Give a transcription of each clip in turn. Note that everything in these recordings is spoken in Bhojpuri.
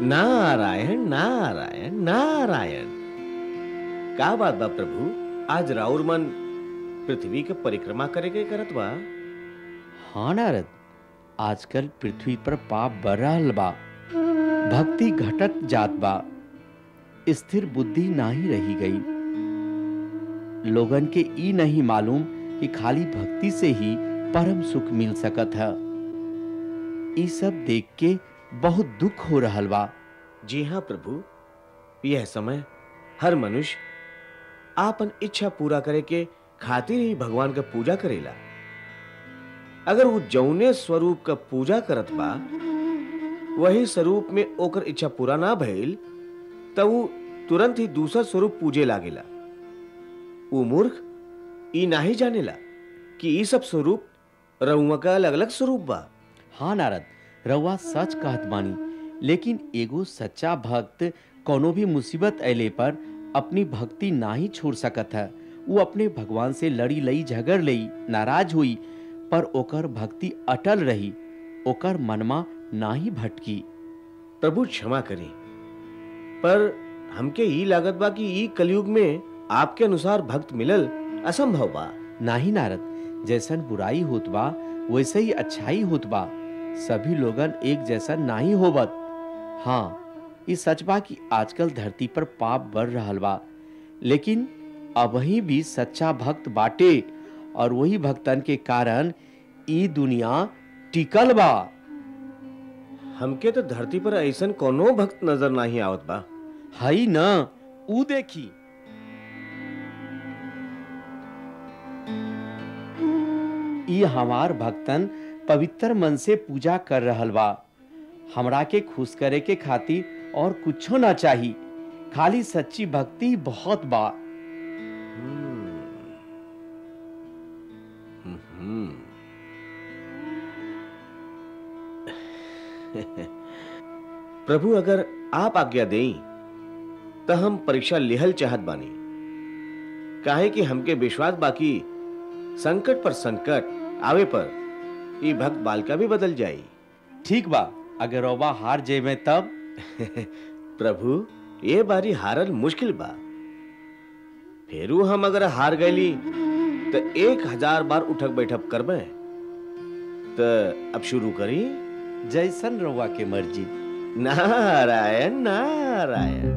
नारायण नारायण नारायण का बात बा प्रभु आज राउर मन पृथ्वी के परिक्रमा करे के करत बा हाँ नारद आजकल पृथ्वी पर पाप बढ़ रहल बा भक्ति घटत जात बा स्थिर बुद्धि नाही रही गई लोगन के ई नहीं मालूम कि खाली भक्ति से ही परम सुख मिल सकत है ई सब देख के बहुत दुख हो रहल बा जी हाँ प्रभु यह समय हर मनुष्य आपन इच्छा पूरा करे के खातिर ही भगवान का पूजा करेला अगर वो जौने स्वरूप का पूजा करत बा वही स्वरूप में ओकर इच्छा पूरा ना भइल तब वो तुरंत ही दूसरा स्वरूप पूजे लागेला वो मूर्ख ई नाही जानेला कि ई सब स्वरूप रउआ का अलग अलग स्वरूप बा हाँ नारद रउआ सच कहत बानी लेकिन एगो सच्चा भक्त कोनो भी मुसीबत अले पर अपनी भक्ति नाही छोड़ सकत है वो अपने भगवान से लड़ी लई झगड़ लई नाराज हुई पर ओकर भक्ति अटल रही ओकर मनमा नाही भटकी प्रभु क्षमा करें पर हमके ई लागत बा कि ई कलयुग में आपके अनुसार भक्त मिलल असंभव बा नाही नारद जैसन बुराई होत बा वैसे ही अच्छाई होत बा सभी लोगन एक जैसा नहीं होबत हाँ ये सच बा कि आजकल धरती पर पाप बढ़ रहल बा लेकिन अबही भी सच्चा भक्त बाटे और वही भक्तन के कारण ई दुनिया टिकल बा हमके तो धरती पर ऐसन कोनो भक्त नजर नहीं आवत बा हई न ऊ देखी ई हमार भक्तन पवित्र मन से पूजा कर रहल बा हमरा के खुश करे के खातिर और कुछो ना चाही खाली सच्ची भक्ति बहुत बा हम्म। प्रभु अगर आप आज्ञा देई तो हम परीक्षा लिहल चाहत बानी काहे कि हमके विश्वास बाकी संकट पर संकट आवे पर ये भक्त बालिका भी बदल जाई ठीक बा अगर रौबा हार जेबे तब प्रभु ये बारी हारल मुश्किल बा फेरू हम अगर हार गईली तो एक हजार बार उठक बैठक करबे तो अब शुरू करी जैसन रौवा के मर्जी नारायण नारायण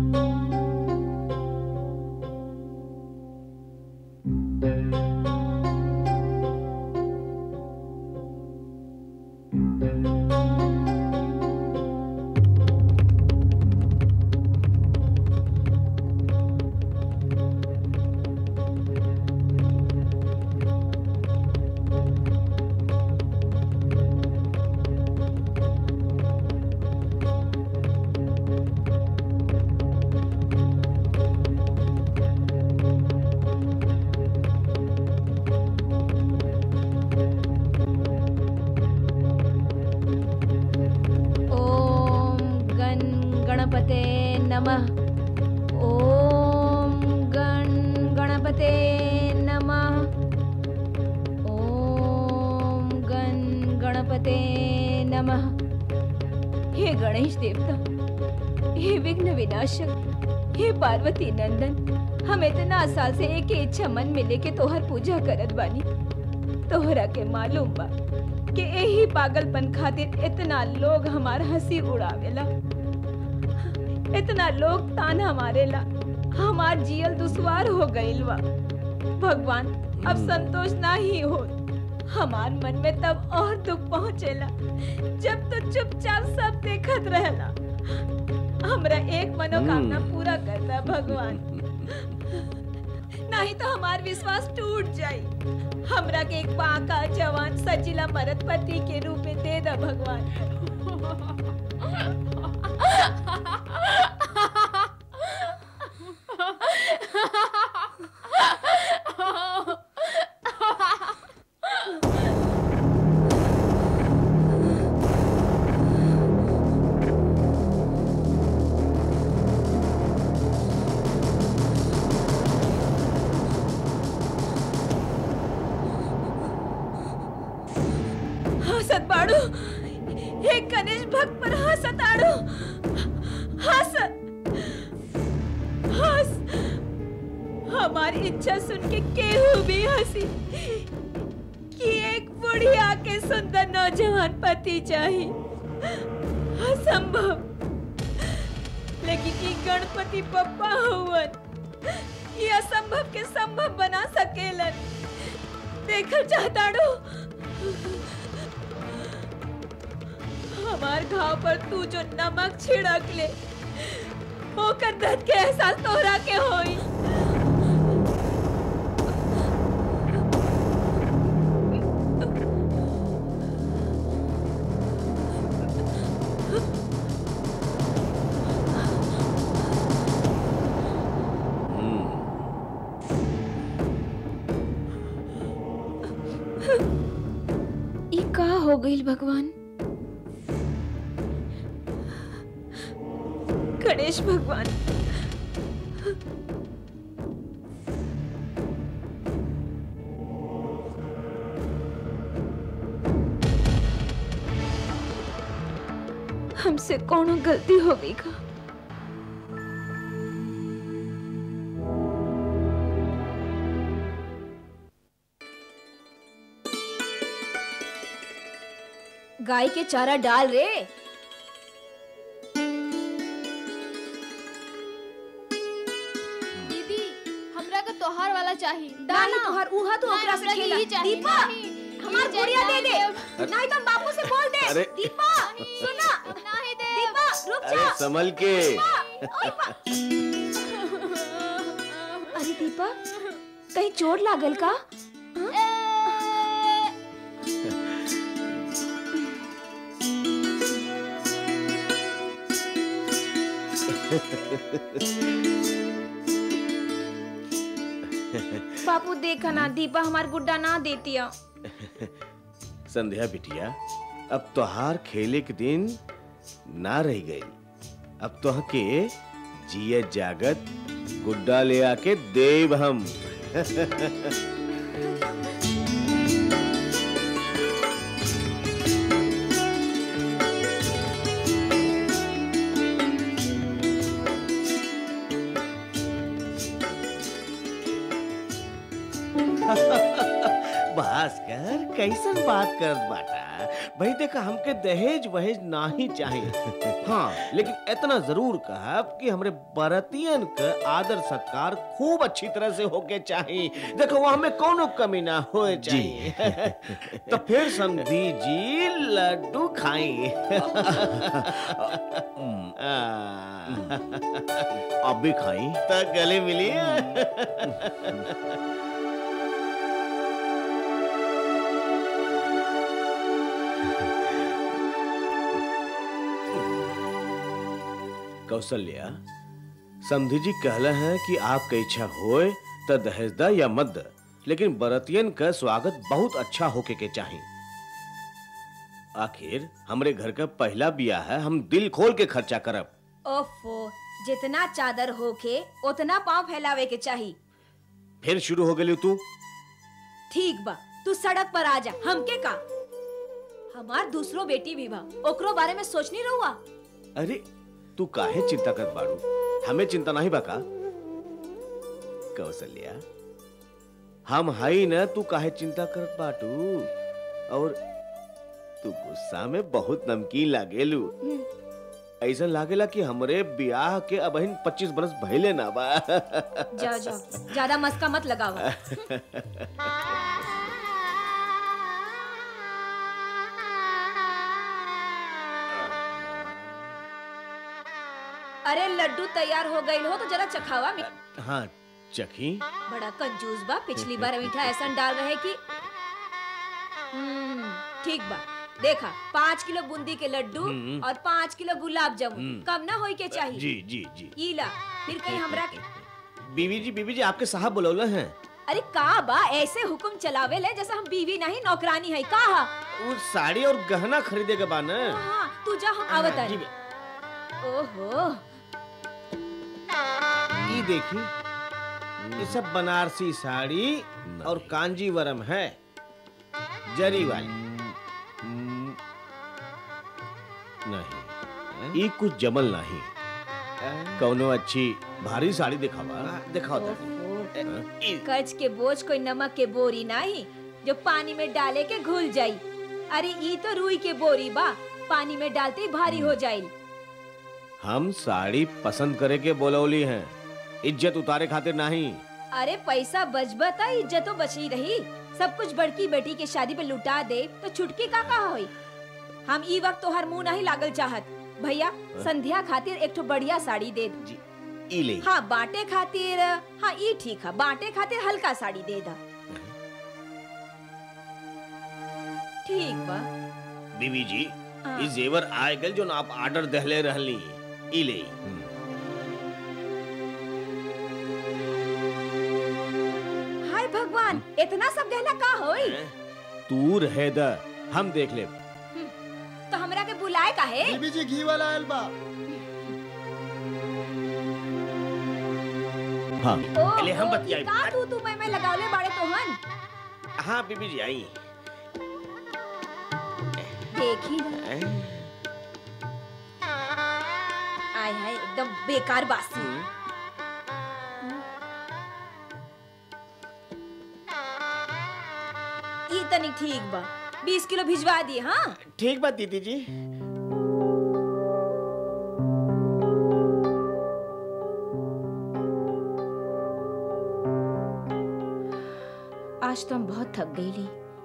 ॐ गण गणपते नमः ॐ गण गणपते नमः ॐ गण गणपते नमः हे गणेश देवता हे विघ्न विनाशक हे पार्वती नंदन हम इतना साल से एक ही इच्छा मन में लेके तोहर पूजा करत बानी तोहरा के मालूम बा कि यही पागलपन खातिर इतना लोग हमार हंसी उड़ावेला इतना लोग ताना मारेला हमार जियल दुश्वार हो गइल बा भगवान अब संतोष ना ही हो हमार मन में तब और दुख पहुंचेला जब तो चुपचाप सब देखत रहेला हमरा एक मनोकामना हम्म। पूरा करता भगवान नहीं तो हमार विश्वास टूट जाई हमरा के एक पाका जवान सजीला मरद पति के रूप में दे दा भगवान हंसत बाड़ू हे गणेश भक्त पर हंसत आड़ू हमारी इच्छा सुन के केहू भी हंसी कि एक बुढ़िया के सुंदर नौजवान पति चाहिए असंभव लेकिन ये गणपति पप्पा हुवन ये असंभव के संभव बना सकेलन देखल चाहताड़ो हमार घाव पर तू जो नमक छिड़क ले ओकर दर्द के एहसास तोहरा के होई ई का हो गईल भगवान गणेश भगवान हमसे कोनो गलती हो गई का गाय के चारा डाल रे दीदी हमरा के तोहार वाला चाहिए नहीं तोहर उहा तो नहीं, ओकरा से हमरा के खेला ई चाहिए, दीपा नहीं, हमार ई चाहिए, गुड़िया दे दे नहीं, नहीं तो हम बापू से बोल दे अरे। दीपा सुना नहीं दे दीपा रुक अरे जा संभल के अरे दीपा कहीं चोट लागल का बापू देखा ना दीपा हमार गुड्डा ना देतिया संध्या बिटिया अब तोहार खेले के दिन ना रह गई अब तो के जियत जागत गुड्डा ले आके देव हम भास्कर कैसन बात कर बाटा भाई देखा हमके दहेज वहेज ना ही चाहिए हाँ लेकिन इतना जरूर कहब कि हमरे बरतियन का आदर सत्कार खूब अच्छी तरह से होके चाहिए देखो वो हमें कोनो कमी ना होए चाहिए तो फिर समझी जी लड्डू खाई अब भी खाई तो गले मिली कौशल्या समधी जी कहला है कि आपका इच्छा होए तो दहेज दा या मत दा लेकिन बरतियन का स्वागत बहुत अच्छा होके के चाहिए आखिर हमरे घर का पहला बियाह है हम दिल खोल के खर्चा करब ओफो जितना चादर होके उतना पाँव फैलावे के चाहिए फिर शुरू हो गई तू ठीक बा तू सड़क पर आ जा हमके का हमार दूसरो बेटी भी बा ओकरो बारे में सोचनी रहुआ अरे तू काहे चिंता कर बाड़ू हमें चिंता नहीं बका कौशल्या हम हई न तू काहे चिंता करत बाटू और तू गुस्सा में बहुत नमकीन लागेलू ऐसा लागेला कि हमरे ब्याह के अबहिन 25 बरस भइले ना बा जाओ जाओ ज्यादा मस्का मत लगावा अरे लड्डू तैयार हो गई हो तो जरा चखावा मी- हाँ चखी बड़ा कंजूस बा पिछली बार मीठा ऐसा डाल रहे कि हम्म, ठीक बा देखा पाँच किलो बूंदी के लड्डू हम्म। और पाँच किलो गुलाब जामुन हम्म। कम ना होई के चाहिए जी जी जी ई ला फिर कहीं हमरा के बीवी जी बीवी जी आपके साहब बुलौले हैं अरे का बा ऐसे हुक्म चलावे ले जैसा हम बीवी नहीं नौकरानी है का हा? वो साड़ी और गहना खरीदे के बा न हाँ तू जा हम आवत जी, ओहो ये देखी ये सब बनारसी साड़ी और कांजीवरम है जरी वाली नहीं ये कुछ जमल नहीं कौनो अच्छी भारी साड़ी दिखावा दिखाओ तो। ओहो, ई- कच के बोझ कोई नमक के बोरी नहीं जो पानी में डाले के घुल जाई अरे ई तो रुई के बोरी बा पानी में डालते ही भारी हो जाई हम साड़ी पसंद करे के बोलौली हैं इज्जत उतारे खातिर नहीं अरे पैसा बचबा त इज्जतो बची रही सब कुछ बड़की बेटी के शादी पे लुटा दे तो छुटकी का कहा होई हम ई वक्त तोहर मुंह नहीं लागल चाहत भैया संध्या खातिर एक ठो बढ़िया साड़ी दे जी ई ले हाँ बाटे खातिर हाँ ई ठीक है बाटे खातिर हल्का साड़ी दे दा ठीक बा बीबी जी हाँ। ई जेवर आए गल जो आप ऑर्डर दहले रहली ई ले हाय भगवान इतना सब गहना का होई तू रहे द हम देख ले तो हमरा के बुलाए का है बीबी जी घी वाला आयल बा हाँ ओ, ले हम ओ, बतियाई ई का तू तू मैं मैं लगावले बाड़े तोहन हाँ बीबी जी आई देखी ना। आय हाय एकदम बेकार बासी ई तनी ठीक बा बीस किलो भिजवा दिए हाँ ठीक बात दीदी जी आज तो हम बहुत थक गईली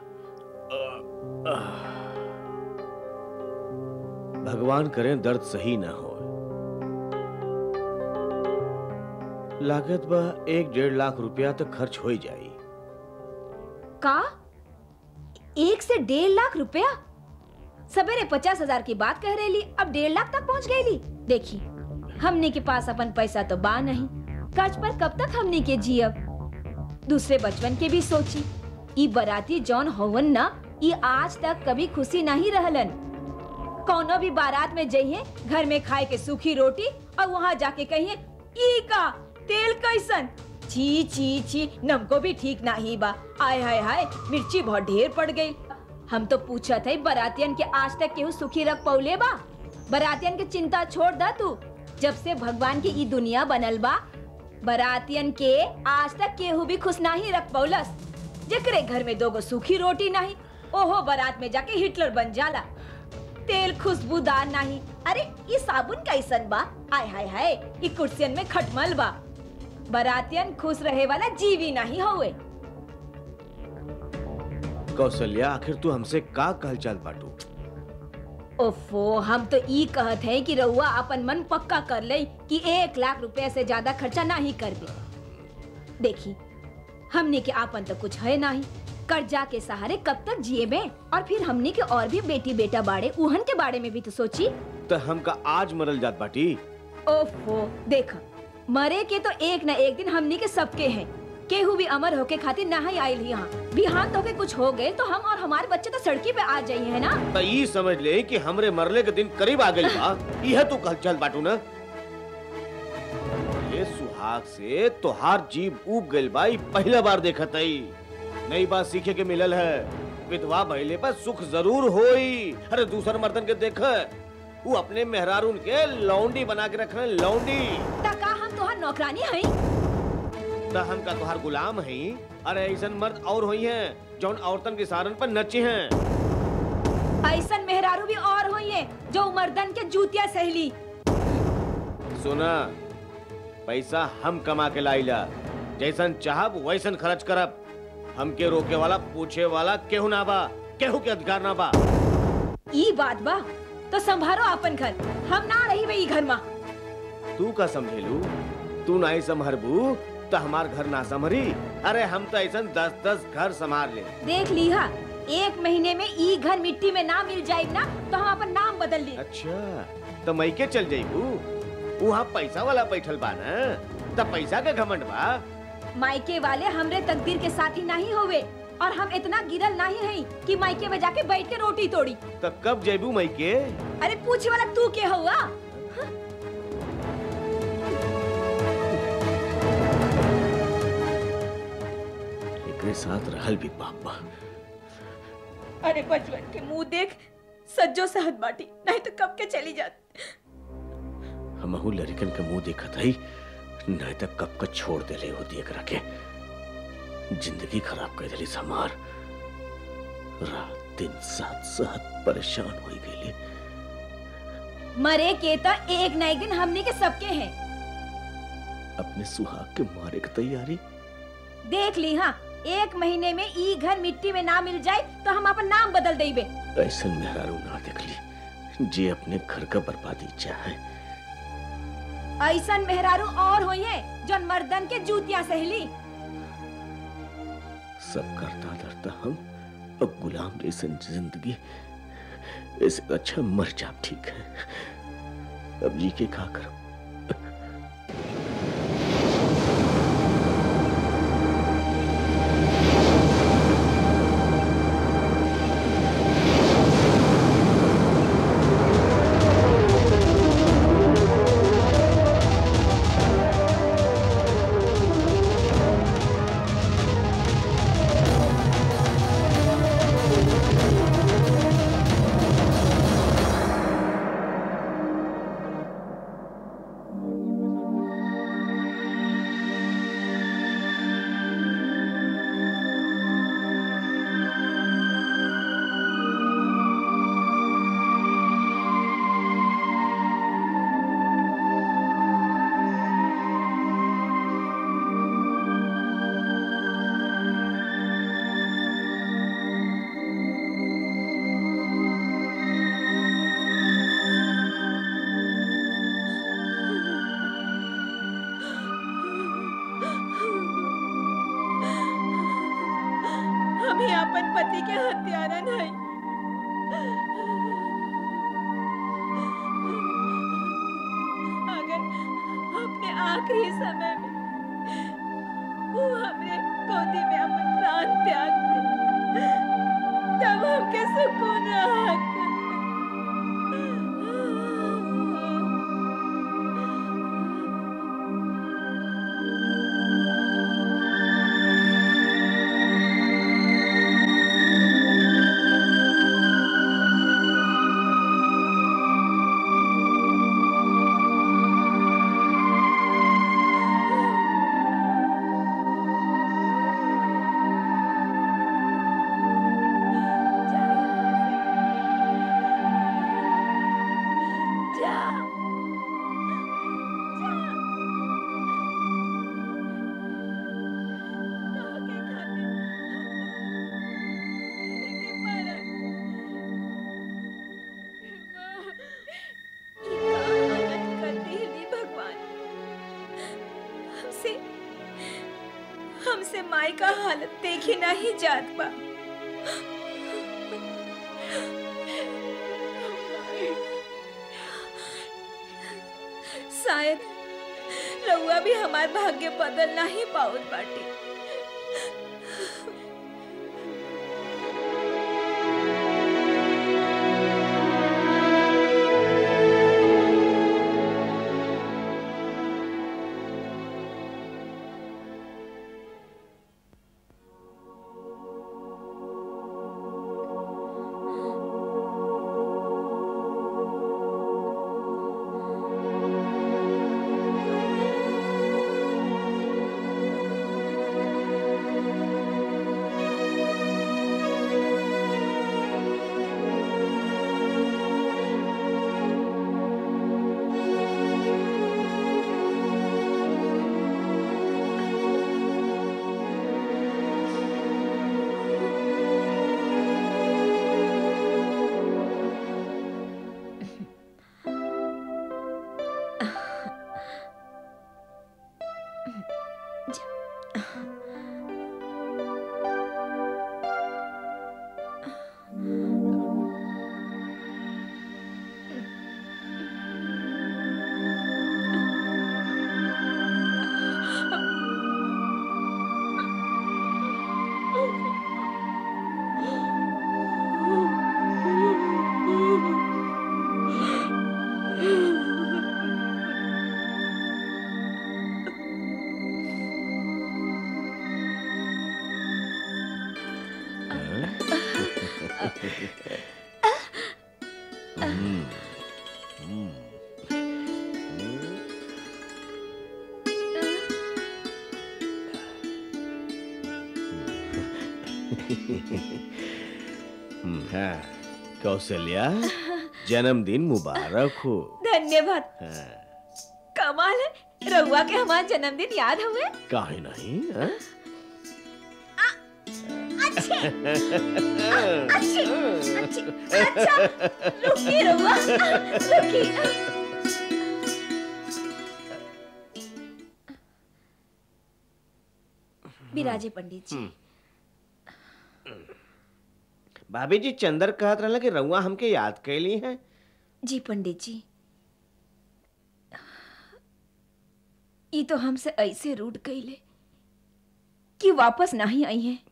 भगवान करें दर्द सही ना हो लागत बा एक डेढ़ लाख रुपया तक खर्च हो ही जाई का एक से डेढ़ लाख रुपया सवेरे पचास हजार की बात कह रही अब डेढ़ लाख तक पहुंच गई देखी हमने के पास अपन पैसा तो बा नहीं कर्ज पर कब तक हमने के जियब दूसरे बचपन के भी सोची ई बराती जौन होवन ना ई आज तक कभी खुशी नहीं रहलन कौनो भी बारात में जाइए घर में खाए के सूखी रोटी और वहाँ जाके कहिए ई का तेल कैसन छी छी छी नमको भी ठीक नहीं बा आय हाय हाय मिर्ची बहुत ढेर पड़ गई हम तो पूछा थे बरातियन के आज तक केहू सुखी रख पौले बा बरातियन के चिंता छोड़ दा तू जब से भगवान की ई दुनिया बनल बा बरातियन के आज तक केहू भी खुश नहीं रख पौलस जेकरे घर में दोगो सूखी रोटी नहीं ओहो बारात में जाके हिटलर बन जाला तेल खुशबूदार नहीं अरे ये साबुन कैसन बा आय हाय हाय ये कुर्सियन में खटमल बा बरातियन खुश रहे वाला जीवी नहीं होवे कौशल्या आखिर तू हमसे का कहल चाल बाटू ओफो हम तो ई कहत है कि रउआ अपन मन पक्का कर ले कि एक लाख रुपए से ज्यादा खर्चा नहीं करबे देखी हमने के आपन तो कुछ है नहीं कर्जा के सहारे कब तक जिए में और फिर हमने के और भी बेटी बेटा बाड़े उहन के बारे में भी तो सोची तो हमका आज मरल जात बाटी ओफो देख मरे के तो एक न एक दिन हमनी के सबके हैं केहू भी अमर होके खातिर नहीं आयल ही यहाँ बिहान होके कुछ हो गए तो हम और हमारे बच्चे तो सड़की पे आ जाइए है ना तो ई समझ ले कि हमरे मरले के दिन करीब आ गई बा यह तू कहल चल बाटू ना ये सुहाग से तोहार जीव उब गइल बा ई पहला बार देखत हई नई बात सीखे के मिलल है विधवा भइले पर सुख जरूर होई अरे दूसर मर्दन के देख वो अपने मेहरारून के लौंडी बना के रखने लौंडी तका हम तोहार नौकरानी हई त हम का तोहार गुलाम हई अरे ऐसन मर्द और होई हैं जौन औरतन के सारन पर नचे हैं ऐसन मेहरारू भी और हुई है जो मर्दन के जूतिया सहली सुना पैसा हम कमा के लाइला जैसन चाहब वैसन खर्च करब हमके रोके वाला पूछे वाला केहू ना बा केहू के अधिकार ना बा ई बात बा तो संभारो अपन घर हम ना रही वही घर में तू का समझेलू तू नहीं संभरबू तो हमार घर ना संभरी अरे हम तो ऐसन दस दस घर संभाल ले देख लीहा एक महीने में ई घर मिट्टी में ना मिल जाए ना तो हम अपन नाम बदल ली अच्छा तो मई के चल जाइबू वहाँ पैसा वाला बैठल बा ना तब पैसा के घमंड बा मायके वाले हमरे तकदीर के साथी नहीं होवे और हम इतना गिरल नहीं है कि मायके में जाके बैठ के रोटी तोड़ी तो कब जाइबू मई के अरे पूछे वाला तू के हुआ एकरे साथ रहल भी पाप बा अरे बचपन के मुंह देख सज्जो सहद बाटी नहीं तो कब के चली जाती हमहू लड़कन के मुंह देखत हई नहीं तो कब का छोड़ देले होती एकरा के जिंदगी खराब कर देली समार रात दिन साथ साथ परेशान हो गई मरे के तो एक न एक दिन हमने के सबके हैं अपने सुहाग के मारे की तैयारी देख ली हाँ एक महीने में ई घर मिट्टी में ना मिल जाए तो हम अपन नाम बदल देबे ऐसा मेहरारू ना देख ली जे अपने घर का बर्बादी चाहे ऐसन मेहरारू और होई है जो मर्दन के जूतियां सहली सब करता डरता हम अब गुलाम जैसे जिंदगी इससे अच्छा मर जाप ठीक है अब जी के खा कर हमें अपन पति के हत्यारा नहीं अगर अपने आखिरी समय में वो हमने गोदी में अपन प्राण त्याग दे तब हमके सुकून राहत जा भगवान हमसे हमसे माई का हालत देखी नहीं जात बा शायद रउआ भी हमार भाग्य बदल नहीं पाउत बाटी हम्म, हाँ, कौशल्या जन्मदिन मुबारक हो धन्यवाद हाँ, कमाल है रहुआ के हमारा जन्मदिन याद हुए काहे नहीं हाँ? अच्छे अच्छे अच्छे अच्छा रुकिए रहुआ रुकिए विराजे पंडित जी भाभी जी चंदर कहत रहला कि रउआ हमके याद कैली है जी पंडित जी ये तो हमसे ऐसे रूट कैले कि वापस नहीं आई है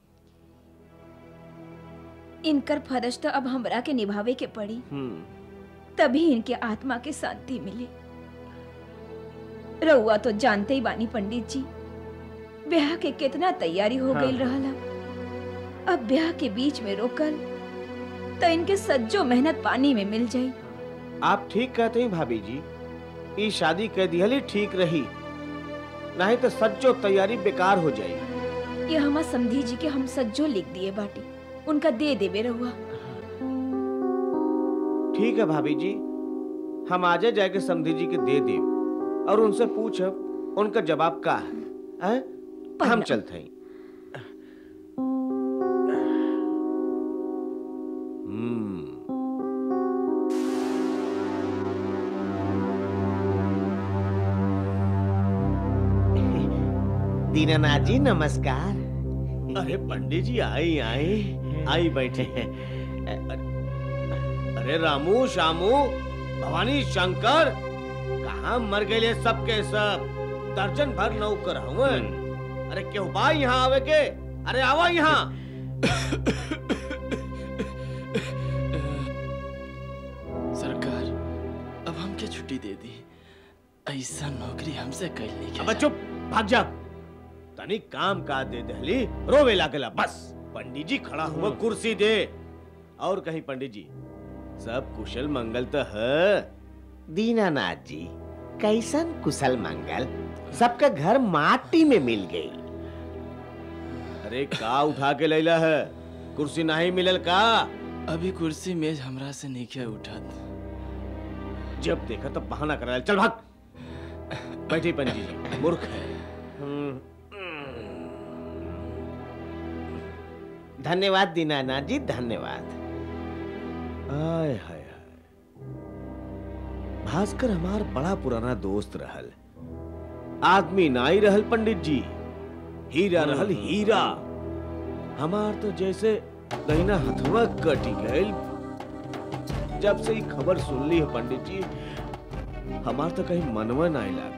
इनकर फर्ज तो अब हमरा के निभावे के पड़ी हम्म तभी इनके आत्मा के शांति मिले रउआ तो जानते ही बानी पंडित जी ब्याह के कितना तैयारी हो हाँ। गई रहला अब ब्याह के बीच में रोकल तो इनके सज्जो मेहनत पानी में मिल जाई आप ठीक कहते हैं भाभी जी ई शादी कह दिहली ठीक रही नहीं तो सच्चो तैयारी बेकार हो जाई ये हमार समधी जी के हम सज्जो लिख दिए बाटी उनका दे देवे रहुआ ठीक है भाभी जी हम आजे जाके समधी जी के दे दे और उनसे पूछब उनका जवाब का है हैं? हम प्रणाम। चलते हैं हम्म दीनानाथ जी नमस्कार अरे पंडित जी आई आई आई बैठे अरे रामू शामू भवानी शंकर कहा मर गए सब के सब दर्जन भर नौकर हुए अरे क्यों बा यहाँ आवे के अरे आवा यहाँ सरकार अब हमके छुट्टी दे दी ऐसा नौकरी हमसे कैल नहीं अब चुप भाग जा तनी काम का दे दहली रोवे लागला बस पंडित जी खड़ा हुआ कुर्सी दे और कहीं पंडित जी सब कुशल मंगल तो है दीनानाथ जी कैसन कुशल मंगल सबका घर माटी में मिल गई अरे का उठा के लैला है कुर्सी नहीं मिलल का अभी कुर्सी मेज हमरा से नीचे उठत जब देखा तब बहाना करा चल भाग बैठे पंडित जी मूर्ख है धन्यवाद दीनानाथ जी धन्यवाद आय हाय हाय भास्कर हमार बड़ा पुराना दोस्त रहल आदमी नाई रहल पंडित जी हीरा रहल हीरा हमार तो जैसे दहिना हथवा कटी गईल जब से ही खबर सुन ली है पंडित जी हमार तो कहीं मनवा नहीं लागे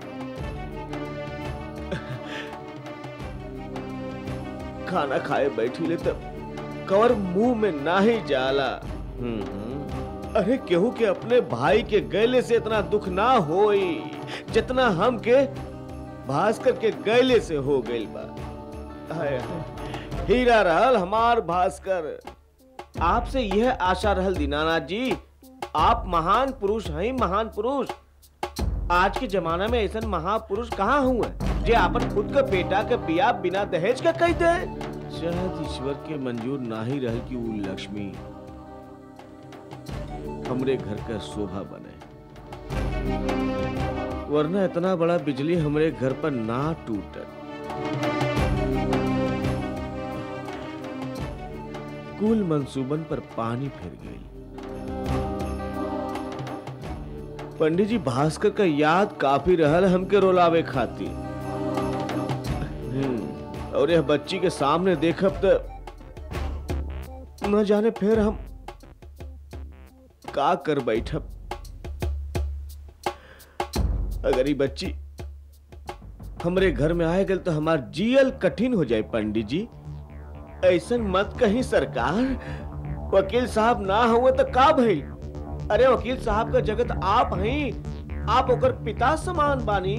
खाना खाए बैठी ले तब कवर मुंह में ना ही जाला अरे केहू के अपने भाई के गैले से इतना दुख ना होई जितना हम के भास्कर के गैले से हो गइल बा हाय हाय। हीरा रहल हमार भास्कर आपसे यह आशा रहल दीनानाथ जी आप महान पुरुष हैं महान पुरुष आज के जमाना में ऐसा महापुरुष कहाँ हुए जे अपन खुद का बेटा के बिया बिना दहेज का कहते हैं शायद ईश्वर के मंजूर ना ही रह कि वो लक्ष्मी हमरे घर का शोभा बने वरना इतना बड़ा बिजली हमरे घर पर ना टूटत कुल मंसूबन पर पानी फिर गई पंडित जी भास्कर का याद काफी रहल हमके रोलावे खातिर हम्म, और यह बच्ची के सामने देखब तो न जाने फिर हम का कर बैठब अगर ये बच्ची हमरे घर में आए गल तो हमार जियल कठिन हो जाए पंडित जी ऐसन मत कहीं सरकार वकील साहब ना हुए तो का भई अरे वकील साहब का जगत आप हैं आप ओकर पिता समान बानी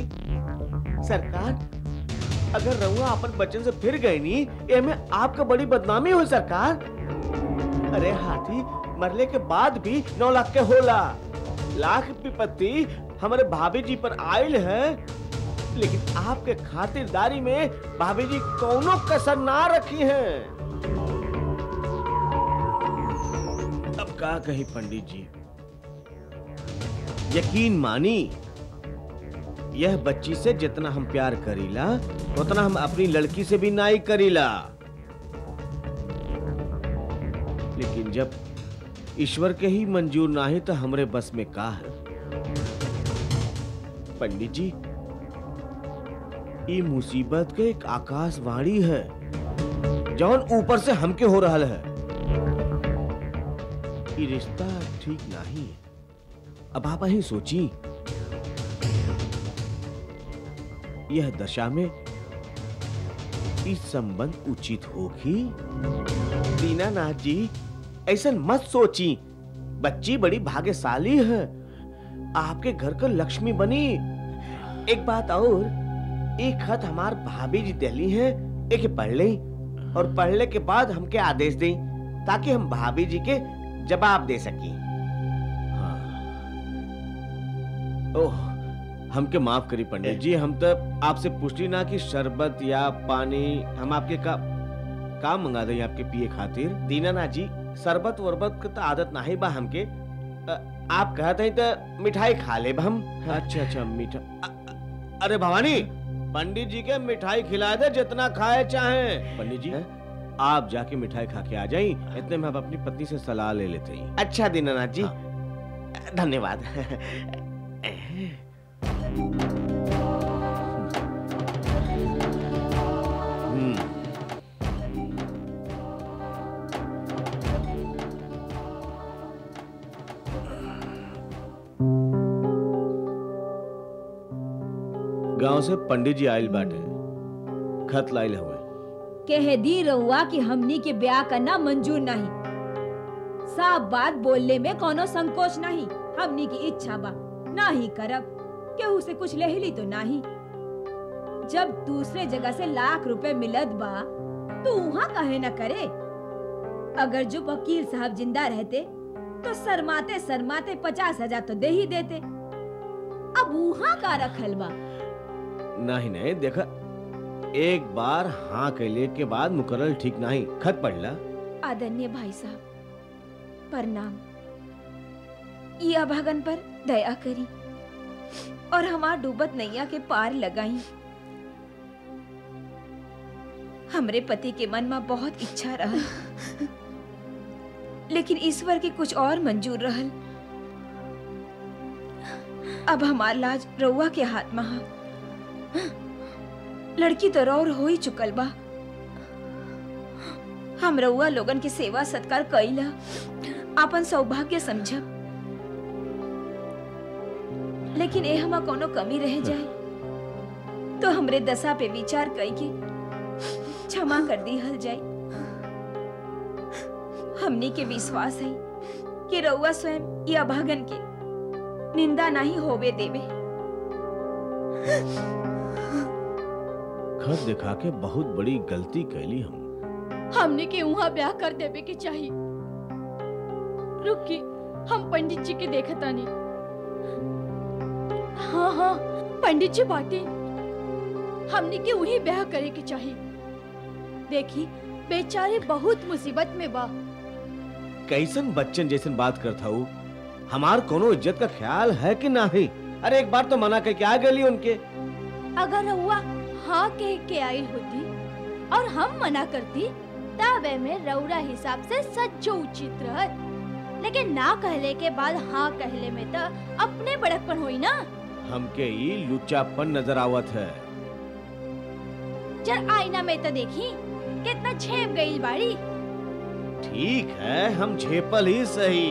सरकार अगर रहुआ अपन बच्चन से फिर गए नी एमे आपका बड़ी बदनामी हो सरकार अरे हाथी मरले के बाद भी नौ लाख के होला लाख विपत्ति हमारे भाभी जी पर आयल है लेकिन आपके खातिरदारी में भाभी जी कौनो कसर ना रखी है का कही पंडित जी यकीन मानी यह बच्ची से जितना हम प्यार करीला उतना हम अपनी लड़की से भी नाई करीला लेकिन जब ईश्वर के ही मंजूर ना ही तो हमरे बस में का है पंडित जी ई मुसीबत के एक आकाशवाणी है जौन ऊपर से हमके हो रहा है ई रिश्ता ठीक नहीं है अब आप ही सोची यह दशा में इस संबंध उचित होगी दीनानाथ जी ऐसा मत सोची बच्ची बड़ी भाग्यशाली है आपके घर का लक्ष्मी बनी एक बात और एक खत हमार भाभी जी दिली है एक पढ़ ले और पढ़ने के बाद हमके आदेश दें ताकि हम भाभी जी के जवाब दे सकी हाँ। ओह हमके माफ करी पंडित जी हम तो आपसे पूछली ना कि शरबत या पानी हम आपके का काम मंगा दें आपके पिए खातिर दीनानाथ जी शरबत वरबत का तो आदत नहीं बा हमके अ, आप कहते हैं तो मिठाई खा ले हम अच्छा अच्छा मीठा अ- अ- अरे भवानी पंडित जी के मिठाई खिला दे जितना खाए चाहे पंडित जी आप जाके मिठाई खा के आ जाई इतने में हम अपनी पत्नी से सलाह ले लेते हैं अच्छा दीनानाथ जी धन्यवाद हम्म गांव से पंडित जी आयल बाटे खत लाइल हुए कह दी रहुआ कि हमनी के ब्याह करना मंजूर नहीं साफ बात बोलने में कोनो संकोच नहीं हमनी की इच्छा बा ना ही करब केहू से कुछ लेहली तो नहीं जब दूसरे जगह से लाख रुपए मिलत बा तो वहाँ कहे न करे अगर जो वकील साहब जिंदा रहते तो शर्माते शर्माते पचास हजार तो दे ही देते अब वहाँ का रखल बा नहीं नहीं देखा एक बार हाँ कहले के बाद मुकरल ठीक नहीं खत पढ़ला आदरणीय भाई साहब प्रणाम ये अभागन पर दया करी और हमार डूबत नैया के पार लगाई हमरे पति के मन में बहुत इच्छा रहल लेकिन ईश्वर के कुछ और मंजूर रहल अब हमार लाज रउआ के हाथ में हा लड़की तो रौर हो ही चुकल बा हम रउआ लोगन के सेवा सत्कार कईला आपन सौभाग्य समझब लेकिन ए हमा कोनो कमी रह जाए तो हमरे दशा पे विचार कई के क्षमा कर दी हल जाए हमनी के विश्वास है कि रउआ स्वयं या अभागन के निंदा नहीं होवे देवे खत दिखा के बहुत बड़ी गलती कैली हम हमने के वहाँ ब्याह कर देवे के चाहिए रुकी हम पंडित जी के देखतानी हाँ हाँ पंडित जी बाटे हमने के वही ब्याह करे के चाहिए देखी बेचारे बहुत मुसीबत में बा कैसन बच्चन जैसन बात करता हूँ हमार कोनो इज्जत का ख्याल है कि नहीं अरे एक बार तो मना करके आ गई उनके अगर हुआ हाँ कह के आई होती और हम मना करती तब में रौरा हिसाब से सच्चो उचित रहत लेकिन ना कहले के बाद हाँ कहले में तो अपने बड़कपन होई ना हमके ई लुच्चापन नजर आवत है चल आईना में तो देखी कितना झेप गई बाड़ी ठीक है हम झेपल ही सही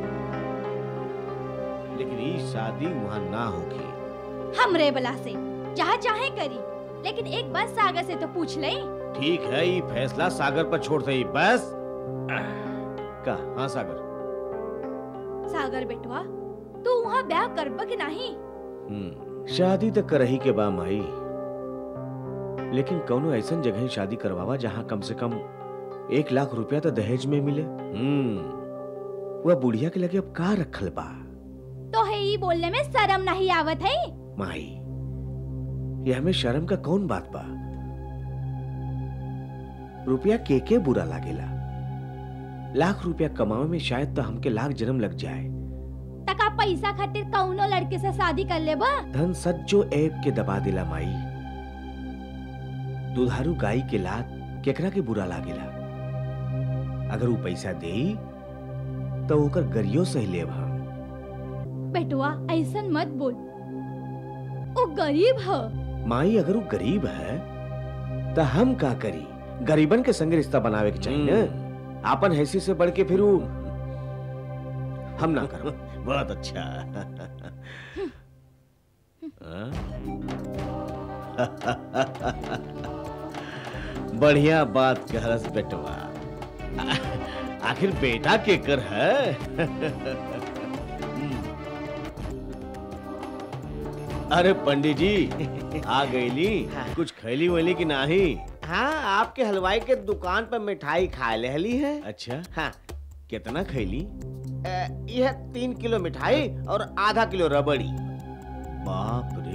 लेकिन ई शादी वहाँ ना होगी हमरे बला से चाहे चाहे करी लेकिन एक बार सागर से तो पूछ ले ठीक है ये फैसला सागर पर छोड़ दे बस का हाँ सागर सागर बेटवा तू वहाँ ब्याह करब कि नहीं हम्म, शादी तो करही के बा माई लेकिन कौनो ऐसन जगह शादी करवावा जहाँ कम से कम एक लाख रुपया तो दहेज में मिले हम्म वह बुढ़िया के लगे अब का रखल बा तो है ही बोलने में शर्म नहीं आवत है माई ये हमें शर्म का कौन बात बा रुपया के के बुरा लागेला लाख रुपया कमावे में शायद तो हमके लाख जन्म लग जाए तका पैसा खातिर कौनो लड़के से शादी कर लेबा धन सज्जो ऐब के दबा दिला माई दुधारू गाय के लात केकरा के बुरा लागेला अगर वो पैसा दे तो ओकर गरियो सही लेब हम बेटुआ ऐसन मत बोल वो गरीब ह माई अगर वो गरीब है तो हम का करी गरीबन के संग रिश्ता बनावे के चाहिए ना आपन हैसियत से बढ़ के फिर वो हम ना करो बहुत अच्छा हाँ? बढ़िया बात कहरस बेटवा आखिर बेटा के कर है अरे पंडित जी आ गईली कुछ खैली वैली की नाही हाँ आपके हलवाई के दुकान पर मिठाई खा लेली है अच्छा हाँ कितना खैली अ, यह तीन किलो मिठाई और आधा किलो रबड़ी बाप रे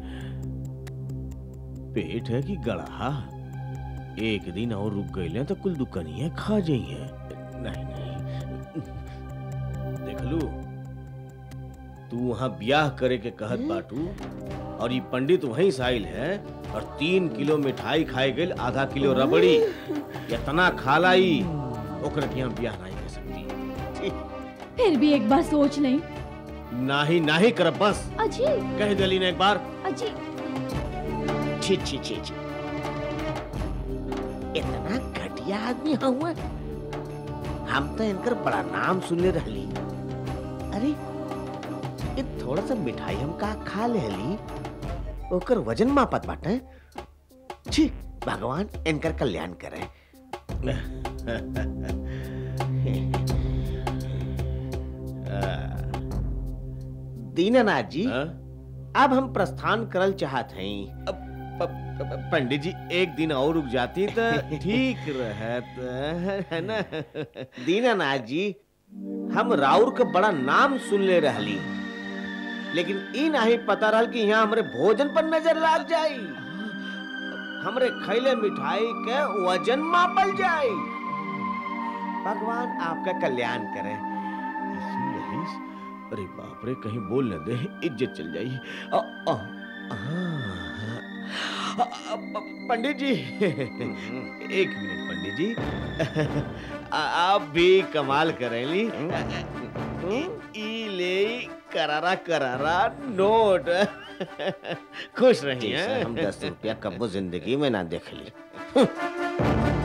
पेट है कि गड़ा एक दिन और रुक गए तो कुल दुकानियां खा जाइए नहीं नहीं देख लू तू वहां ब्याह करे के कहत बाटू और ये पंडित वहीं साइल है और तीन किलो मिठाई खाए गई आधा किलो रबड़ी इतना खालाई ओकरा के यहाँ ब्याह नहीं कर सकती फिर भी एक बार सोच लें नाही नाही कर बस अजी कह दिली ने एक बार अजी छी छी छी छी इतना घटिया आदमी हुआ हम तो इनकर बड़ा नाम सुनले रहली अरे ये थोड़ा सा मिठाई हम का खा लेली ओकर वजन मापत बाटे छी भगवान इनकर कल्याण करे दीनानाथ जी हाँ? अब हम प्रस्थान करल चाहत हई प- प- पंडित जी एक दिन और रुक जाती तो ठीक रहत है ना दीनानाथ जी हम राउर के बड़ा नाम सुनले रहली लेकिन ई नहीं पता रहल कि यहाँ हमरे भोजन पर नजर लाग जाई हमरे खैले मिठाई के वजन मापल जाई भगवान आपका कल्याण करे इसी रहीस, अरे बाप रे कहीं बोल न दे इज्जत चल जाई अ, अ, आ, अ, अ, पंडित जी एक मिनट पंडित जी आ- आप भी कमाल करेली ई ले करारा करारा नोट खुश रही जैसे हैं हम दस रुपया कब्बो जिंदगी में ना देख ली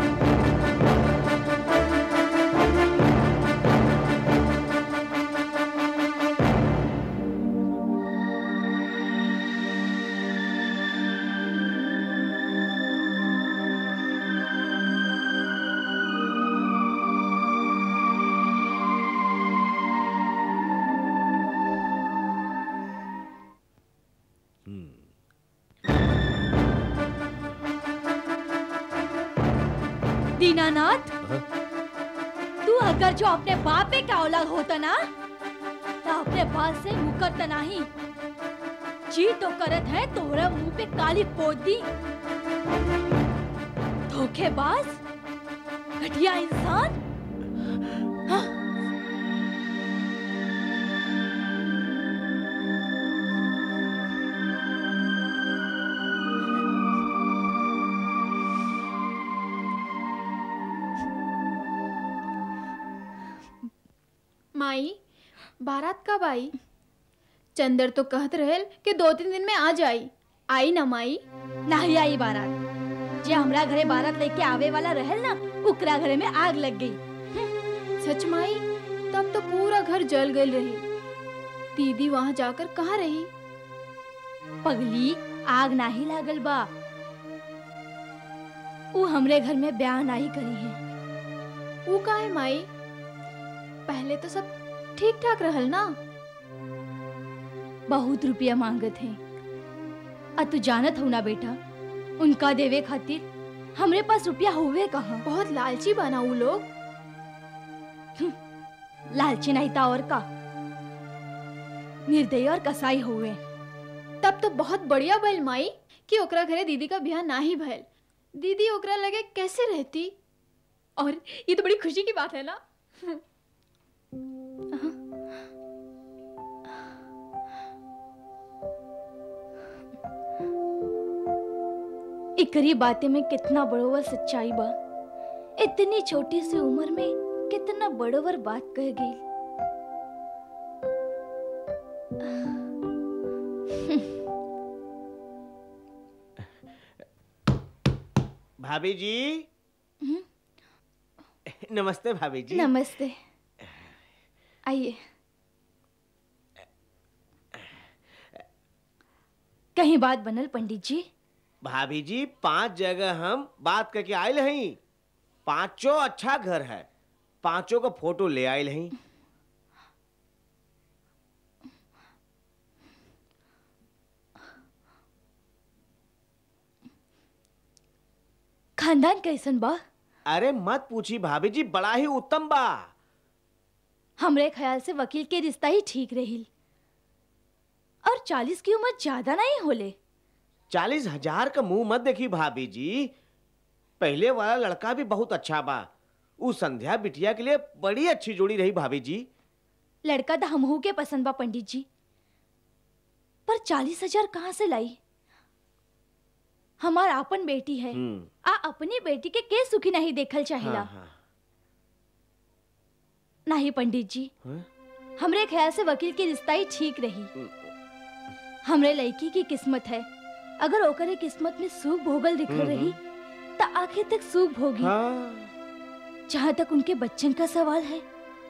दीनानाथ हाँ? तू अगर जो अपने बापे का औलाद होता ना तो अपने बाल से मुकरता नहीं जी तो करत है तोरा मुंह पे काली पोत दी धोखेबाज घटिया इंसान हाँ? माई बारात कब आई चंदर तो कहत रहेल कि दो तीन दिन में आ जाई आई ना माई नहीं आई बारात जे हमरा घरे बारात लेके आवे वाला रहल ना उकरा घरे में आग लग गई सच माई तब तो पूरा घर जल गई रही दीदी वहां जाकर कहाँ रही पगली आग नाही लागल बा ऊ हमरे घर में ब्याह नहीं करी है वो का है माई पहले तो सब ठीक ठाक रहल ना बहुत रुपया मांगत है आ तू जानत हो ना बेटा उनका देवे खातिर हमरे पास रुपया हुए कहाँ बहुत लालची बना वो लोग लालची नहीं था और का निर्दयी और कसाई हुए तब तो बहुत बढ़िया भइल माई कि ओकरा घरे दीदी का ब्याह ना ही भइल दीदी ओकरा लगे कैसे रहती और ये तो बड़ी खुशी की बात है ना एकरी बातें में कितना बड़ोवर सच्चाई बा इतनी छोटी सी उम्र में कितना बड़ोवर बात कह गई भाभी जी नमस्ते भाभी जी नमस्ते आइए कहीं बात बनल पंडित जी भाभी जी पांच जगह हम बात करके आयल हई पांचों अच्छा घर है पांचों का फोटो ले आयल हई खानदान कैसन बा अरे मत पूछी भाभी जी बड़ा ही उत्तम बा हमरे ख्याल से वकील के रिश्ता ही ठीक रही और चालीस की उम्र ज्यादा नहीं होले चालीस हजार का मुंह मत देखी भाभी जी पहले वाला लड़का भी बहुत अच्छा बा उ संध्या बिटिया के लिए बड़ी अच्छी जोड़ी रही भाभी जी लड़का तो हमहू के पसंद बा पंडित जी पर चालीस हजार कहाँ से लाई हमार आपन बेटी है हम्म आ अपनी बेटी के के सुखी नहीं देखल चाहिला हाँ, हाँ। नहीं पंडित जी हाँ? हमरे ख्याल से वकील की रिश्ता ही ठीक रही हमरे लड़की की किस्मत है अगर ओकरे किस्मत में सुख भोगल लिखल हम्म, रही तो आखिर तक सुख भोगी हाँ जहाँ तक उनके बच्चन का सवाल है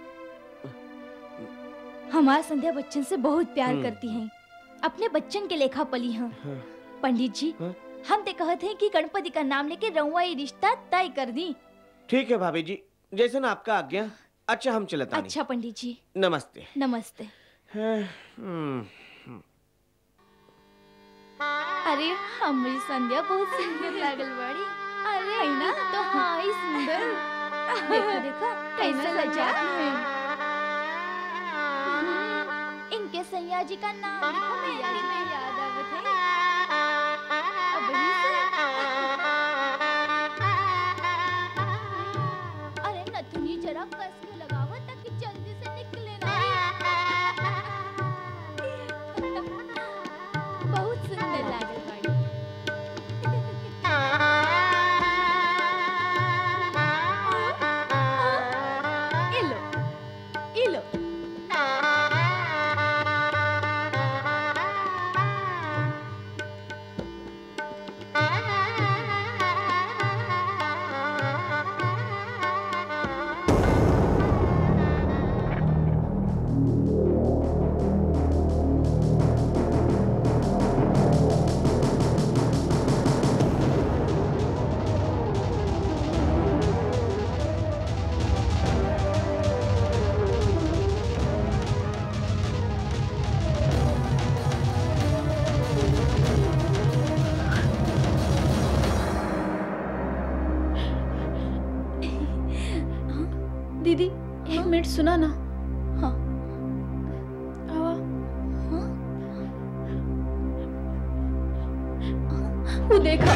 हमार संध्या बच्चन से बहुत प्यार हम्म। करती हैं अपने बच्चन के लेखा पली हैं हाँ। पंडित जी हाँ? हम ते कहते हैं कि गणपति का नाम लेके रउआ ये रिश्ता तय कर दी ठीक है भाभी जी जैसे ना आपका आज्ञा अच्छा हम चलता नहीं अच्छा पंडित जी नमस्ते नमस्ते हाँ, हम्म, अरे हमारी संध्या बहुत सुंदर लागल बड़ी अरे है ना तो हाँ ही सुंदर देखो देखो कैसे सजा है इनके सैया जी का नाम लिखो मैया जी में याद आवत है अब ही से अरे नथुनी जरा कस के लगावो ताकि जल्दी से निकले ना बहुत सुंदर लागल बाड़ी इलो इलो दीदी एक मिनट सुना ना हाँ आवा हाँ वो देखा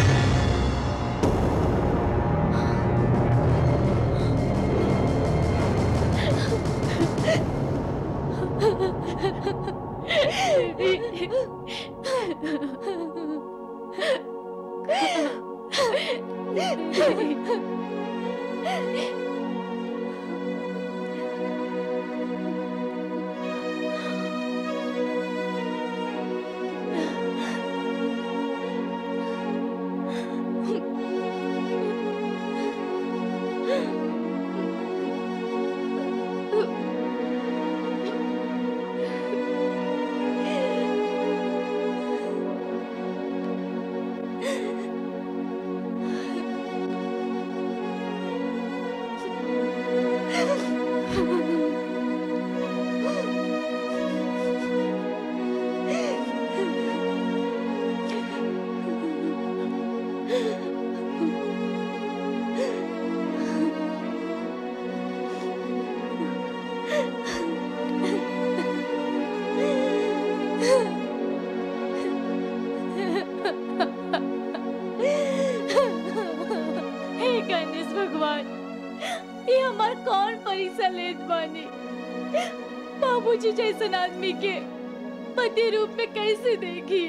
परीक्षा लेत बानी बाबूजी जैसन आदमी के पति रूप में कैसे देखी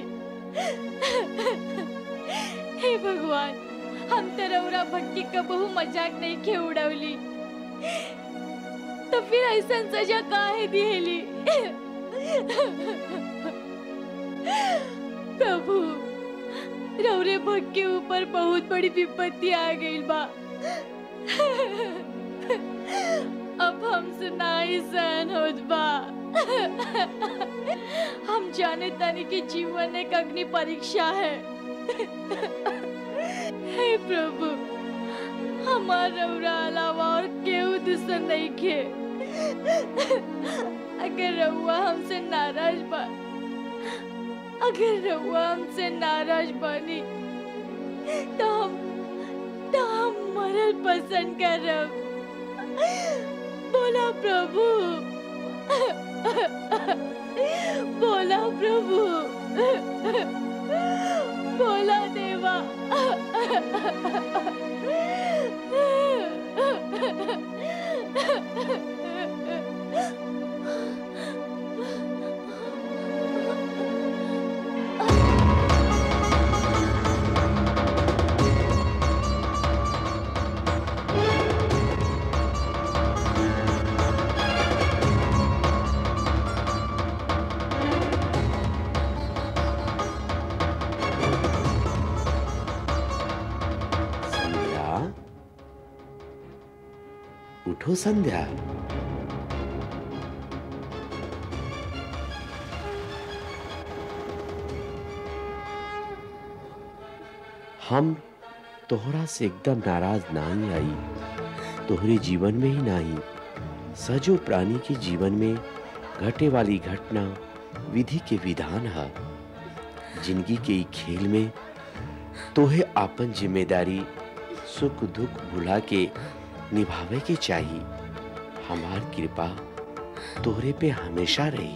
हे भगवान हम तरौरा भक्ति का बहु मजाक नहीं खे उड़वली तो फिर ऐसा सजा काहे दिहेली प्रभु रौरे भग के ऊपर बहुत बड़ी विपत्ति आ गई बा अब हम सुनाई सहन होत बा हम जाने तानी कि जीवन एक अग्नि परीक्षा है हे प्रभु हमार रौरा अलावा और केहू दुश्मन नहीं खे अगर रउआ हमसे नाराज बा अगर रउआ हमसे नाराज बानी तो हम तो हम मरल पसंद करब बोला प्रभु बोला प्रभु बोला देवा संध्या उठो संध्या हम तोहरा से एकदम नाराज नहीं आई तोहरे जीवन में ही नहीं सजो प्राणी के जीवन में घटे वाली घटना विधि के विधान है जिंदगी के ई खेल में तोहे आपन जिम्मेदारी सुख दुख भुला के निभावे के चाहिए हमार कृपा तोहरे पे हमेशा रही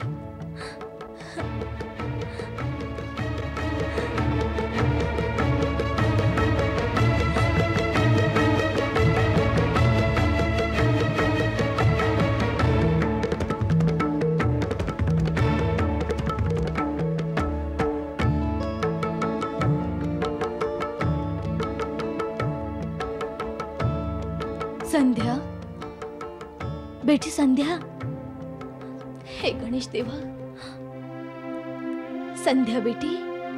संध्या बेटी संध्या हे गणेश देवा संध्या बेटी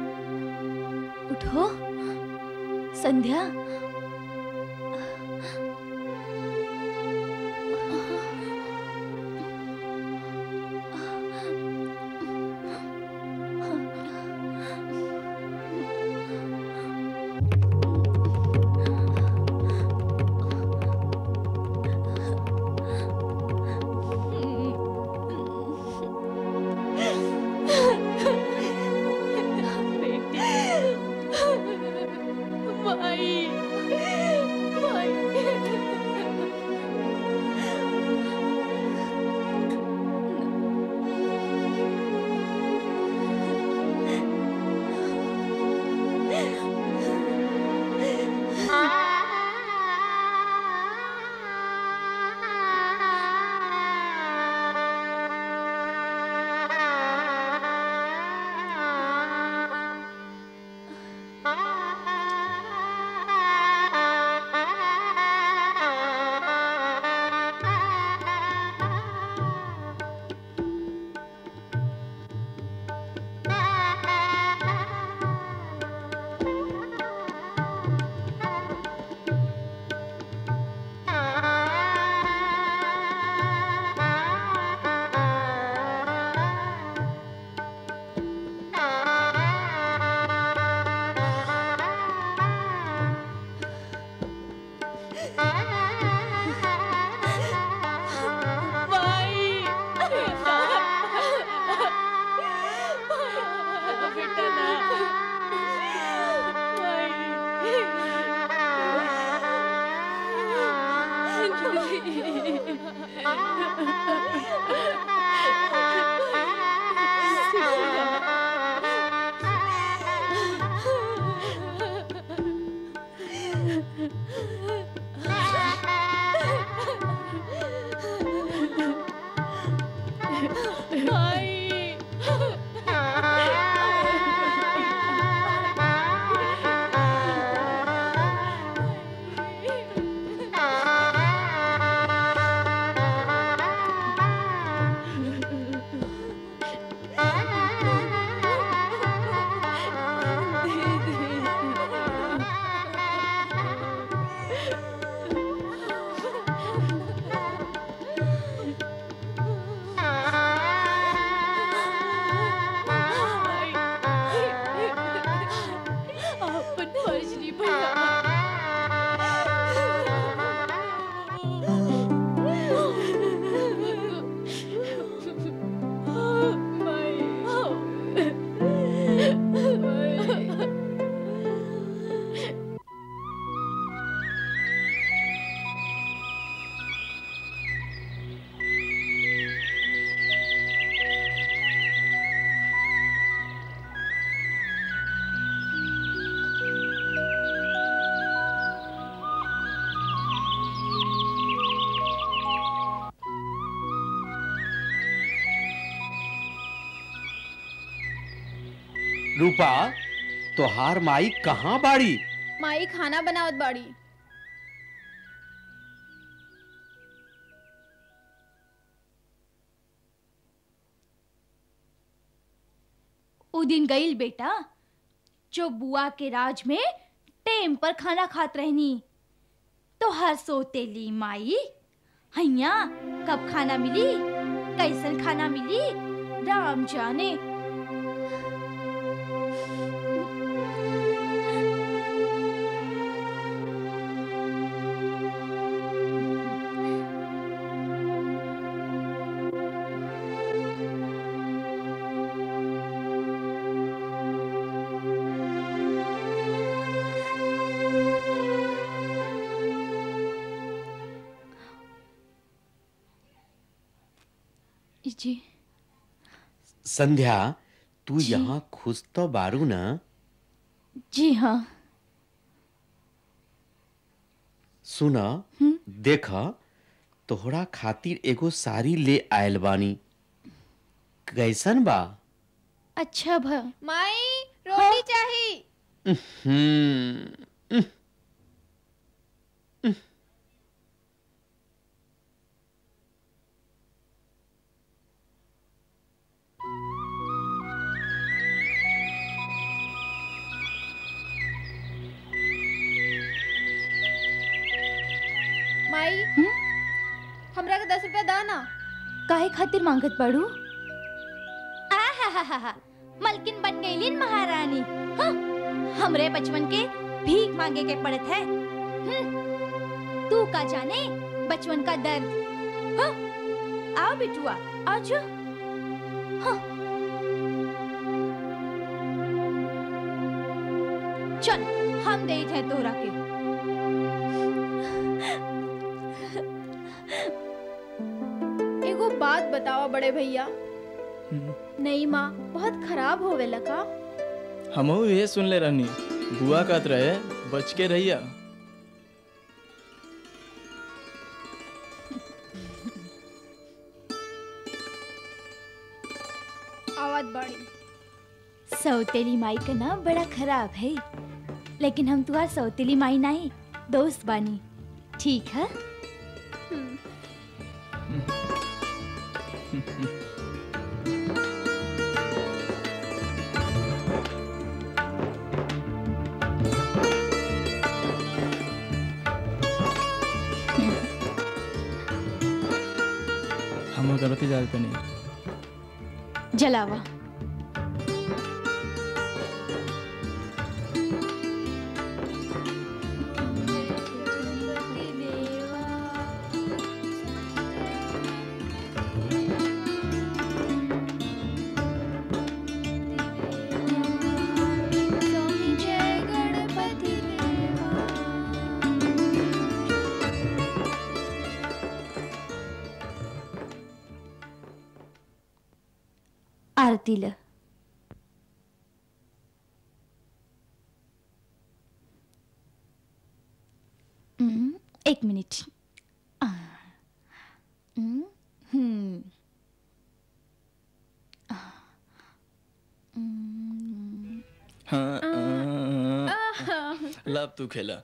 उठो संध्या माई माई बेटा ना रूपा तोहार माई कहाँ बाड़ी माई खाना बनावत बाड़ी उ दिन गईल बेटा जो बुआ के राज में टेम पर खाना खात रहनी तो हर सोतेली माई हैया कब खाना मिली कैसन खाना मिली राम जाने जी संध्या तू जी। यहाँ खुश तो बारू ना जी हाँ सुना देख तोहरा खातिर एगो साड़ी ले आयल बानी कैसन बा अच्छा भा माई रोटी चाहिए हम्म माई हमरा के दस रुपया दा ना काहे खातिर मांगत बाड़ू आहाहाहा, मलकिन बन गईलिन महारानी हाँ, हमरे बचपन के भीख मांगे के पड़त है हम्म, तू का जाने बचपन का दर्द हाँ, आओ बिटुआ आज हाँ। चल हम दे थे तोरा के एगो बात बताओ बड़े भैया नहीं माँ बहुत खराब होवे लगा हमहू ये सुन ले रहनी बुआ कहत रहे बच के रहिया आवाज बड़ी सौतेली माई का नाम बड़ा खराब है लेकिन हम तुम्हार सौतेली माई नहीं दोस्त बानी ठीक है हम गलती जाते नहीं जलावा आरती ल हम्म, एक मिनिट आ, हम्म, हम्म। आ, हम्म, हाँ आ, लब तू खेला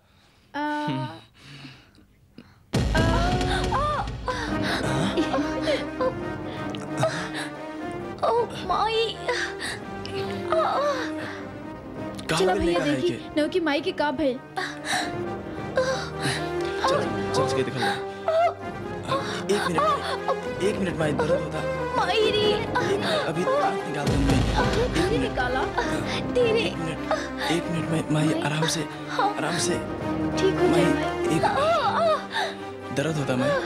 ओ माई कहाँ चला मिलने भैया का है देखी के नव की माई के का भइल चल चल के दिखा एक मिनट एक मिनट माई दर्द होता माई रे एक मिनट अभी आँख निकाल दूँ मैं धीरे निकाला तेरे एक मिनट एक मिनट में माई आराम से आराम से ठीक हो माई जाए एक दर्द होता मैं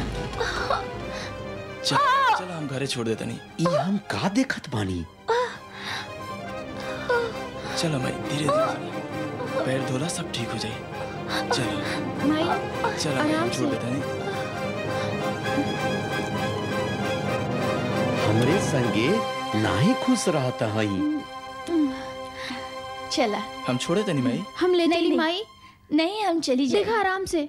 चल चल हम घरे छोड़ देता नहीं ई हम का देखत बानी चलो माई धीरे धीरे पैर धोला सब ठीक हो जाए चलो माई चल हम आराम छोड़ से। देता नहीं हमरे संगे नाही खुश रहता हई चला हम छोड़े तनी माई हम ले नहीं, चली नहीं। माई नहीं हम चली जाए देखा आराम से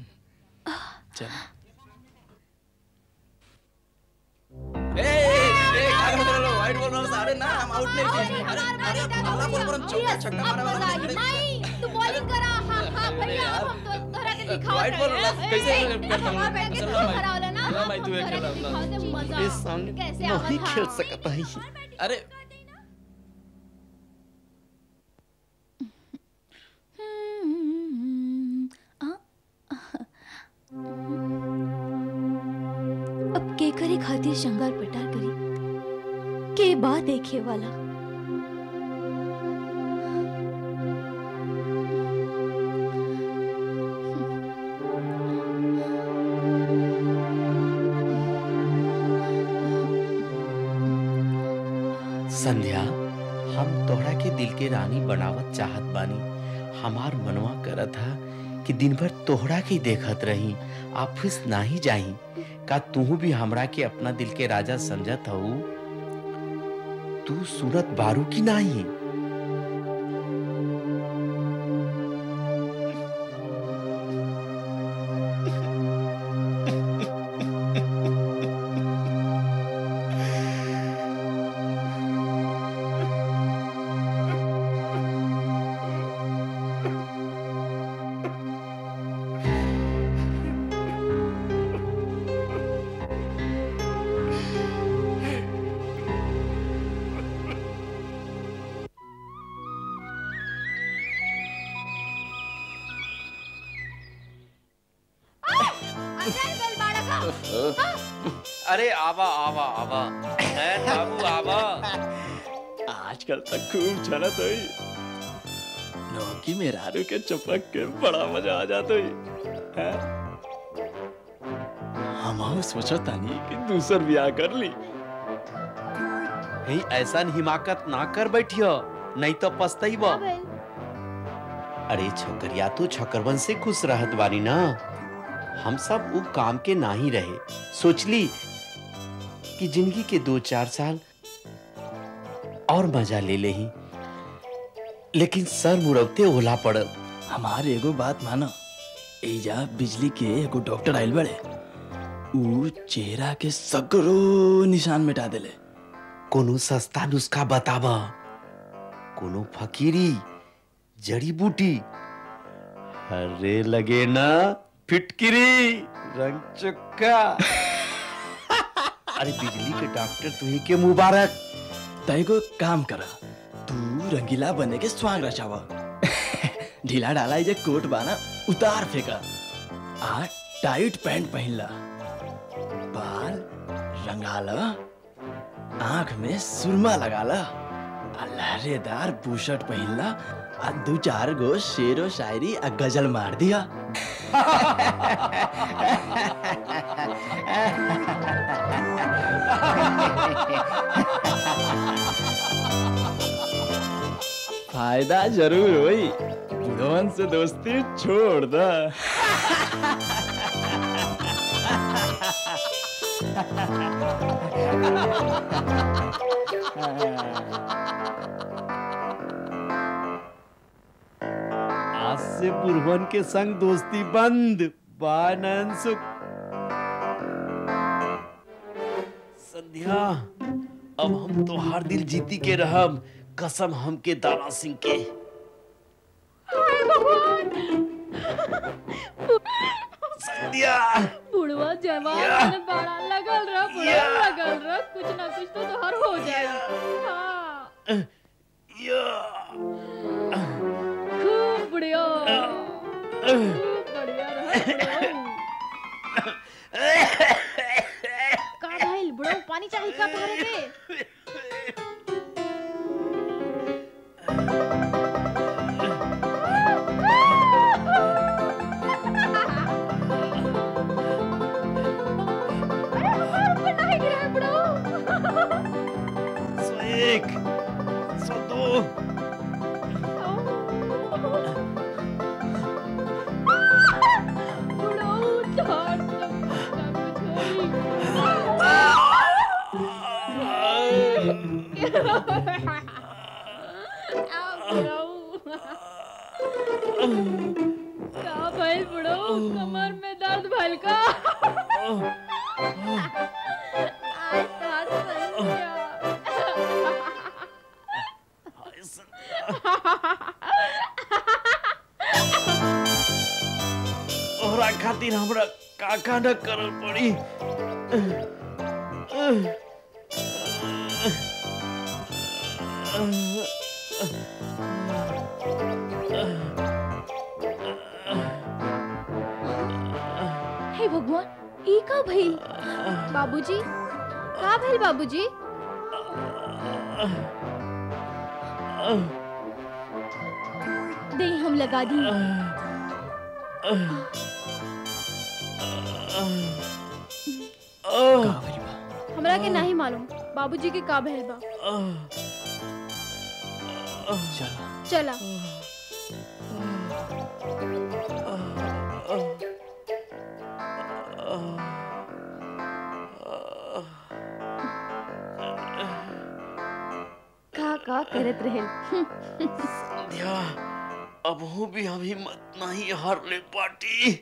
चल ए, ए, क्या कर रहे हो वाइट बोल रहा हूँ अरे ना हम आउट नहीं किए अरे अरे अल्लाह बोल पर हम चौका छक्का मारा वाला नहीं करे नहीं तू बॉलिंग करा हां हां भैया अब हम तो तोहरा के दिखाओ वाइट बॉल कैसे करता हूँ हमारा बैठ के तू चलो खड़ा होला ना चलो भाई, तू एक तोहरा खेला के अपना। दिखाओ दे मजा इस संग कैसे नहीं आवत खेल हा? सकता ही अरे अब के करे खातिर श्रृंगार पटार करी के बा देखे वाला संध्या हम तोहरा के दिल के रानी बनावत चाहत बानी हमार मनवा करत था कि दिन भर तोहरा के ही देखत रही ऑफिस नाही जाई का तू भी हमरा के अपना दिल के राजा समझत हऊ तू सूरत बारू की नाही अंदर गल बाड़ा का अरे आवा आवा आवा है बाबू आवा आजकल तक खूब चलत हुई नौकी में रारू के चपक के बड़ा मजा आ जाता हुई हम सोचो तानी कि दूसर ब्याह कर ली ही ऐसा हिमाकत ना कर बैठियो नहीं तो पछतैबा अरे छोकरिया तो छकरवन से खुश रहत बानी ना हम सब उ काम के ना ही रहे सोचली कि जिंदगी के दो चार साल और मजा ले ले ही लेकिन सर मुरवते ओला पड़ल हमारे एगो बात मानो एजा बिजली के एगो डॉक्टर आइल बड़े ऊ चेहरा के सगरो निशान मिटा देले कोनो सस्ता नुस्खा बतावा कोनो फकीरी जड़ी बूटी अरे लगे ना फिटकिरी रंग चुक्का अरे बिजली के डॉक्टर तुही के मुबारक तय को काम करा तू रंगीला बने के स्वांग रचावा ढीला डाला जे कोट बाना उतार फेंका आ टाइट पैंट पहनला बाल रंगाला आंख में सुरमा लगाला आ लहरेदार बूशर्ट पहनला आ दू चार गो शेरो शायरी आ गजल मार दिया फायदा जरूर होई बुढ़वन से दोस्ती छोड़ दा आज से बुरहन के संग दोस्ती बंद बानन सुख संध्या अब हम तोहार दिल जीती के रहब कसम हमके दारा सिंह के संध्या बुढ़वा जवान में बड़ा लगल रह बुढ़वा लगल रह कुछ ना कुछ तो तोहर हो जाए हाँ या खूब बढ़िया खूब बढ़िया रह का भाई बुढ़वा पानी चाहिए का तोहरे के सौ एक सौ दो का भाई बुढ़ो कमर में दर्द भल का आज तो आज संध्या खातिर हमरा का का न करल पड़ी हे भगवान ई का भइल बाबूजी का भइल बाबूजी दे हम लगा दी का भइल बा हमरा के नहीं मालूम बाबूजी के का भइल बा चलो चला का का करत रहेल संध्या अब हूँ भी हम हिम्मत नहीं हार ले पाटी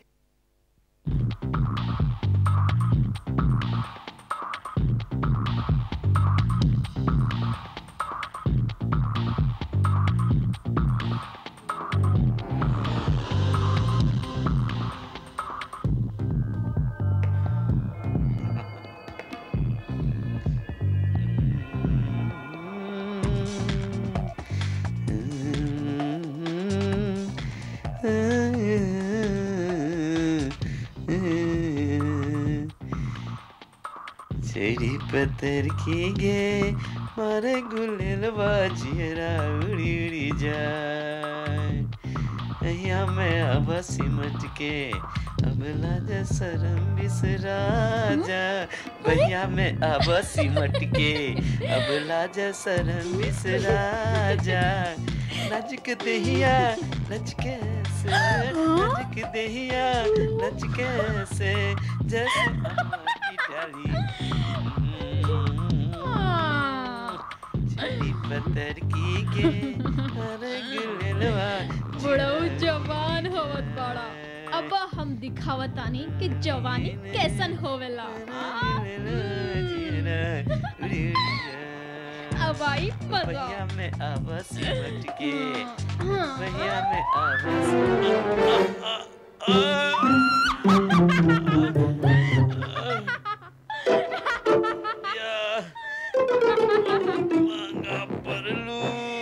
छेड़ी पत्थर की गे मारे गुलेल बाजियरा उड़ी उड़ी जाए अहिया में अब सिमट के अब लाजा शरम बिसरा जा भैया में अब सिमट के अब लाजा शरम बिसरा जा नचक दहिया नच कैसे नचक दहिया नच कैसे जैसे अम्मा की डाली छड़ी पत्थर की के अरे गुलेलवा बुढ़ऊ जवान होवत बड़ा अब हम दिखावतानी कि जवानी कैसन होवेला अब आई मजा भैया में अब सिमट के हाँ। भैया में अब मांगा परलू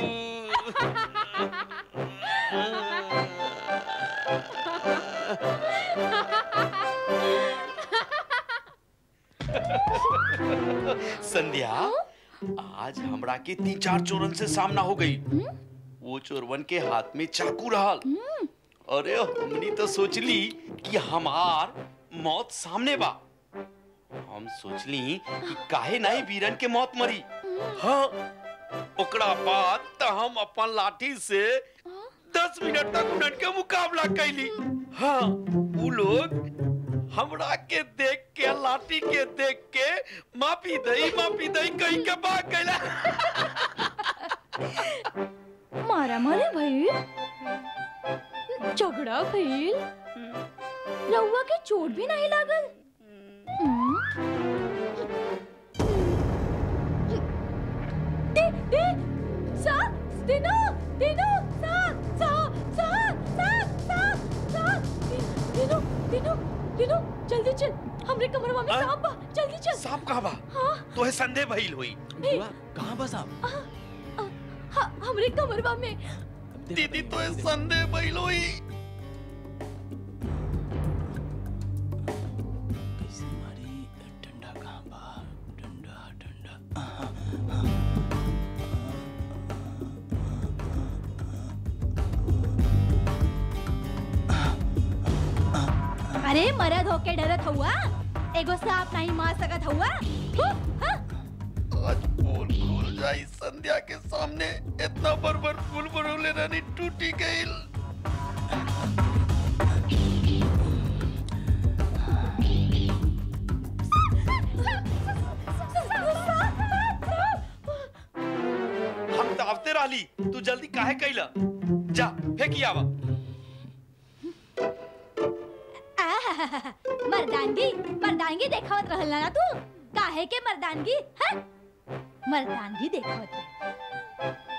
संध्या आज हमरा के तीन चार चोरन से सामना हो गई वो चोरवन के हाथ में चाकू रहल अरे हमनी तो सोचली कि हमार मौत सामने बा हम सोचली कि काहे नहीं वीरन के मौत मरी हाँ ओकरा बाद तो हम अपन लाठी से दस मिनट तक उनन के मुकाबला कैली हाँ वो लोग हमरा के देख के लाठी के देख के माफी दई माफी दई कहीं के भाग गइला मारा मारे भइल झगड़ा भइल रउआ के चोट भी नहीं लागल हम्म? दे दे सा दिनो दिनो सा सा सा सा सा सा दिनो दिनो दिनो जल्दी चल हमरे कमरवा में आ? सांप बा जल्दी चल सांप कहाँ बा हाँ तो है संदेह भइल हुई बुआ कहाँ बस आप हाँ हमरे कमरवा में दीदी तो है संदेह भइल हुई कैसे मारी डंडा कहाँ बा डंडा डंडा अरे मरद होके डरत हुआ एगो सांप नहीं मार सकत हुआ हु, हाँ? आज पोल खुल जाई संध्या के सामने इतना बरबर फूल बरोले रानी टूटी गईल हम दावते रहली तू जल्दी काहे कैला जा फेंकी आवा आहाहाहा, मर्दानगी मर्दानगी देखावत रहल ना तू काहे के मर्दानगी हाँ? मर्दानगी देखावत रहे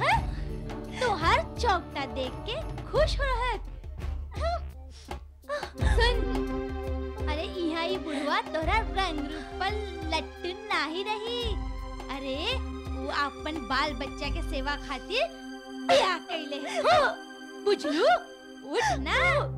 हाँ? तोहार चौकटा देख के खुश हो रहत सुन अरे यहाँ ही बुढ़वा तोरा रंग रूप पर लट्टू नाही रही अरे वो अपन बाल बच्चा के सेवा खातिर ब्याह कैले हाँ, बुझलू उठ ना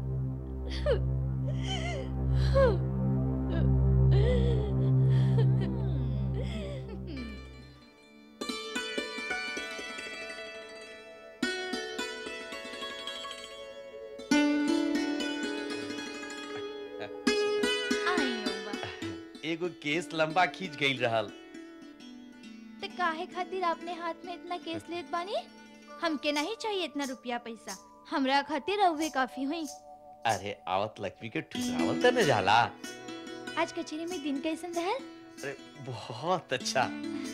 आइयो बा एगो केस लंबा खींच गई रहल ते काहे खातिर अपने हाथ में इतना केस लेत बानी हमके नहीं चाहिए इतना रुपया पैसा हमरा खातिर रहुए काफी हुई अरे आवत लक्ष्मी के ठुकरावल त न जाला आज कचेरी में दिन कैसन रहल अरे बहुत अच्छा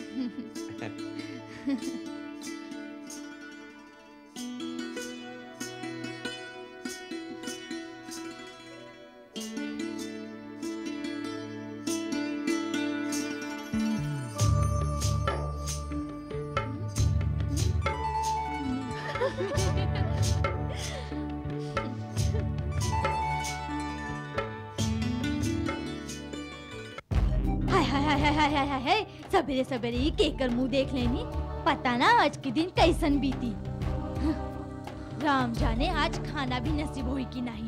हाय हाय हाय हाय हाय हाय हाय हाय सवेरे सवेरे ही केकर मुंह देख लेनी पता ना आज के दिन कैसन बीती राम जाने आज खाना भी नसीब होई कि नहीं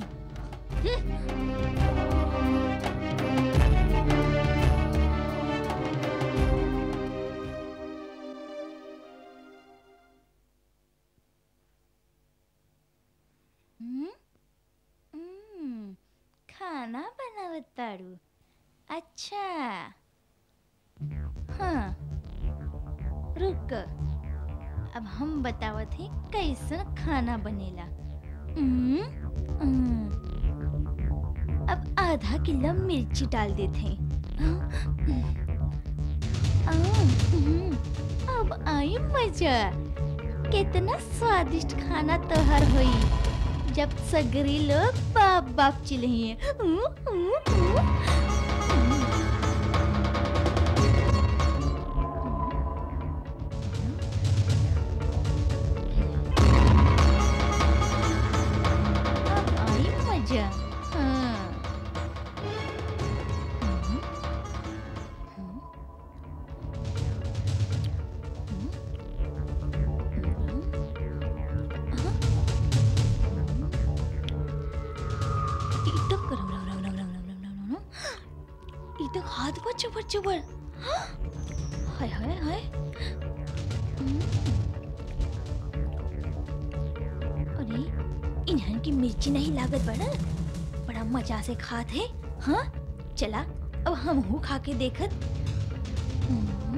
हम्म? हम्म, खाना बनावत तारू अच्छा हाँ रुक अब हम बतावत हैं कैसन खाना बनेला हम्म, हम्म। अब आधा किलो मिर्ची डाल देते हैं हम्म, अब आई मजा कितना स्वादिष्ट खाना तोहर होई जब सगरी लोग बाप बाप चिल्लाइए हम्म, हम्म, हम्म। अब आई मजा हाँ हम्म, हम्म, हम्म, हाँ, ई तो करम रम रम रम रम रम रम रम रम। ई तो हाथ पर चुबर चुबर हाय हाय हाय हम्म। अरे इन्हन की मिर्ची नहीं लागत बड़ा बड़ा मजा से खात है हाँ चला अब हम हूँ खा के देखत हम्म।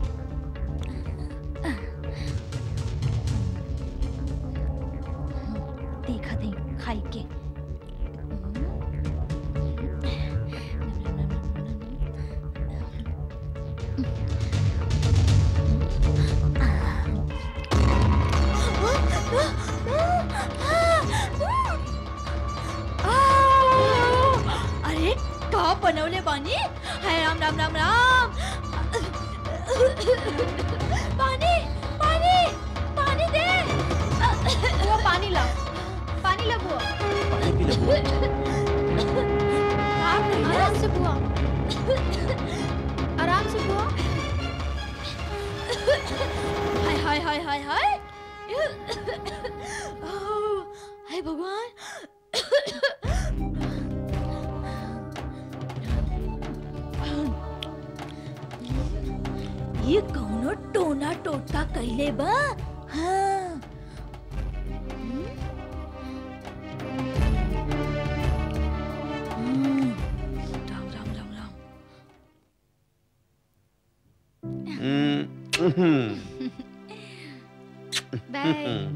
देखत है खाई के अरे का बनवले बानी हाय राम राम राम राम पानी पानी पानी दे वो पानी ला पानी ला बुआ आराम से बुआ आराम से बुआ हाय हाय हाय हाय हाय हाय भगवान ये कौनो टोना टोटका कैले बा हाँ हम्म? हम्म, राम राम राम राम बाय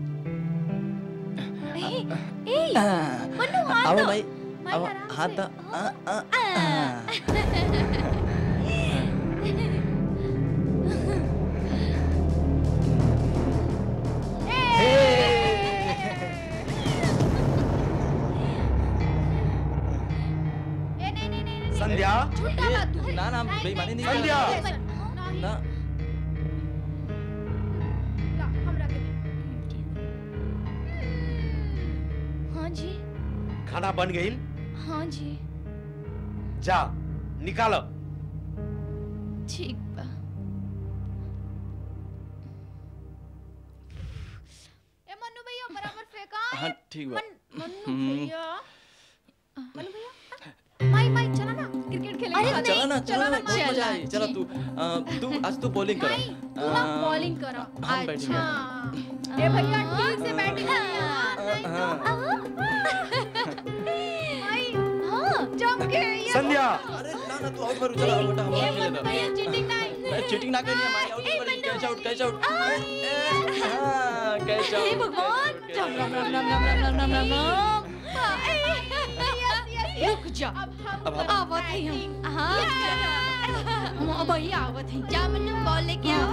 ए ए मनु हाथ आओ दो भाई भाई, आओ आराम हाथ से। दो आ, आ, आ। ए नहीं नहीं नहीं नहीं संध्या झूठा बात तू ना ना बेईमानी नहीं कर संध्या। रहा। ना ला, हमरा के दे हाँ जी खाना बन गई हाँ जी जा निकालो ठीक बा ए मन्नू भैया बराबर फेंका हाँ ठीक बा मन- मन्नू हम्म। भैया मन्नू भैया माई माई चला ना क्रिकेट खेलेंगे हाँ, चला ना चला ना बहुत चला, मजा आई चला जी। तू अ, तू आज तू बॉलिंग कर माई तू ना बॉलिंग करो हम बैटिंग अच्छा ए भैया ठीक से बैटिंग माई हाँ जम के ये संध्या अरे ना ना तू आउट मारू चला बेटा हम ए खेले मन्नू ना भैया चीटिंग नहीं मैं चीटिंग ना करनी है मारी आउट ए, मारी Mannu. Catch out catch out हां कैच आउट हे भगवान राम राम राम राम राम राम राम राम राम रुक जा अब हम आवत है हम हाँ हम भैया आवत है जा मन्नू बॉल लेके आओ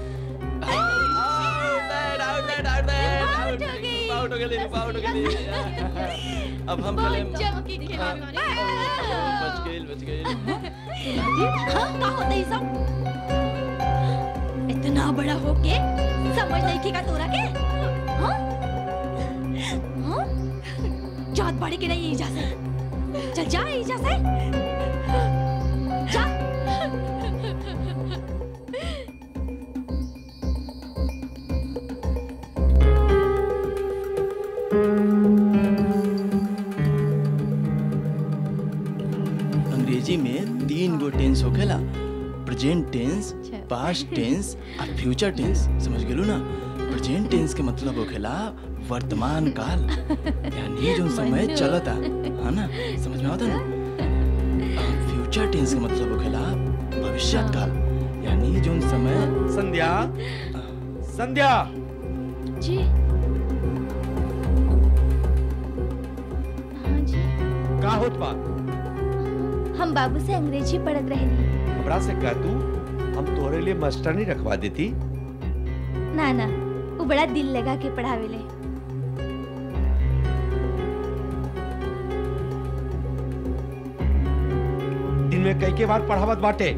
आउट आउट आउट Out हो गई। आउट हो गई आउट हो गई अब हम खेले बहुत जम के खेला बच गई बच गई हाँ का होता है सब इतना बड़ा होके समझ नहीं की का तोरा के हाँ हाँ जात बड़े के नहीं जा से चल जा जा से जा अंग्रेजी में तीन गो टेंस होखेला प्रेजेंट टेंस अच्छा। पास्ट टेंस और फ्यूचर टेंस समझ गेलू ना प्रेजेंट टेंस के मतलब होखेला वर्तमान काल यानी जो समय मनु। चलता है ना समझ में आता ना फ्यूचर टेंस के मतलब होखेला भविष्य काल यानी जो समय संध्या संध्या जी हाँ जी का होत बा हम बाबू से अंग्रेजी पढ़त रहे हमरा से कह तू हम तोहरे लिए मास्टरनी रखवा देती ना ना वो बड़ा दिल लगा के पढ़ावेले दिन में कई के बार पढ़ावत बाटे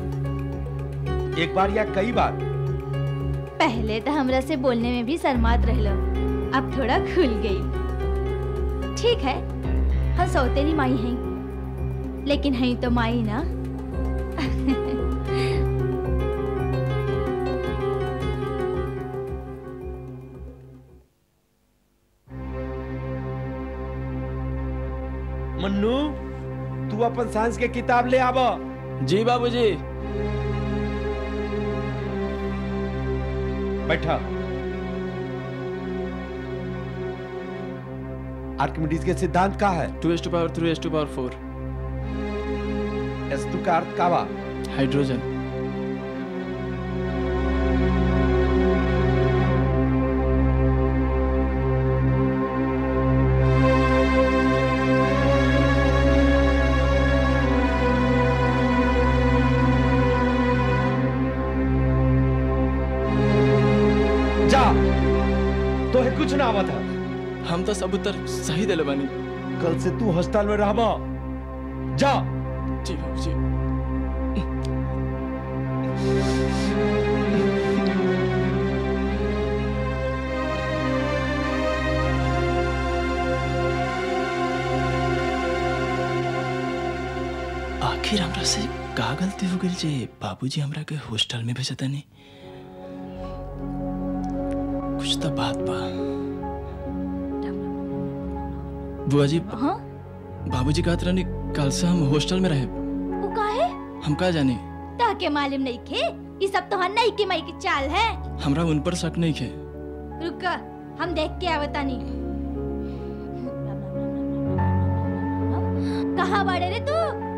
एक बार या कई बार पहले तो हमरा से बोलने में भी शर्मात रहलो अब थोड़ा खुल गई ठीक है हम सौतेली माई हैं लेकिन हैं तो माई ना मन्नू तू अपन साइंस के किताब ले आब जी बाबूजी बैठा आर्किमिडीज के सिद्धांत का है two S two power three S two power four S two का अर्थ का बा हाइड्रोजन जा तो है कुछ ना आवत है हम तो सब उत्तर सही दिले बानी कल से तू हॉस्टल में रहबा जा जी बाबूजी आखिर हमरा से का गलती हो गई जे बाबूजी हमरा के हॉस्टल में भेजता नहीं कुछ तो बात बा बुआ जी हाँ बाबूजी कहत रहनी कल से हम हॉस्टल में रहे वो काहे हम का जानी ताके मालूम नहीं खे ये सब तो नहीं के माई की चाल है हमरा उन पर शक नहीं खे रुका हम देख के आवतानी कहाँ बाड़े रे तू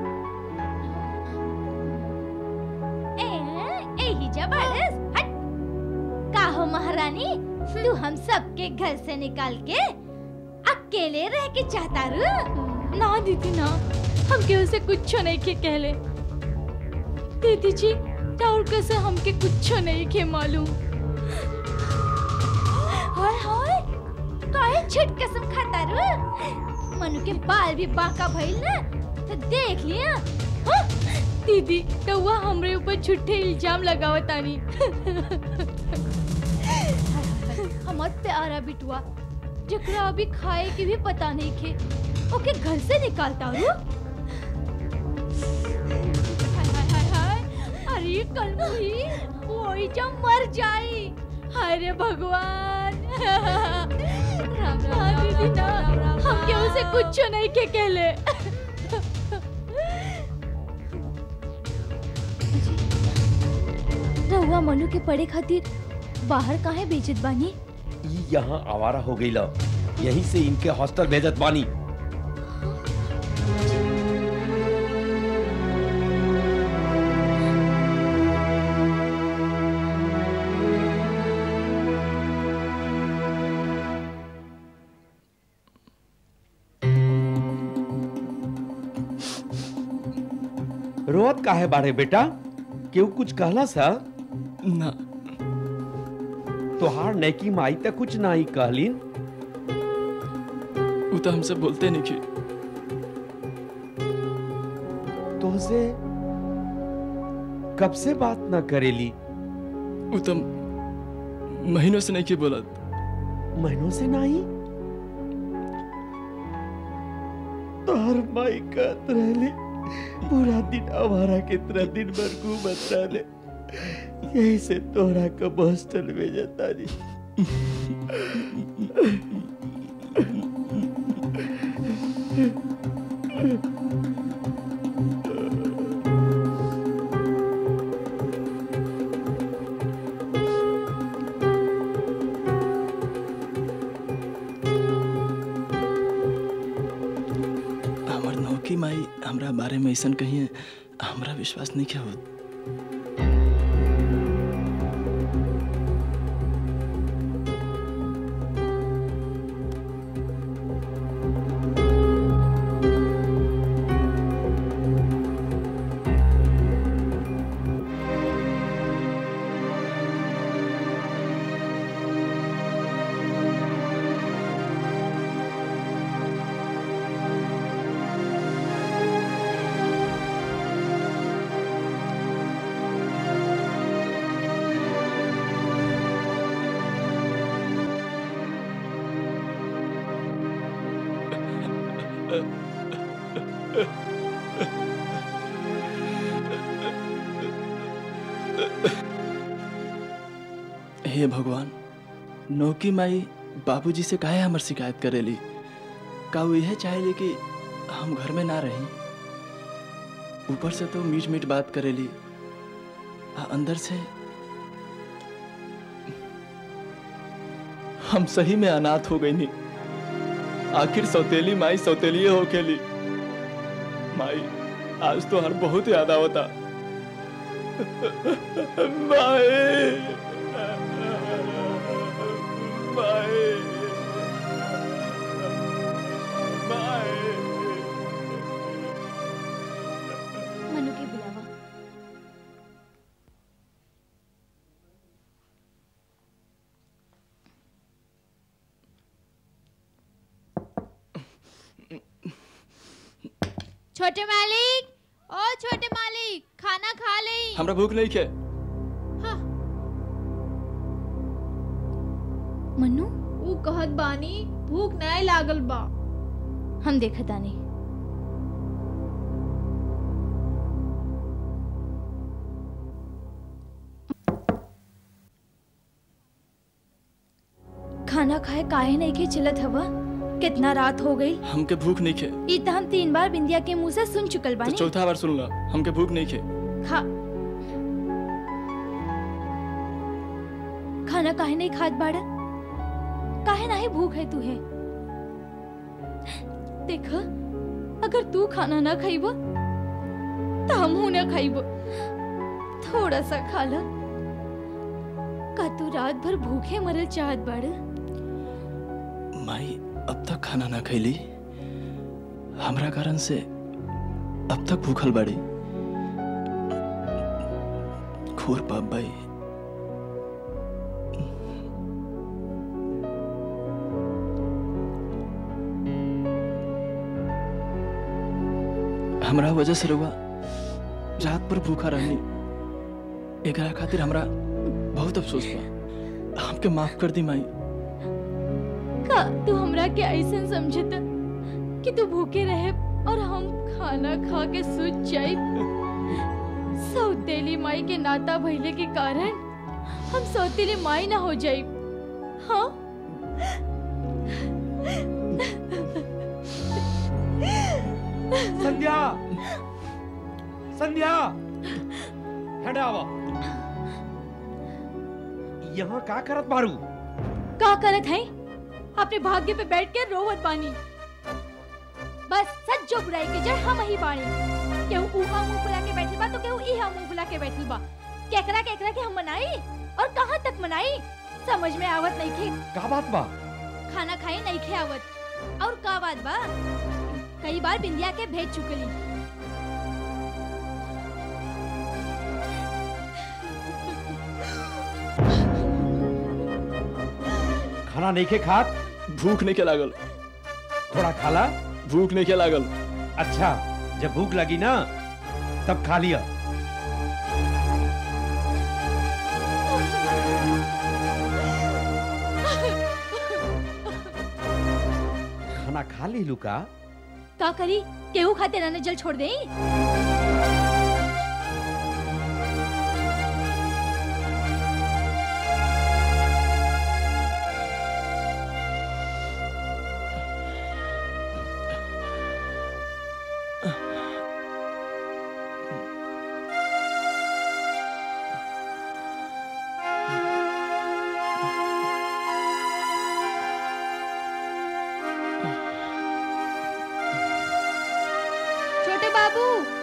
ए, ए ही जा बाड़स हट का हो महारानी तू हम सबके घर से निकाल के अकेले रह के चाहता रू ना दीदी ना हम केहू से कुछ नहीं के कहले दीदी जी टाउर कैसे हमके कुछ नहीं के मालूम हाय हाय काहे छिट कसम खाता रू मनु के बाल भी बाका भइल ना तो देख लिया हाँ? दीदी कौआ हमरे ऊपर झूठे इल्जाम लगावतानी हमर प्यारा बिटुआ जकरा अभी खाए के भी पता नहीं खे ओके घर से निकालता हूँ हाय हाय हाय हाय अरे कलमुही वही जब मर जाई हाय रे भगवान राम राम दीदी ना हम के उसे कुछ नहीं के कहले रहुआ मनु के पढ़े खातिर बाहर काहे बेचत बानी ई यहाँ आवारा हो गई यहीं से इनके हॉस्टल भेजत बानी रोत काहे बाड़े बेटा केहू कुछ कहला सा ना तोहार नेकी माई तक कुछ नहीं कहलीन वो तो हमसे बोलते नहीं कि तोहसे कब से बात ना करेली वो तो महीनों से नहीं कि बोलत महीनों से नहीं तोहर माई कहत रहली पूरा दिन आवारा के तरह दिन भर घूमत रहले यही से तोहरा कब हॉस्टल में जाता हमार नौकी माई हमरा बारे में ऐसा कहिए हमरा विश्वास नहीं क्या होत हे भगवान नौकी माई बाबूजी से काहे हमर शिकायत करेली का वो यह चाहेली कि हम घर में ना रही ऊपर से तो मीठ मीठ बात करेली आ अंदर से हम सही में अनाथ हो गई नी आखिर सौतेली माई सौतेली हो खेली माई आज तो हर बहुत याद आवता माई माई मनु के बुलावा छोटे मालिक ओ छोटे मालिक खाना खा ले हमरा भूख नहीं खे मनु ऊ कहत बानी भूख नहीं लागल बा हम देखत आनी खाना खाए काहे नहीं के चलत हवा कितना रात हो गई हमके भूख नहीं खे ई त हम तीन बार बिंदिया के मुंह से सुन चुकल तो बानी चौथा बार सुन ला हमके भूख नहीं खे खा खाना काहे नहीं खात बाड़ा काहे नाही भूख है तुहे देख अगर तू खाना ना खाइब तो हमहू ना खाइब थोड़ा सा खा ल का तू रात भर भूखे मरल चाहत बाड़ माई अब तक खाना ना खैली हमरा कारण से अब तक भूखल बाड़ी खोर पाप भाई हमरा वजह से रहुआ रात भर भूखा रहनी एकरा खातिर हमरा बहुत अफसोस बा हमके माफ कर दी माई का तू हमरा के ऐसा समझत कि तू भूखे रहे और हम खाना खा के सूझ जाए सौतेली माई के नाता भइले के कारण हम सौतेली माई ना हो जाए हाँ संध्या संध्या हेडे आवा यहाँ का करत बारू का करत है अपने भाग्य पे बैठ के रोवत बानी बस सज्जो बुराई के जड़ हम ही बानी केहू उहा मुंह फुला के बैठल बा तो केहू इहा मुंह फुला के बैठल बा केकरा केकरा के हम मनाई और कहाँ तक मनाई समझ में आवत नहीं खे का बात बा खाना खाए नहीं खे आवत और का बात बा कई बार बिंदिया के भेज चुकली खाना नहीं खे खात भूख नहीं के लागल थोड़ा खाला भूख नहीं के लागल अच्छा जब भूख लगी ना तब खा लिया खाना खा ली लुका का करी केहू खाते रहने जल छोड़ दे छोटे बाबू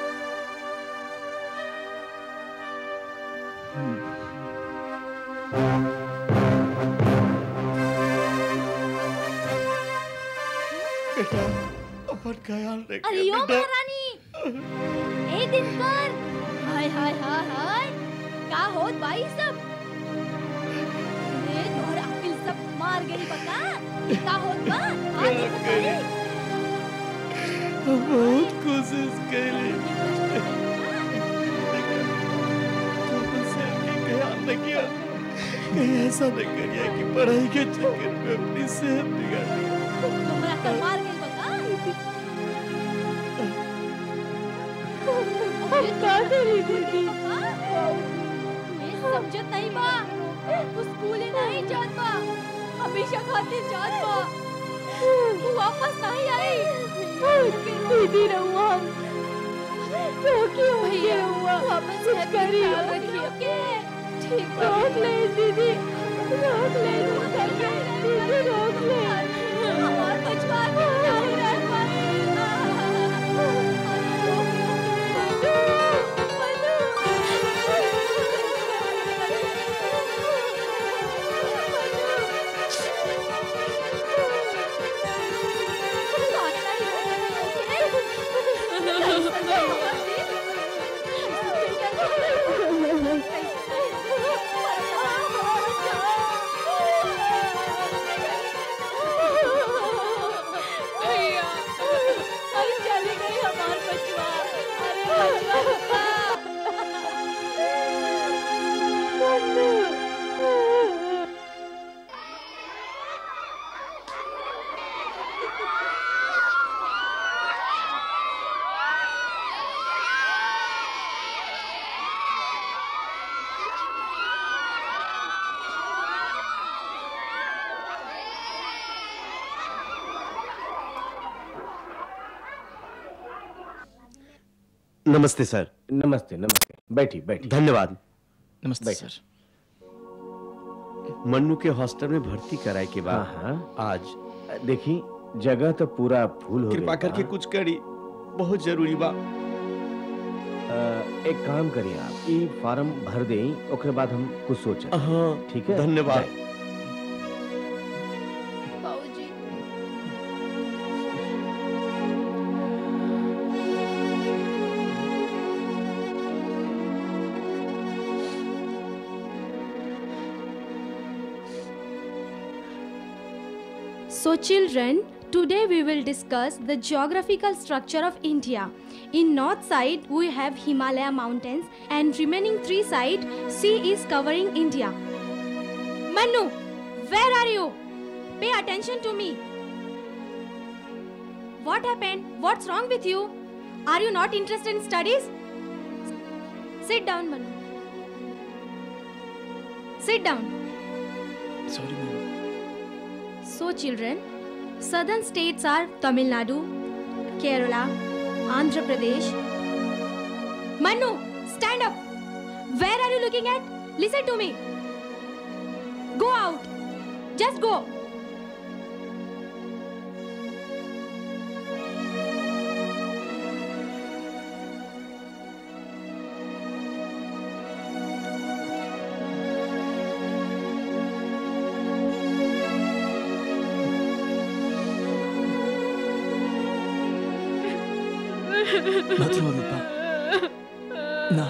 अपन ख्याल अरे यो महारानी ए दिनकर हाय हाय हाय हाय का होत भाई सब ए तोहर अकिल सब मार गई बका का होत बा आज बताई बहुत कोशिश कैली ख्याल न किया कहीं ऐसा न करिए कि पढ़ाई के चक्कर में अपनी सेहत बिगाड़ ली तोहरा कर मार गई बका अरे का करी दीदी ये समझत नहीं बा तू स्कूल ही नहीं जात बा हमेशा खातिर जात बा तू वापस नहीं आई दीदी रहुआ रोकी भैया रहुआ वापस करी के ठीक रोक ले दीदी रोक ले दीदी रोक ले हमार बचवा के नहीं रह भैया अरे चली गई हमार बचवा अरे बचवा नमस्ते सर नमस्ते नमस्ते बैठी बैठी धन्यवाद नमस्ते बैठ। सर मन्नू के हॉस्टल में भर्ती कराए के बाद हाँ हाँ आज देखी जगह तो पूरा फूल हो कृपा गइल करके बा। कुछ करी बहुत जरूरी बा अ, एक काम करिए आप ई फॉर्म भर दें ओकरे बाद हम कुछ सोचें हाँ ठीक है धन्यवाद जाए। बाबूजी So, children, today we will discuss the geographical structure of India. In north side, we have Himalaya mountains, and remaining three side, sea is covering India. Manu, where are you? Pay attention to me. What happened? What's wrong with you? Are you not interested in studies? Sit down, Manu. Sit down. Sorry ma'am So, children, southern states are Tamil Nadu, Kerala, Andhra Pradesh. Manu, stand up. Where are you looking at? Listen to me. Go out. Just go. मत रो रूपा ना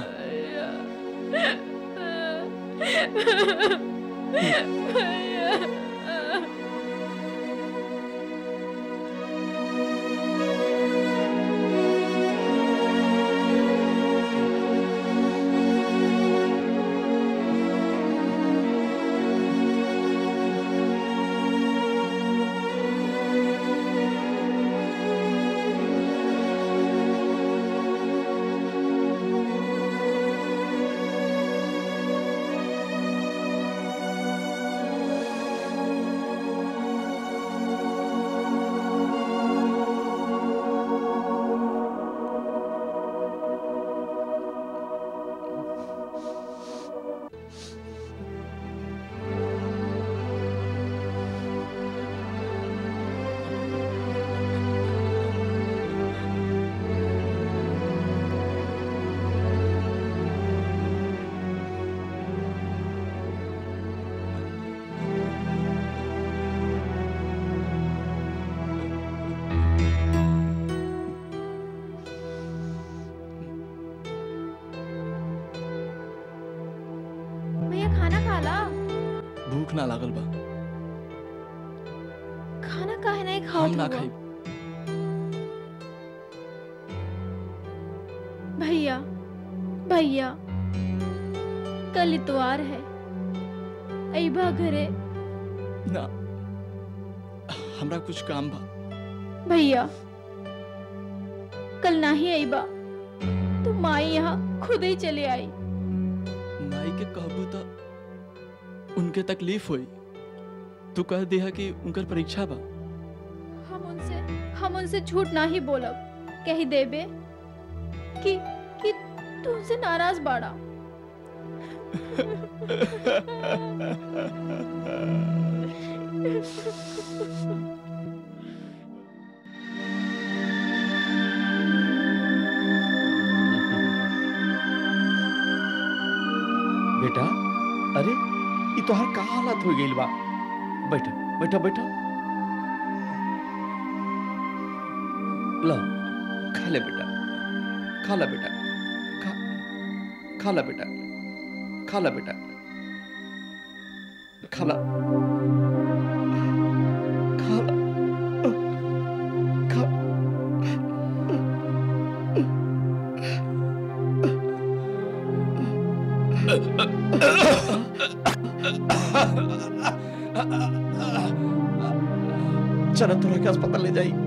भैया खाना खा ला भूख ना लागल बा खाना काहे नहीं खाओ हम ना खाई भैया भैया कल इतवार है अइबा घरे ना हमरा कुछ काम बा भैया कल नहीं अइबा तो माई यहाँ खुद ही चले आई माई के कहबू तो उनके तकलीफ होई तू कह दिया कि उनकर परीक्षा बा हम उनसे हम उनसे झूठ ना ही बोलब कह देबे कि कि तू उनसे नाराज बाड़ा बेटा अरे ये तोहर का हालत हो गइल बा बैठा बैठा बैठा ला खा ले बेटा खा ला बेटा खा खा ला बेटा खा ला बेटा खा ला खा ला खा चलो तोरा के अस्पताल ले जाई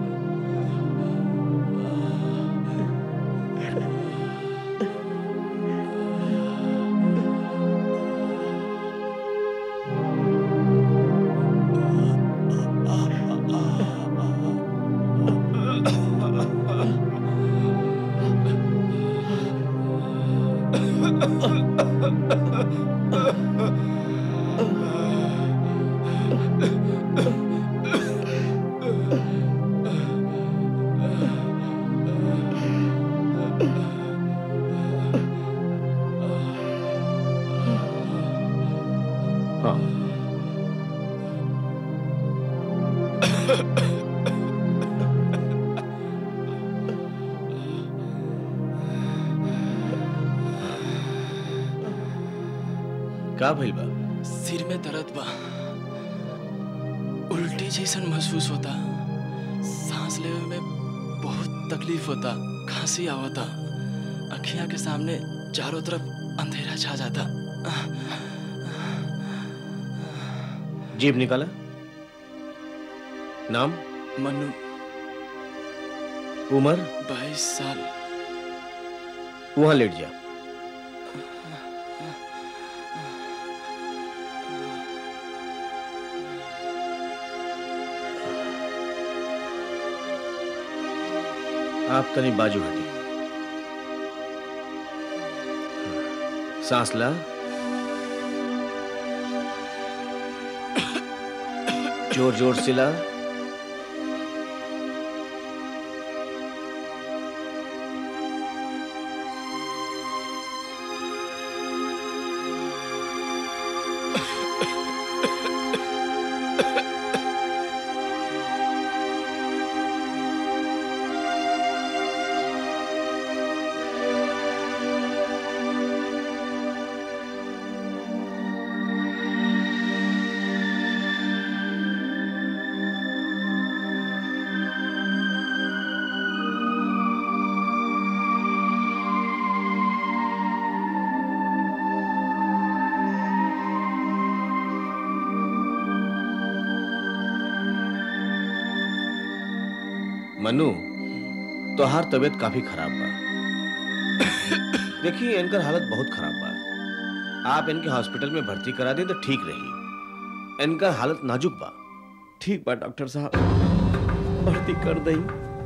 हाँ का भइल बा सिर में दर्द बा उल्टी जैसन महसूस होता सांस लेवे में बहुत तकलीफ होता खांसी आवता अखियां के सामने चारों तरफ अंधेरा छा जाता जीभ निकाला नाम मनु उम्र बाईस साल वहां लेट जा आप तनी बाजू हटी सांस ला जोर जोर से ला मनु तोहार तबीयत काफी खराब बा देखिए इनकर हालत बहुत खराब बा आप इनके हॉस्पिटल में भर्ती करा दें तो ठीक रही इनका हालत नाजुक बा ठीक बा डॉक्टर साहब भर्ती कर दई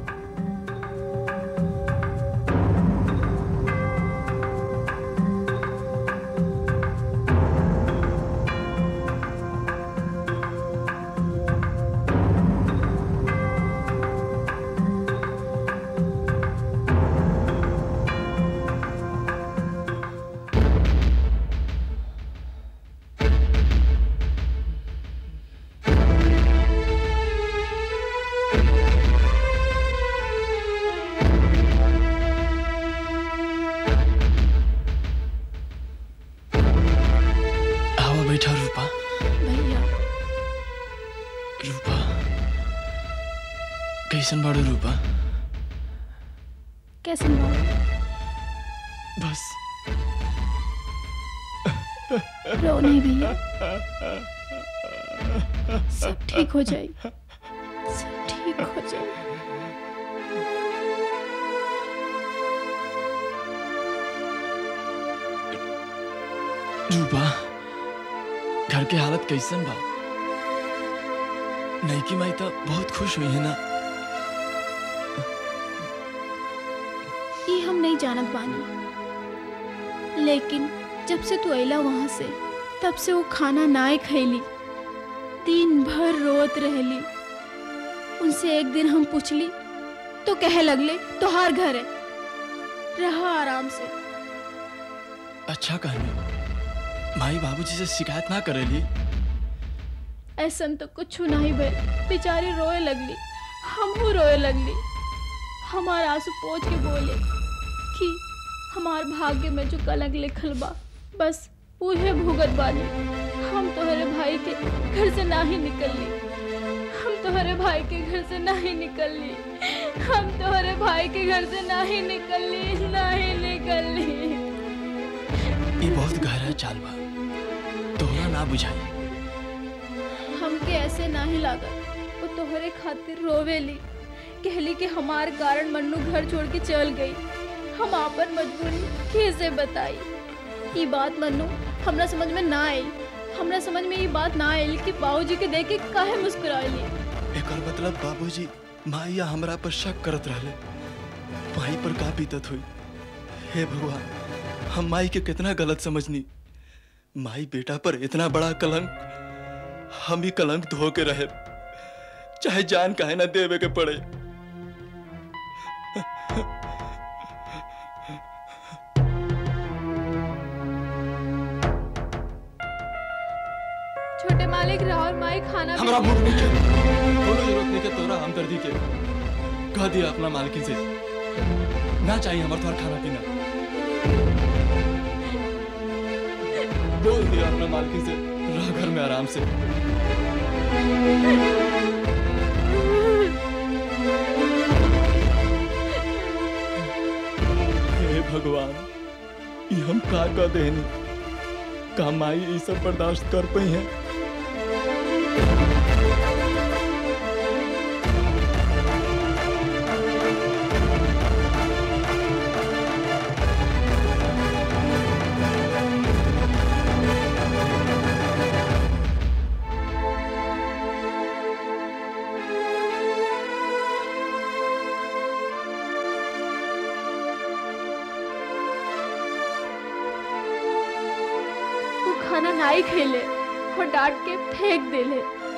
आवा बैठा रूपा भैया रूपा कैसन बाड़ू रूपा कैसे बाबू बस रो नहीं भैया सब ठीक हो जाए सब ठीक हो जाए रूपा घर के हालत कैसन बा नईकी माई तो बहुत खुश हुई है ना ये हम नहीं जानत बानी लेकिन जब से तू अला वहां से तब से वो खाना नाए खैली दिन भर रोत रहली उनसे एक दिन हम पूछली तो कहे लगले तोहार घर है रहा आराम से अच्छा कहनी माई बाबूजी से शिकायत ना करेली ऐसन तो कुछ नहीं भइल बेचारी रोए लगली हमहू रोए लगली हमार आंसू पोछ के बोले कि हमार भाग्य में जो कलंक लिखल बा बस उहे भुगत बानी हम तोहरे भाई के घर से ना ही निकलली हम तोहरे भाई के घर से ना ही निकलली हम तोहरे भाई के घर से ना ही निकलली ना ही निकलली ये बहुत गहरा चाल बा तोहरा ना बुझाई हमके ऐसे नाही लागत वो तोहरे खातिर रोवेली कहली कि हमार कारण मन्नू घर छोड़ के चल गई हम आपन मजबूरी कैसे बताई ये बात मन्नू हमरा समझ में ना आई हमरा समझ में ये बात ना आई कि बाबूजी के देख के काहे मुस्कुराइली एकर मतलब बाबूजी माई या हमरा पर शक करत रहले माई पर का बीतत हुई हे भगवान हम माई के कितना गलत समझनी माई बेटा पर इतना बड़ा कलंक हम ही कलंक धो के रहे चाहे जान काहे ना देवे के पड़े छोटे मालिक राहुल माई खाना हमरा भी- भूख नहीं है कोनो जरूरत नहीं के तोरा हमदर्दी के कह दिया अपना मालकिन से ना चाहिए हमार तोहर खाना पीना बोल दिया अपना मालकिन से रह घर में आराम से हे भगवान ये हम का का देनी का माई ये सब बर्दाश्त कर पाई है नाई खेले और डांट के फेंक देले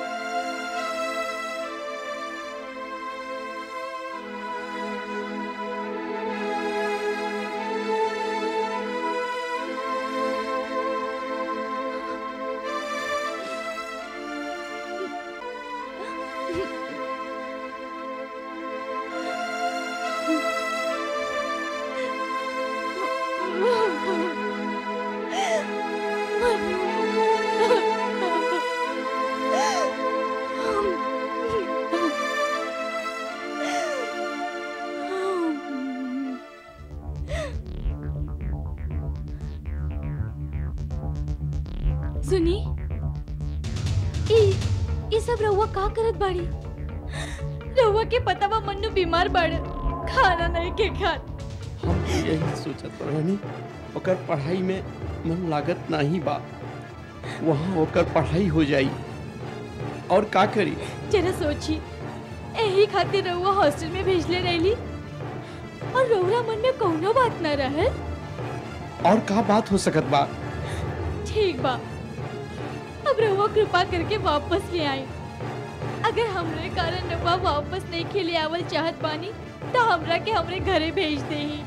सुनी ई ई सब रउआ का करत बाड़ी रउआ के पता बा मन्नू बीमार बाड़े खाना नहीं के खात हम तो यही सोचत रहनी ओकर पढ़ाई में मन लागत नहीं बा वहाँ ओकर पढ़ाई हो जाई और का करी जरा सोची यही खातिर रउआ हॉस्टल में भेजले रहली और रउरा मन में कौनो बात न रहे और का बात हो सकत बा ठीक बा अब रउआ कृपा करके वापस ले आई अगर हमरे कारण रउआ वापस नहीं खेले आवल चाहत बानी तो हमरा के हमरे घरे भेज देही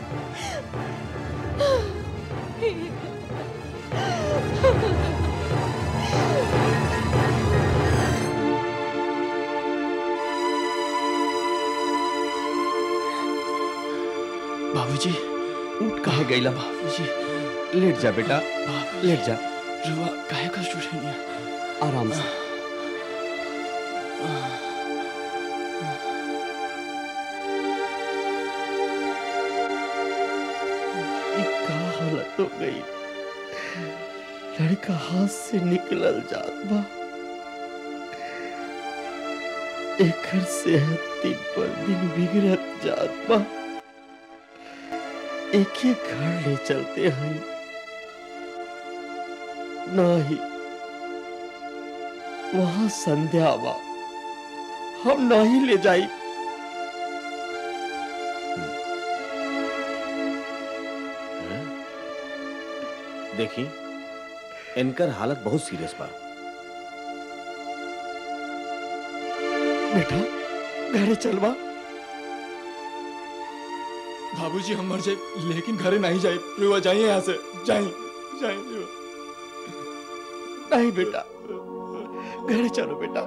बाबूजी उठ कहा गईला बाबूजी लेट जा बेटा लेट जा रुआ काहे कष्ट उठेनी आराम से ये का हालत हो गई लड़का हाथ से निकलल जात बा एकर सेहत दिन पर दिन बिगड़त जात बा एक ही घर ले चलते हैं नहीं वहां संध्या बा हम नहीं ले जाई देखी इनकर हालत बहुत सीरियस बा बेटा घरे चलवा बाबूजी हम मर जाए लेकिन घरे नहीं जाए रुआ जाइए यहाँ से जाइए जाइए नहीं बेटा घरे चलो बेटा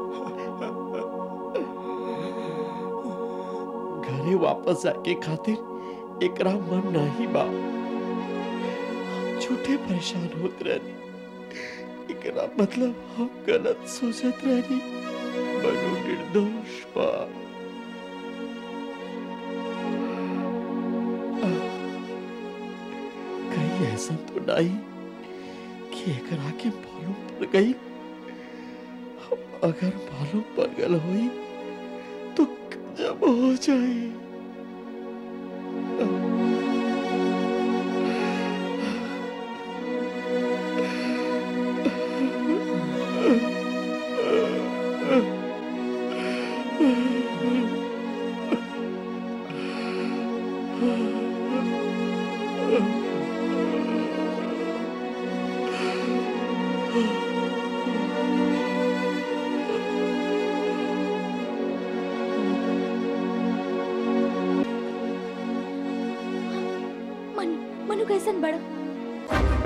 घरे वापस आके खातिर एकरा मन नहीं बा हम झूठे परेशान होत रहनी एकरा मतलब हम गलत सोचत रहनी बनो निर्दोष बा कहीं ऐसा तो नहीं कि एकरा के मालूम पड़ गई अगर मालूम पड़ गल हुई तो जब हो जाए मनु मनु कैसन बड़ा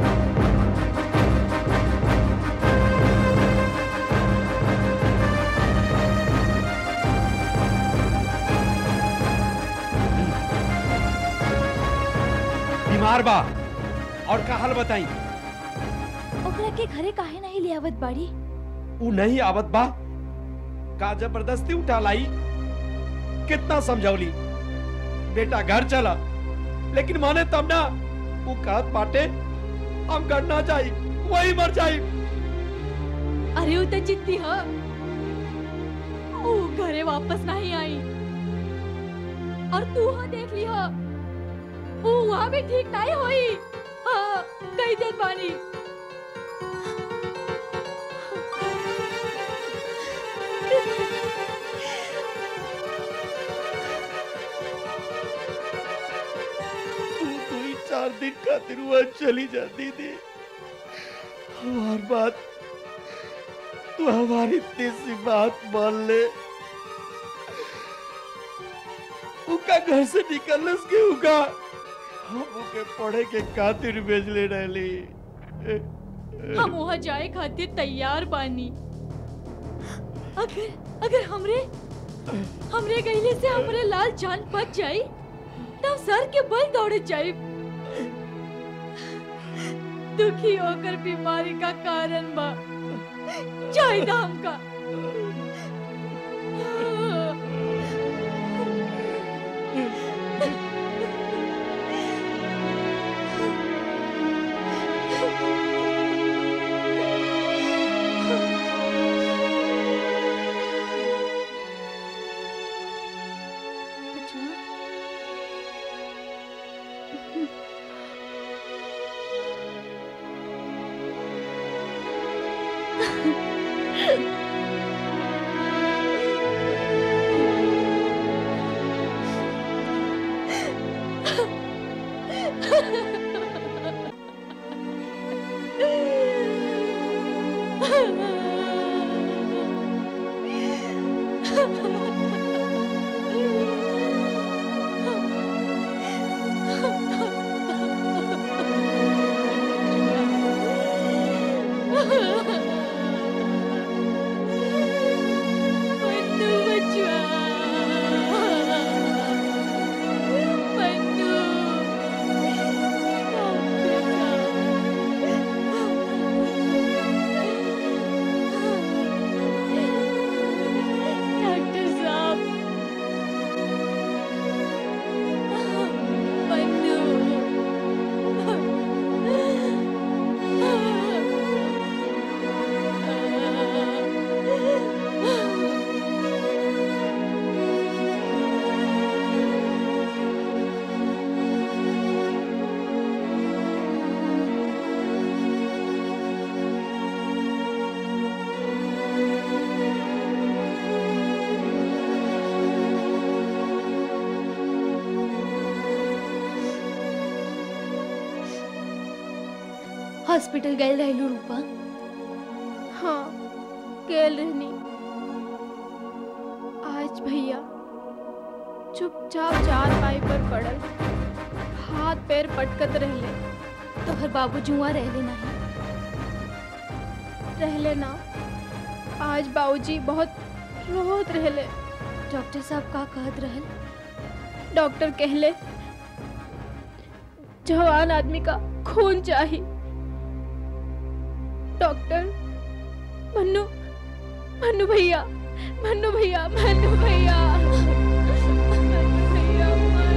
बीमार बा और का हाल बताई ओकरा के घरे काहे नहीं ले आवत बाड़ी ऊ नहीं आवत बा का जबरदस्ती उठा लाई कितना समझौली बेटा घर चला लेकिन माने तब ना वो कहत पाटे हम घर ना जाई वही मर जाई अरे उ त जिद्दी ह ओ घरे वापस नहीं आई और तू ह देख ली ह वो वहाँ भी ठीक नहीं होई हाँ कई दिन बानी तू कोई चार दिन खातिर वहां चली जाती थी हमार बात तू हमारी इतनी सी बात मान ले उका घर से निकलस के उका हम उके पढ़े के खातिर भेजले रहली हम वहाँ जाए खातिर तैयार बानी अगर अगर हमरे हमरे गईले से हमरे लाल जान बच जाई तब सर के बल दौड़े जाई दुखी होकर बीमारी का कारण बा जाए दाम का मन्नू बचुआ मन्नू डॉक्टर साहब मन्नू हॉस्पिटल गए रहलू रूपा हाँ गेल रहनी आज भैया चुपचाप चार पाई पर पड़ल हाथ पैर पटकत रहले तो हर बाबू जुआ रहले नहीं रहले ना आज बाबूजी बहुत रोत रहले डॉक्टर साहब का कहत रहल डॉक्टर कहले जवान आदमी का खून चाहिए डॉक्टर मन्नू मन्नू भैया मन्नू भैया मन्नू भैया मन्नू भैया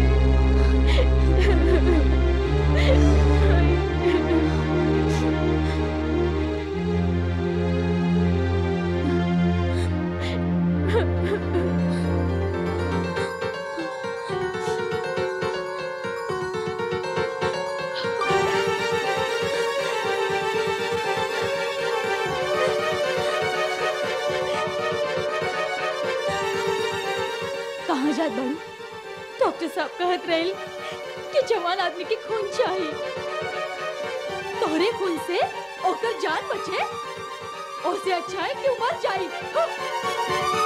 कहाँ जात बाड़ू डॉक्टर साहब कहत रहे कि जवान आदमी के खून चाहिए तोहरे खून से ओकर जान बचे ओसे अच्छा है कि वो मर जाए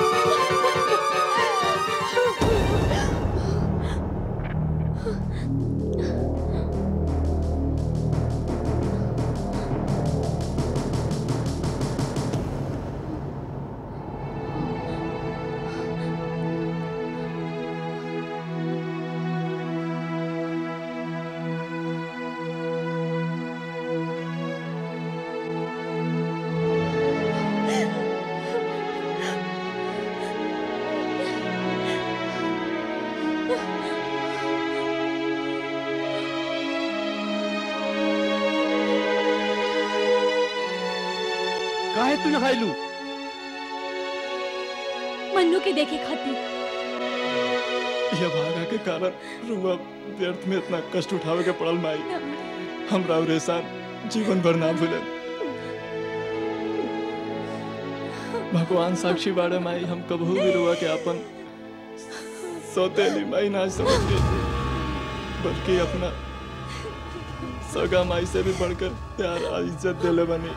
काहे तू यहाँ आइलू मन्नू के देखे खातिर यह भागा के कारण रुआ व्यर्थ में इतना कष्ट उठावे के पड़ल माई हमरा और एहसान जीवन भर ना भूले भगवान साक्षी बाड़े माई हम कबहू भी रुआ के अपन सौतेली माई ना समझ के बल्कि अपना सगा माई से भी बढ़कर प्यार और इज्जत दिले बनी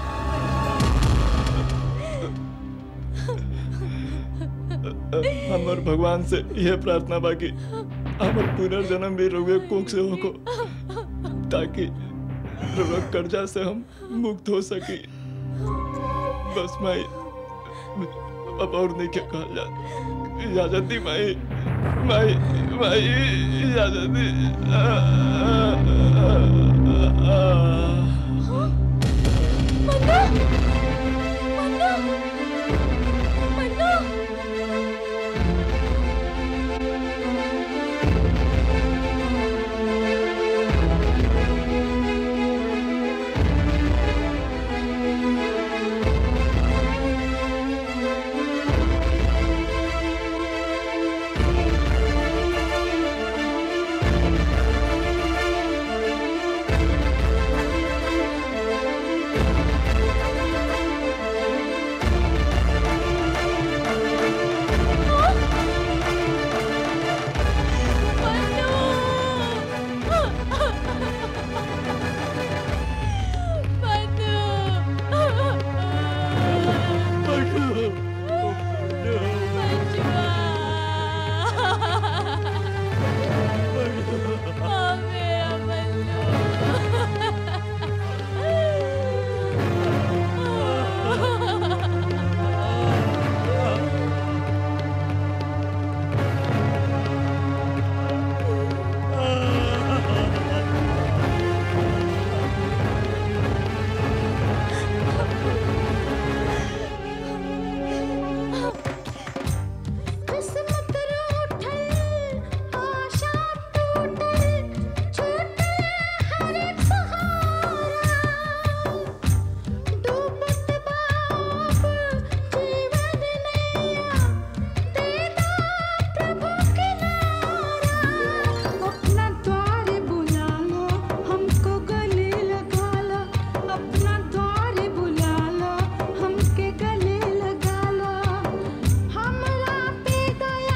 हमर भगवान से यह प्रार्थना बाकी हमर पुनर्जन्म भी रुए कोख से होको ताकि रुआ कर्जा से हम मुक्त हो सकी बस माई अब और नहीं क्या कहा जा इजाजत दी माई माई माई इजाजत दी आ, आ, आ, आ, अपना द्वार बुला लो हमको गले लगा लो अपना द्वार बुला लो हमके गले लगा लो हमरा पे दया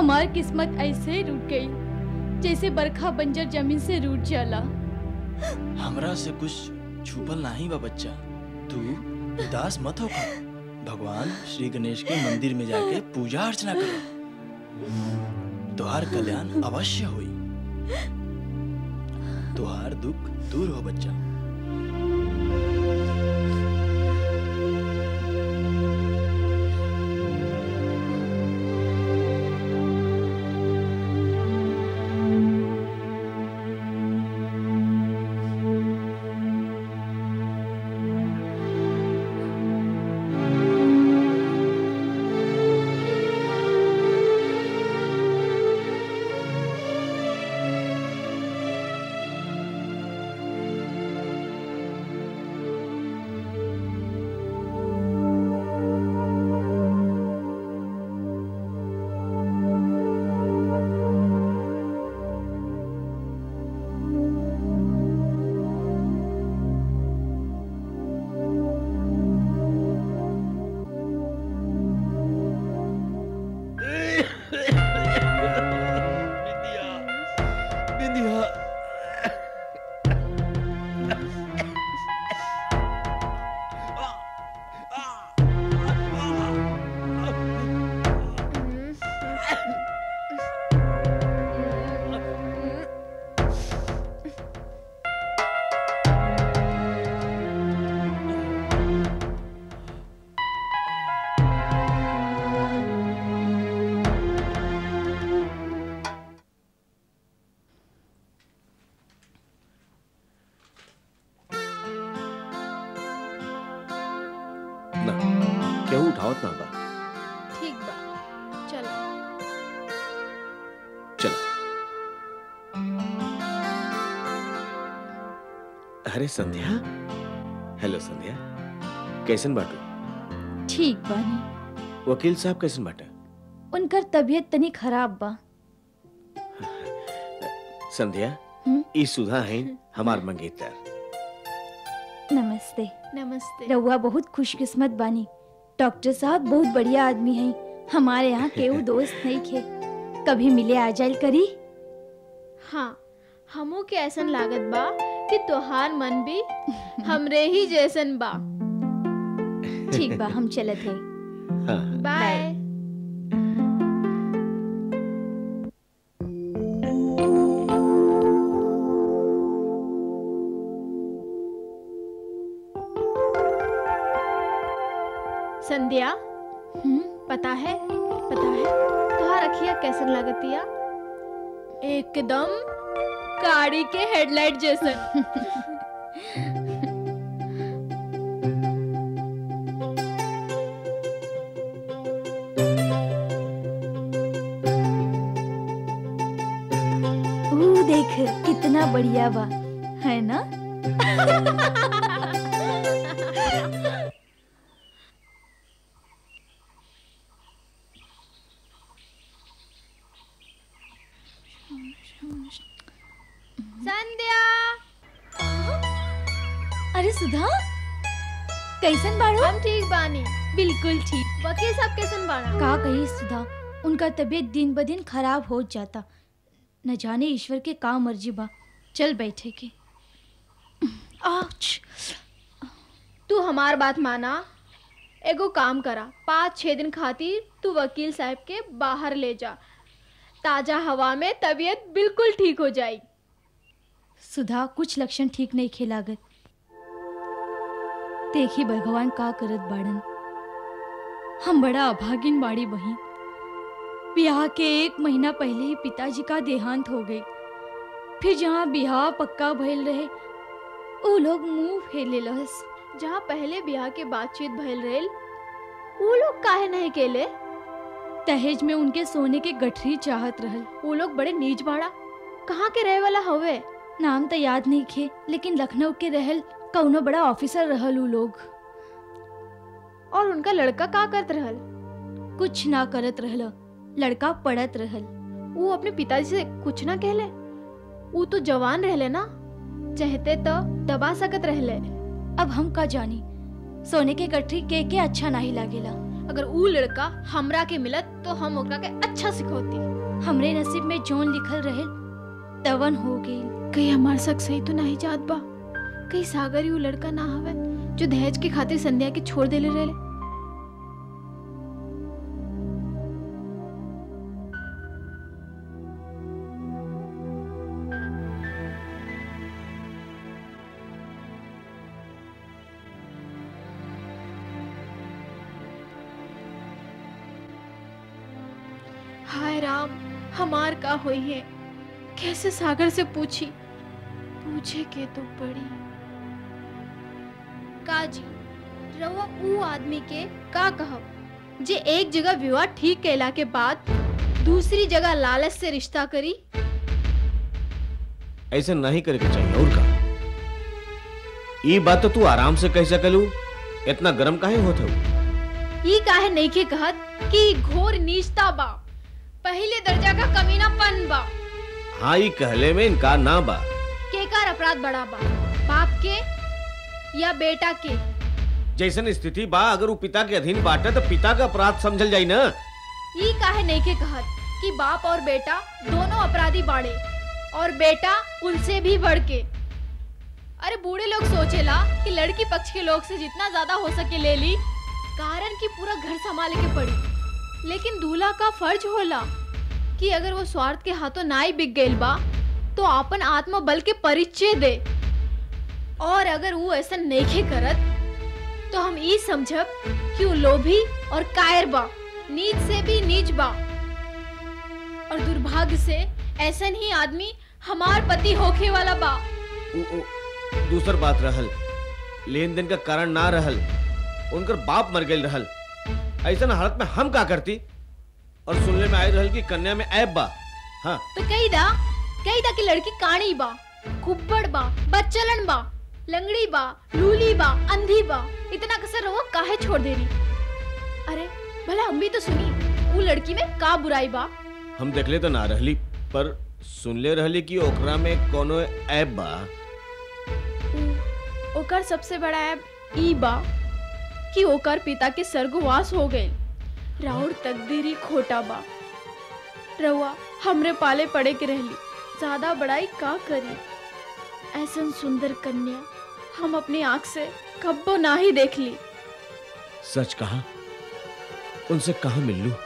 हमार किस्मत ऐसे ही रूट गई जैसे बरखा बंजर जमीन से रूट जाला हमरा से कुछ छुपल नहीं बा बच्चा तू उदास मत हो भगवान श्री गणेश के मंदिर में जाके पूजा अर्चना करो तुहार कल्याण अवश्य हुई तुहार दुख दूर हो बच्चा बिंदिया बिंदिया ना केहू उठावत ना बा ठीक बा चलो चल अरे संध्या हेलो संध्या कैसन बाटू ठीक बानी वकील साहब कैसन बाटा उनकर तबीयत तनी खराब बा संध्या हम्म? ई सुधा है हमार मंगेतर नमस्ते नमस्ते रउआ बहुत खुशकिस्मत बानी डॉक्टर साहब बहुत बढ़िया आदमी हैं हमारे यहाँ केहू दोस्त नहीं खे कभी मिले आ जाइल करी हाँ हमू के ऐसन लागत बा कि तोहार मन भी हमरे ही जैसन बा ठीक बा हम चलत हैं हाँ बाय संध्या हम्म? पता है पता है तोहार अखिया कैसन लगतिया एकदम गाड़ी के हेडलाइट जैसन ऊ देख कितना बढ़िया बा है ना संध्या अरे सुधा कैसन बाड़ो हम ठीक बानी बिल्कुल ठीक वकील साहब कैसन बाड़ा का कही सुधा उनका तबीयत दिन ब दिन खराब हो जाता न जाने ईश्वर के का मर्जी बा चल बैठे के आउच तू हमार बात माना एगो काम करा पाँच छः दिन खातिर तू वकील साहब के बाहर ले जा ताजा हवा में तबीयत बिल्कुल ठीक हो जाई सुधा कुछ लक्षण ठीक नहीं खेलागत देखी भगवान का करत बाड़न हम बड़ा अभागिन बाड़ी बही ब्याह के एक महीना पहले ही पिताजी का देहांत हो गई फिर जहाँ ब्याह पक्का भइल रहे वो लोग मुंह फेले लहस जहाँ पहले ब्याह के बातचीत भइल रहेल वो लोग काहे नहीं केले दहेज में उनके सोने के गठरी चाहत रहल वो लोग बड़े नीच बाड़ा कहाँ के रहे वाला हवे नाम तो याद नहीं खे लेकिन लखनऊ के रहल कौनो बड़ा ऑफिसर रहल उ लोग और उनका लड़का का करत रहल कुछ ना करत रहल लड़का पढ़त रहल वो अपने पिताजी से कुछ ना कहले वो तो जवान रहले ना चाहते तो दबा सकत रहले अब हम का जानी सोने के गठरी के के अच्छा नहीं लागेला अगर ऊ लड़का हमरा के मिलत तो हम ओकरा के अच्छा सिखौती हमरे नसीब में जोन लिखल रहे तवन हो गई कहीं हमार शक सही तो नहीं जात बा कहीं सागर ही ऊ लड़का ना हवे जो दहेज के खातिर संध्या के छोड़ देले रहे हाय राम हमार का हुई है कैसे सागर से पूछी पूछे के तो पड़ी काजी रउआ ऊ आदमी के का कहब जे एक जगह विवाह ठीक कैला के बाद दूसरी जगह लालच से रिश्ता करी ऐसा नहीं करे के चाहिए और का ये बात तो तू आराम से कह सकलू इतना गरम काहे होत हो ई काहे नहीं के कहत कि घोर नीचता बा पहले दर्जा का कमीनापन बा हाँ ये कहले में इनकार ना बा केकार अपराध बड़ा बा बाप के या बेटा के जैसन स्थिति बा अगर वो पिता के अधीन बाटे तो पिता का अपराध समझल जाई ना ई काहे नहीं के कहत कि बाप और बेटा दोनों अपराधी बाड़े और बेटा उनसे भी बढ़ के अरे बूढ़े लोग सोचेला कि लड़की पक्ष के लोग से जितना ज्यादा हो सके ले ली कारण कि पूरा घर संभाले के पड़ी लेकिन दूल्हा का फर्ज होला कि अगर वो स्वार्थ के हाथों ना ही बिक गइल बा तो अपन आत्मबल के परिचय दे और अगर वो ऐसा नहीं करत तो हम ई समझब कि वो लोभी और कायर बा नीच से भी नीच बा और दुर्भाग्य से ऐसा ही आदमी हमार पति होखे वाला बा उ, उ, दूसर बात रहल लेन देन का कारण ना रहल उनकर बाप मर गई रहल ऐसा हालत में हम का करती और सुनने में आई रहल कि कन्या में ऐब बा हाँ तो कही दा कही दा कि लड़की काणी बा कुब्बड़ बा बच्चलन बा लंगड़ी बा लूली बा अंधी बा इतना कसर वो काहे छोड़ दे रही अरे भला हम भी तो सुनी वो लड़की में का बुराई बा हम देखले तो ना रहली पर सुनले रहली कि ओकरा में कोनो ऐब बा उ- ओकर सबसे बड़ा ऐप ई बा कि ओकर पिता के स्वर्गवास हो गए राउर तकदीरी खोटा बा रउआ हमरे पाले पड़े के रहली ज्यादा बड़ाई का करी ऐसन सुंदर कन्या हम अपनी आंख से कब्बो ना ही देख ली सच कहा उनसे कहा मिल लू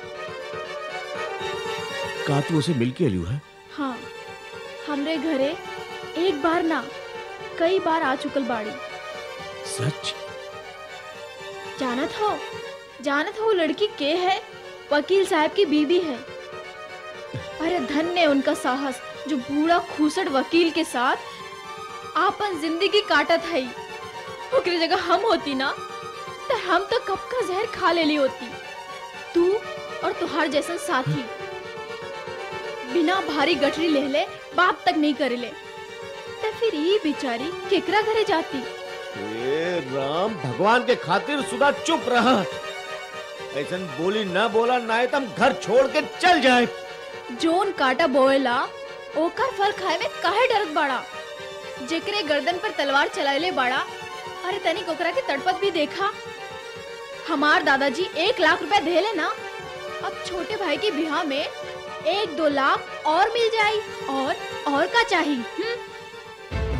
का तू उसे मिल के लियो है हाँ हमरे घरे एक बार ना कई बार आ चुकल बाड़ी सच जानत हो जानत हो वो लड़की के है वकील साहब की बीवी है अरे धन्य उनका साहस जो बूढ़ा खूसट वकील के साथ आपन जिंदगी काटत है ओकरे जगह हम होती ना तो हम तो कब का जहर खा लेली होती तू और तुहार जैसन साथी बिना भारी गठरी ले ले बात तक नहीं करे ले तो फिर ये बेचारी केकरा घरे जाती ए राम भगवान के खातिर सुधा चुप रहा ऐसन बोली ना बोला ना है तो हम घर छोड़ के चल जाए जोन काटा बोएला ओकर फल खाए में काहे डरत बाड़ा जेकरे गर्दन पर तलवार चलाइले बाड़ा अरे तनिक ओकरा के तड़पत भी देखा हमार दादाजी एक लाख रुपए देले ना अब छोटे भाई के बिहार में एक दो लाख और मिल जाई और और का चाहिए हम्म?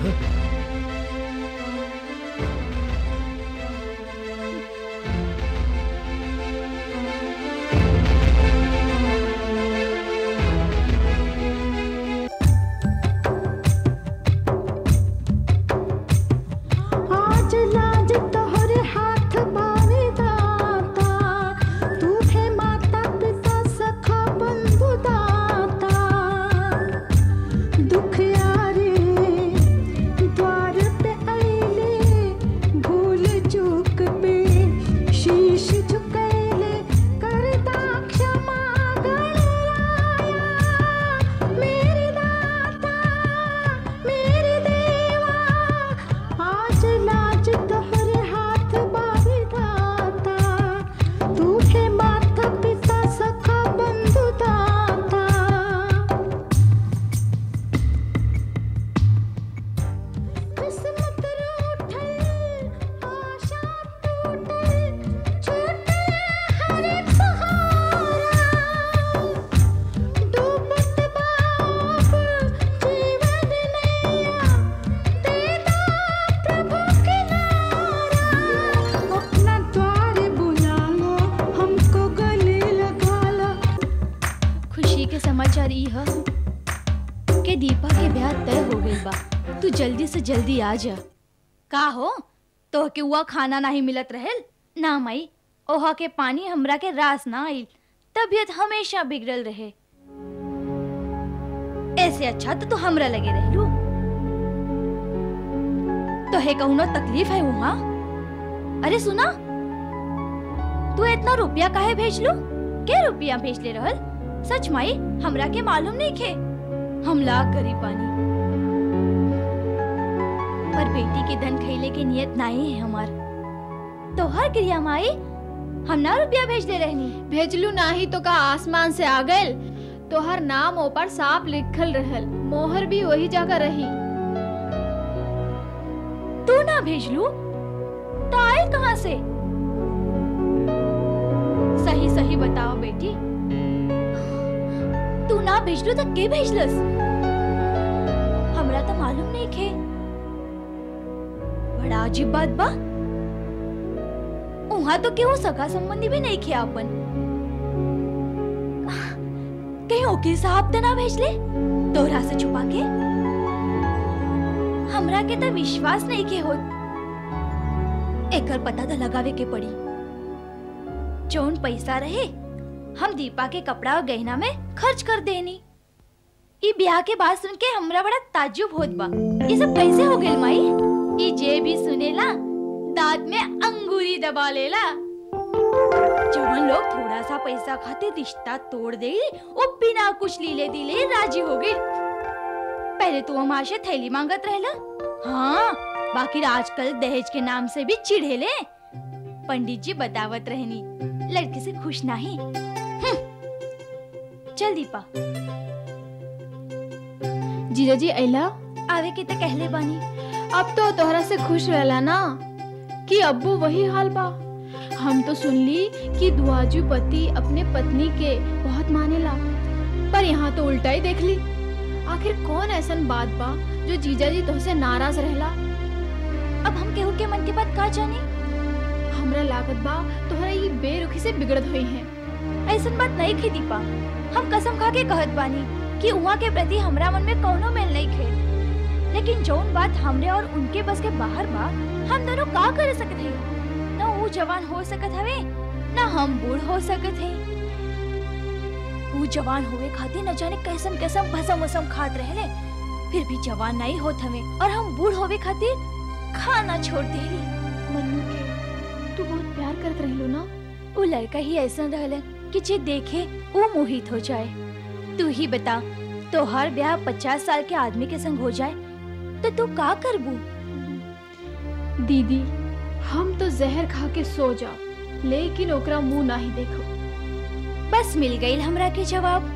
आज लाज तोहरे हाथ बावे दाता तू है माता पिता सखा बंधु दाता दुख यारे गइल बा तू जल्दी से जल्दी आ जा का हो तो के हुआ खाना नहीं मिलत रहेल ना माई ओहा के पानी हमरा के रास ना आइल तबीयत हमेशा बिगड़ल रहे ऐसे अच्छा तो तू हमरा लगे रहलू तो है कहूनो तकलीफ है वहाँ अरे सुना तू इतना रुपया काहे भेज लू के रुपया भेज ले रहल सच माई हमरा के मालूम नहीं खे हम लाख गरीब बानी पर बेटी के धन खैले के नियत नहीं है हमार तो हर क्रिया माई हम ना रुपया भेज दे रहनी भेजलू नाही तो का आसमान से आ गइल तोहर नाम ऊपर साफ लिखल रहल मोहर भी वही जगह रही तू ना भेज लू तो आए कहाँ से सही सही बताओ बेटी तू ना भेजलू तो के भेजलस हमरा तो मालूम नहीं खे बड़ा अजीब बात बा उहाँ तो केहू सगा संबंधी भी नहीं खे अपन कहीं वकील साहब तो ना भेजले तोहरा से छुपा के हमरा के तो विश्वास नहीं के होत एकर पता तो लगावे के पड़ी जौन पैसा रहे हम दीपा के कपड़ा और गहना में खर्च कर देनी ई ब्याह के बात सुन के हमरा बड़ा ताज्जुब होत बा ये सब कैसे हो गेल माई ई जे भी सुनेला दांत में अंगूरी दबा लेला जवन लोग थोड़ा सा पैसा खातिर रिश्ता तोड़ दे वो बिना कुछ लीले दिले राजी हो गई पहले तो हमारे से थैली मांगत रहला हाँ बाकी आजकल दहेज के नाम से भी चिढ़ेले पंडित जी बतावत रहनी लड़के से खुश नहीं हम्म। चल दीपा जीजा जी अला आवे के तो कहले बानी अब तो तोहरा से खुश रहला ना कि अब्बू वही हाल बा हम तो सुन ली कि दुआजू पति अपने पत्नी के बहुत मानेला पर यहाँ तो उल्टा ही देख ली आखिर कौन ऐसन बात बा जो जीजा जी तुमसे नाराज रहला अब हम केहू के मन की बात का जानी हमरा लागत बा तोहरा ये बेरुखी से बिगड़त हुई है ऐसन बात नहीं थी दीपा हम कसम खा के कहत बानी कि उहाँ के प्रति हमरा मन में कौनो मेल नहीं खे लेकिन जौन बात हमरे और उनके बस के बाहर बा हम दोनों का कर सकत है न वो जवान हो सकत हवे न हम बूढ़ हो सकत है वो जवान होवे खातिर न जाने कैसन कैसन भसम वसम खात रहले फिर भी जवान नहीं होत हवे और हम बूढ़ होवे खातिर खाना छोड़ देली मन्नू के तू बहुत प्यार करत रहलो ना वो लड़का ही ऐसा रहले कि जे देखे वो मोहित हो जाए तू ही बता तो हर ब्याह पचास साल के आदमी के संग हो जाए तो तू का करबू दीदी हम तो जहर खा के सो जाओ लेकिन ओकरा मुंह नहीं देखो बस मिल गई हमरा के जवाब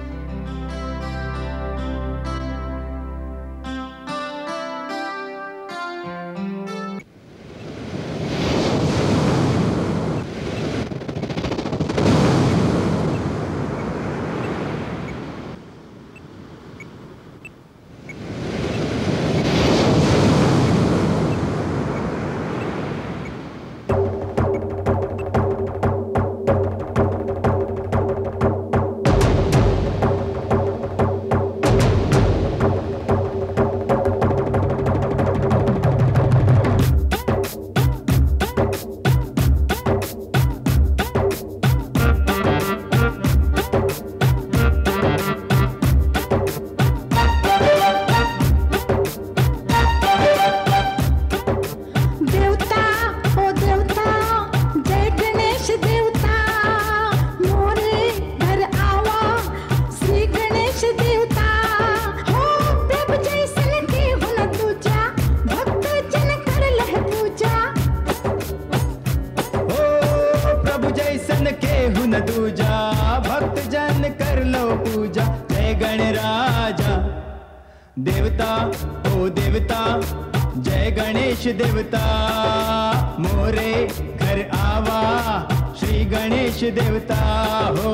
देवता ओ देवता जय गणेश देवता मोरे घर आवा श्री गणेश देवता हो प्रभु जैसन के हुन तुझा भक्त जन कर लह पूजा ओ प्रभु जैसन के हुन दूजा भक्त जन कर लो पूजा जय गणराजा देवता ओ देवता जय गणेश देवता मोरे घर आवा श्री गणेश देवता हो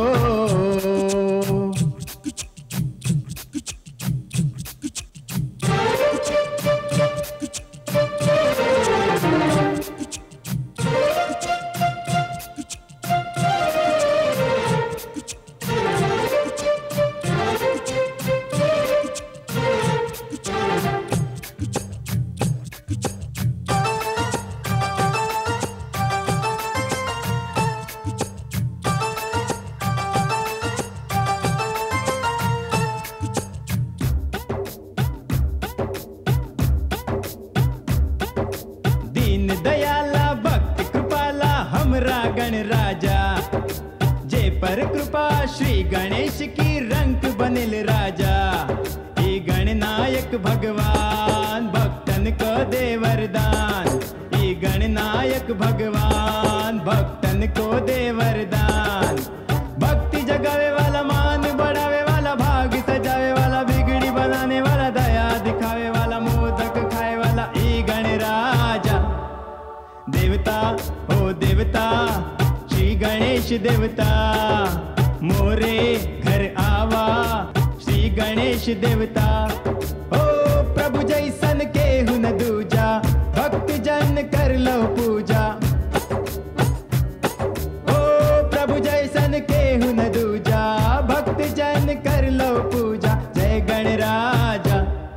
कर कृपा श्री गणेश की रंग बनिल राजा ई गणनायक भगवान भक्तन को दे वरदान ई गणनायक भगवान भक्तन को दे वरदान भक्ति जगावे वाला मान बढ़ावे वाला भाग सजावे वाला बिगड़ी बनाने वाला दया दिखावे वाला मोदक खाए वाला ई गणराजा देवता ओ देवता श्री गणेश देवता मोरे घर आवा श्री गणेश देवता ओ प्रभु जैसन के हुन दूजा भक्त जन कर लो पूजा ओ प्रभु जैसन के हुन दूजा भक्त जन कर लो पूजा जय गणराजा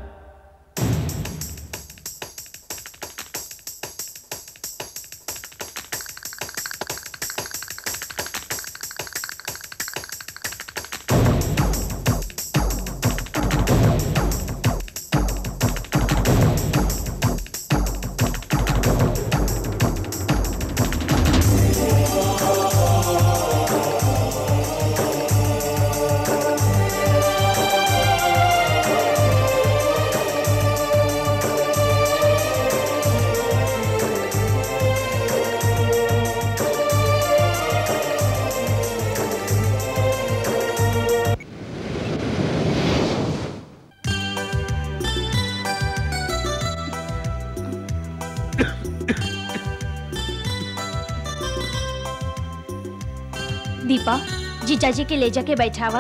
दीपा जीजाजी के ले जाके बैठावा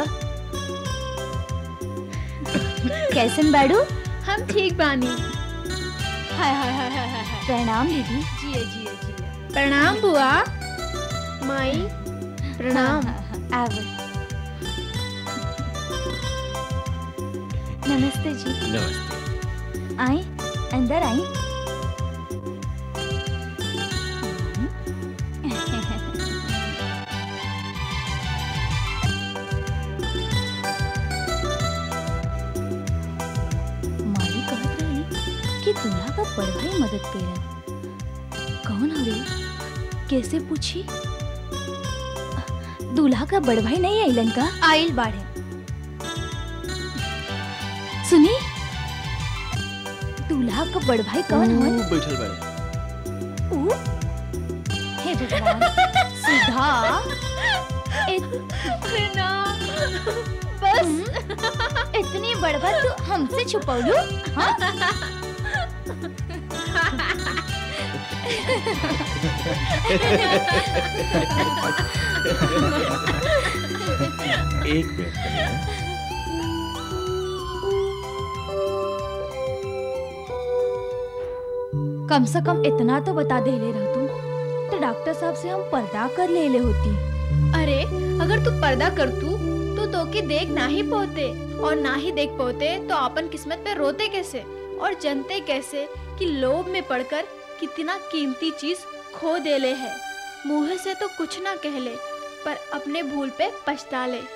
कैसन बाड़ू हम ठीक बानी हाय हाय हाय हाय हाय हाय प्रणाम दीदी जिए जिए जिए प्रणाम बुआ माई प्रणाम आव नमस्ते जी नमस्ते आई अंदर आई माई कहत रही कि दूल्हा का बड़भाई मदद करें कौन हवे कैसे पूछी दूल्हा का बड़भाई नहीं आइलन का आइल बाड़े सुनी दूल्हा का बड़भाई कौन हवन बैठल बड़े ऊ? हे भगवान सीधा इत- बस इतनी बड़बड़ तू हमसे छुपौलू हाँ? एक मिनट कन्या। कम से कम इतना तो बता दे ले रह तू तो डॉक्टर साहब से हम पर्दा कर ले ले होती अरे अगर तू पर्दा कर तू तो तोके देख ना ही पाते और ना ही देख पाते तो अपन किस्मत पे रोते कैसे और जनते कैसे कि लोभ में पड़कर कितना कीमती चीज खो देले है मुंह से तो कुछ ना कहले पर अपने भूल पे पछता ले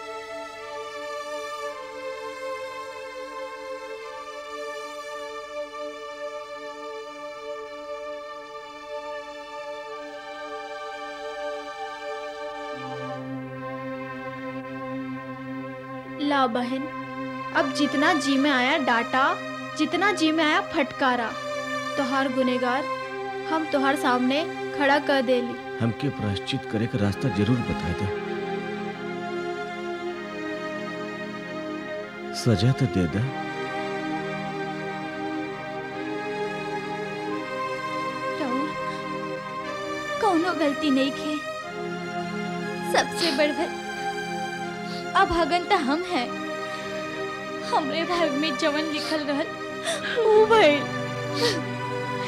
ला बहन अब जितना जी में आया डाटा जितना जी में आया फटकारा तोहार गुनेगार हम तोहार सामने खड़ा कर देली हमके प्रायश्चित करे का रास्ता जरूर बता दे सजा तो दे दे राहुल कौनो गलती नहीं खे सबसे बढ़कर अब हगन तो हम हैं हमरे भाग में जवन लिखल रहल ऊ भइल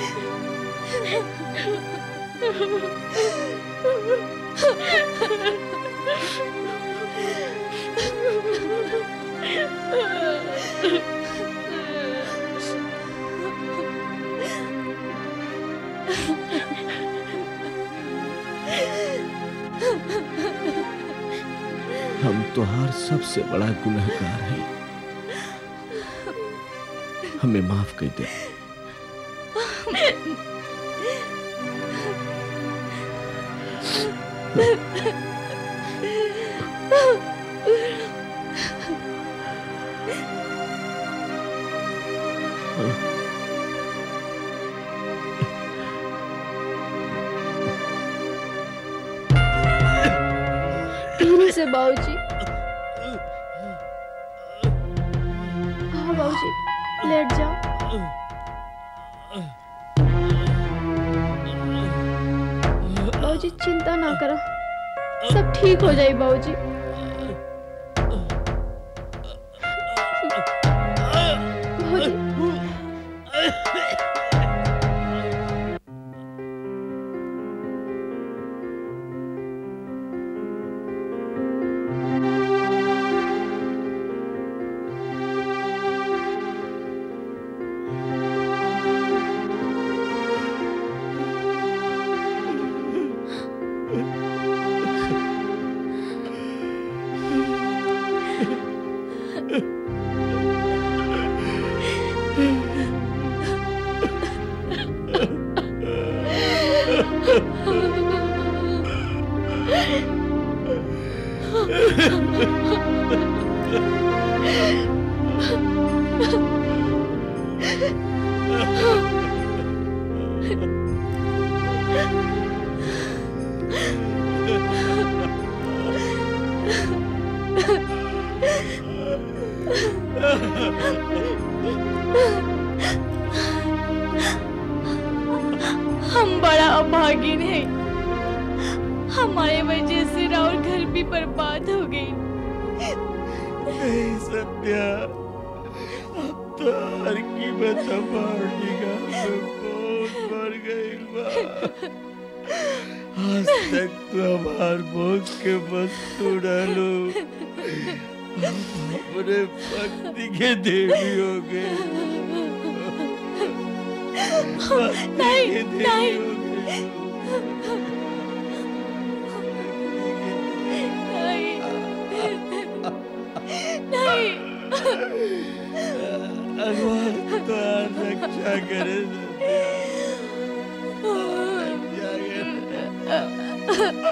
हम तुहार सबसे बड़ा गुनहगार हैं हमें माफ कर दे धीरे से बाबूजी हाँ बाबूजी लेट जाओ बाबूजी चिंता ना करो सब ठीक हो जाए बाबूजी बाबूजी हम बड़ा अभागिन है हमारे वजह से राहुल घर भी बर्बाद हो गई नहीं सत्या अब तो हर कीमत हमारी निगाह में बहुत मर गई बा आज तक तो हमार भोग के वस्तु डालो हम अपने भक्ति के देवी हो गए भक्ति नहीं, के देवी नहीं। हो गए नहीं भगवान तुम्हार रक्षा करे सत्या रक्षा करे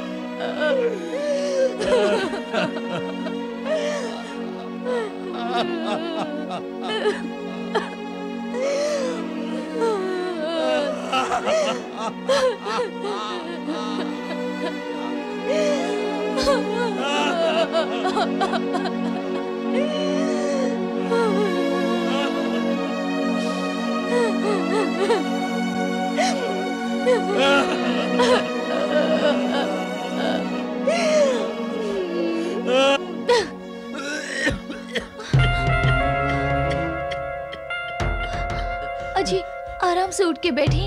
अजी आराम से उठ के बैठी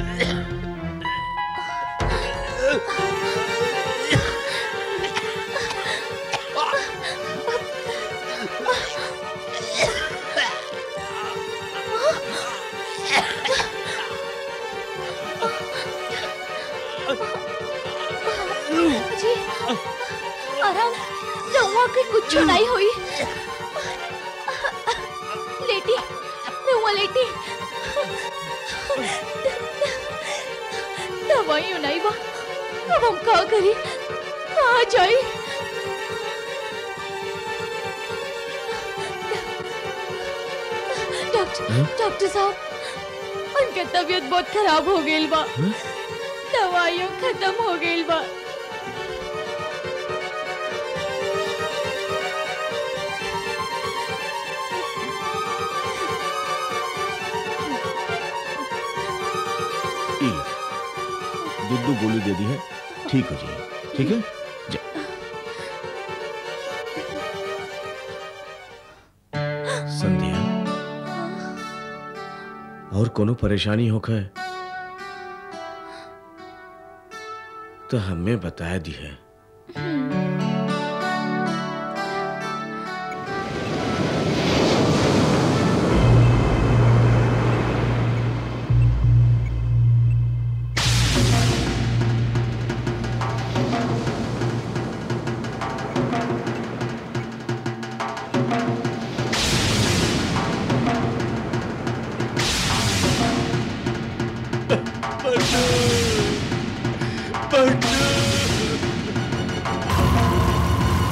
अजी आराम रहुआ के कुछ नहीं हुई लेटी रहुआ लेटी दवाई नहीं बा अब हम का करी कहाँ जाई डॉक्टर डॉक्टर साहब उनके तबीयत बहुत खराब हो गई बा दवाइयों खत्म हो गई बा ई दूध दो गोली दे दी है ठीक हो जाइए ठीक है जा संध्या और कोनो परेशानी होकर तो हमें बताया दी है पट्टू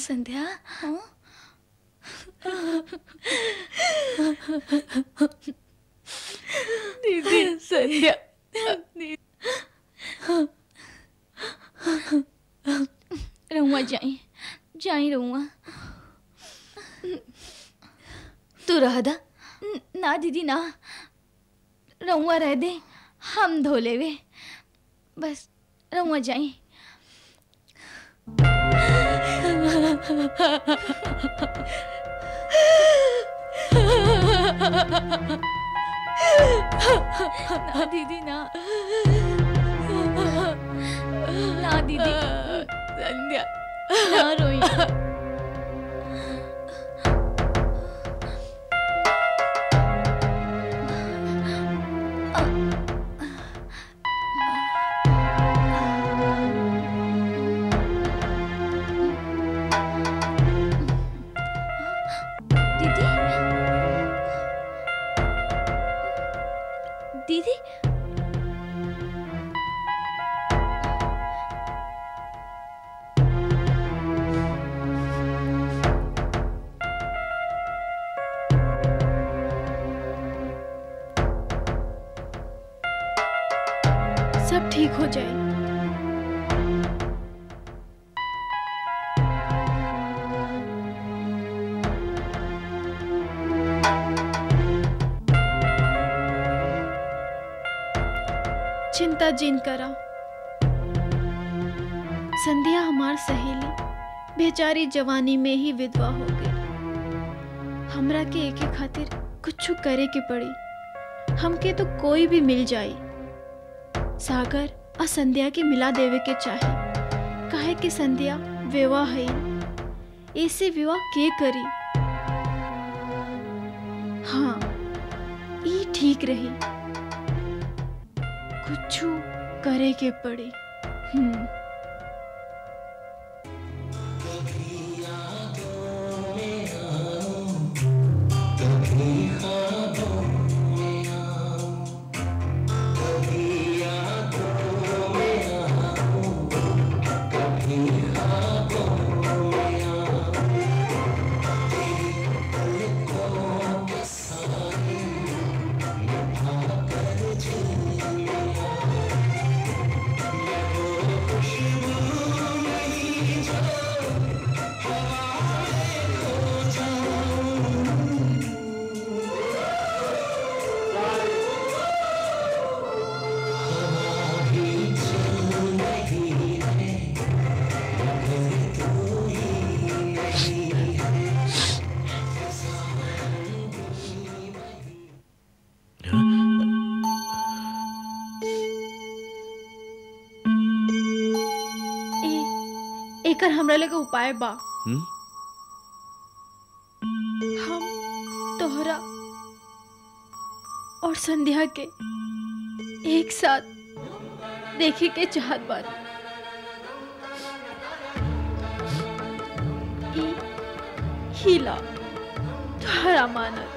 संध्या दीदी संध्या रहुआ जाई जाई रहुआ तू रह दा न- ना दीदी ना रहुआ रह दे हम धो लेवे बस रहुआ जाई ना दीदी ना ना दीदी संध्या ना रोई दीदी दीदी सब ठीक हो जाए चिंता जिन करा संध्या हमार सहेली बेचारी जवानी में ही विधवा हो गई हमरा के एके खातिर कुछ करे के पड़ी हमके तो कोई भी मिल जाई सागर और संध्या के मिला देवे के चाहे काहे कि संध्या विवाह है ऐसे विवाह के करी हाँ ई ठीक रही कुछ करे के पड़ी हम्म ए- एकर हमरा लगे उपाय बा हम्म? हम तोहरा और संध्या के एक साथ देखे के चाहत बानी ई हीला तोहरा मानत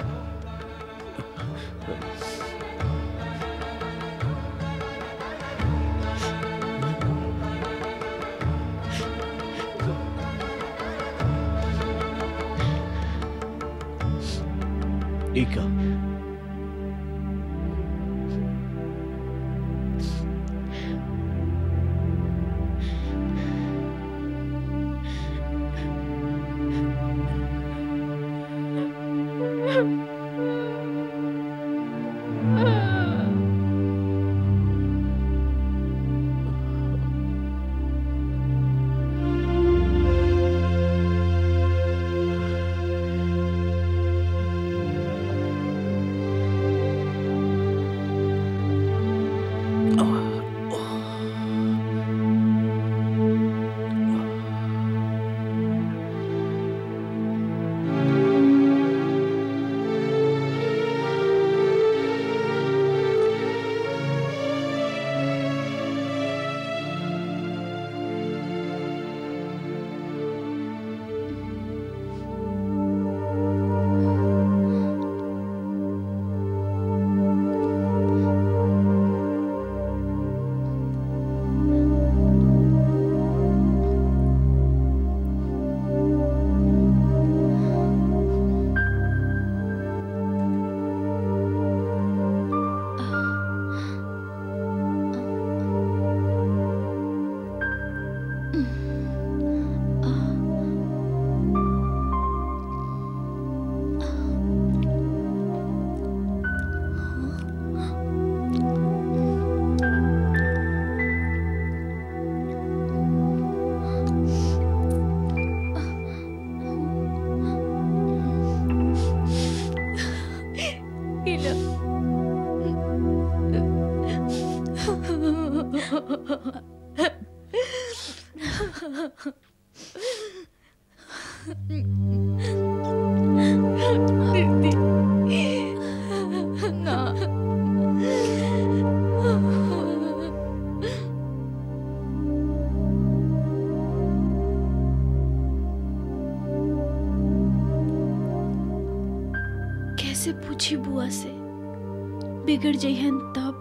इका लीला ना कैसे पूछी बुआ से बिगड़ जइहन तब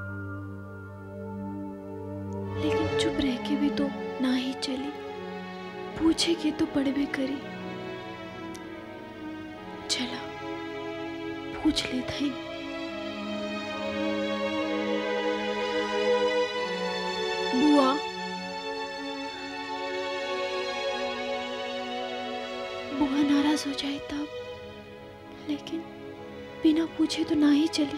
लेकिन चुप रह के भी तो ना ही चली पूछे के तो पड़बे करी चला पूछ लेता ही बुआ बुआ नाराज हो जाए तब लेकिन बिना पूछे तो ना ही चली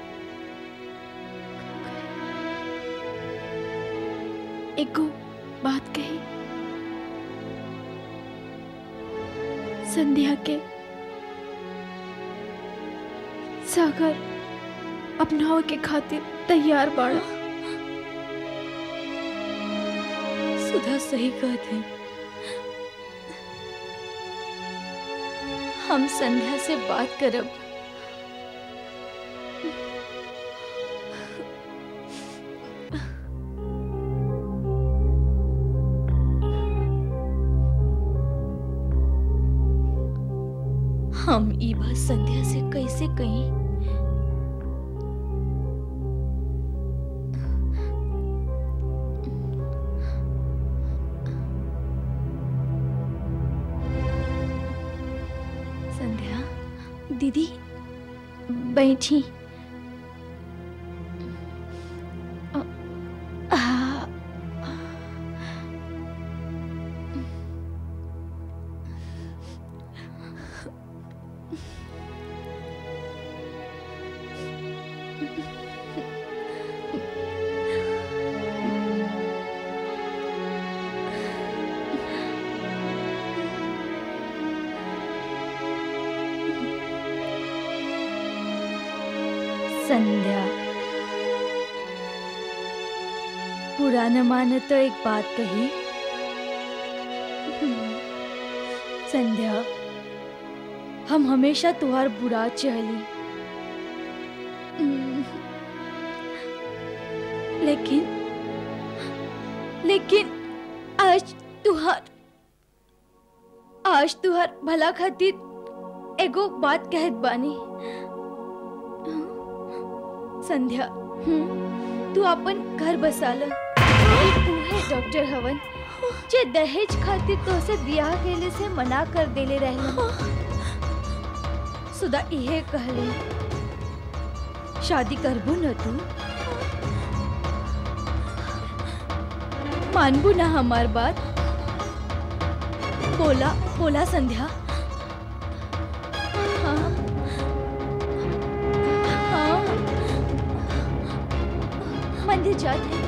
एगो बात कही संध्या के सागर अपनाव के खातिर तैयार बाड़ा सुधा सही कहत है हम संध्या से बात करब हम ई बात संध्या से कैसे कहीं संध्या दीदी बैठी अ, आ, संध्या बुरा न माने तो एक बात कही संध्या हम हमेशा तुहार बुरा चहली लेकिन लेकिन आज तुहार आज तुहार भला खातिर एगो बात कहत बानी संध्या हम्म, तू अपन घर बसाल उहे डॉक्टर हवन जे दहेज खातिर तोसे बियाह केले से मना कर देले रहलन सुधा इहे कहले शादी करबू न तू मानबू ना हमार बात बोला बोला संध्या हाँ हाँ मंदिर जाते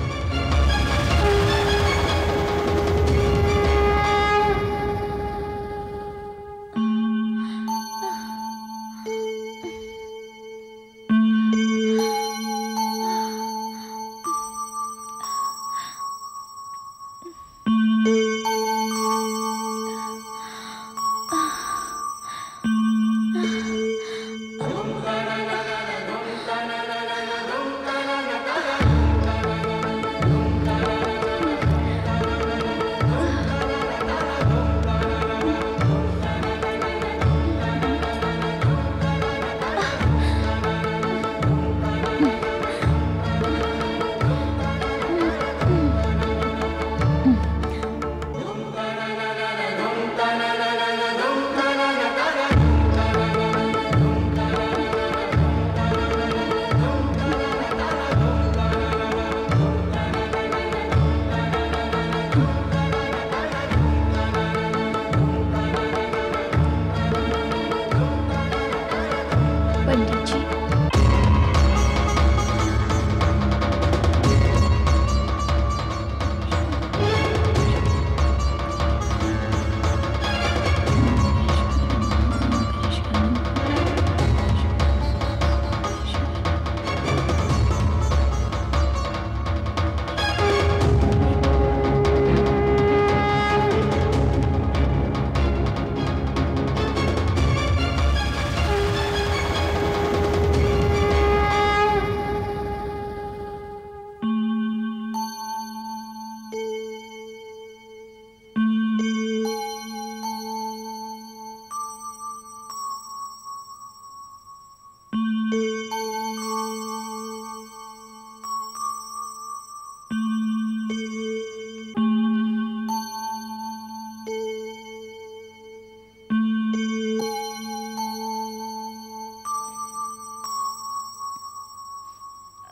पंडित जी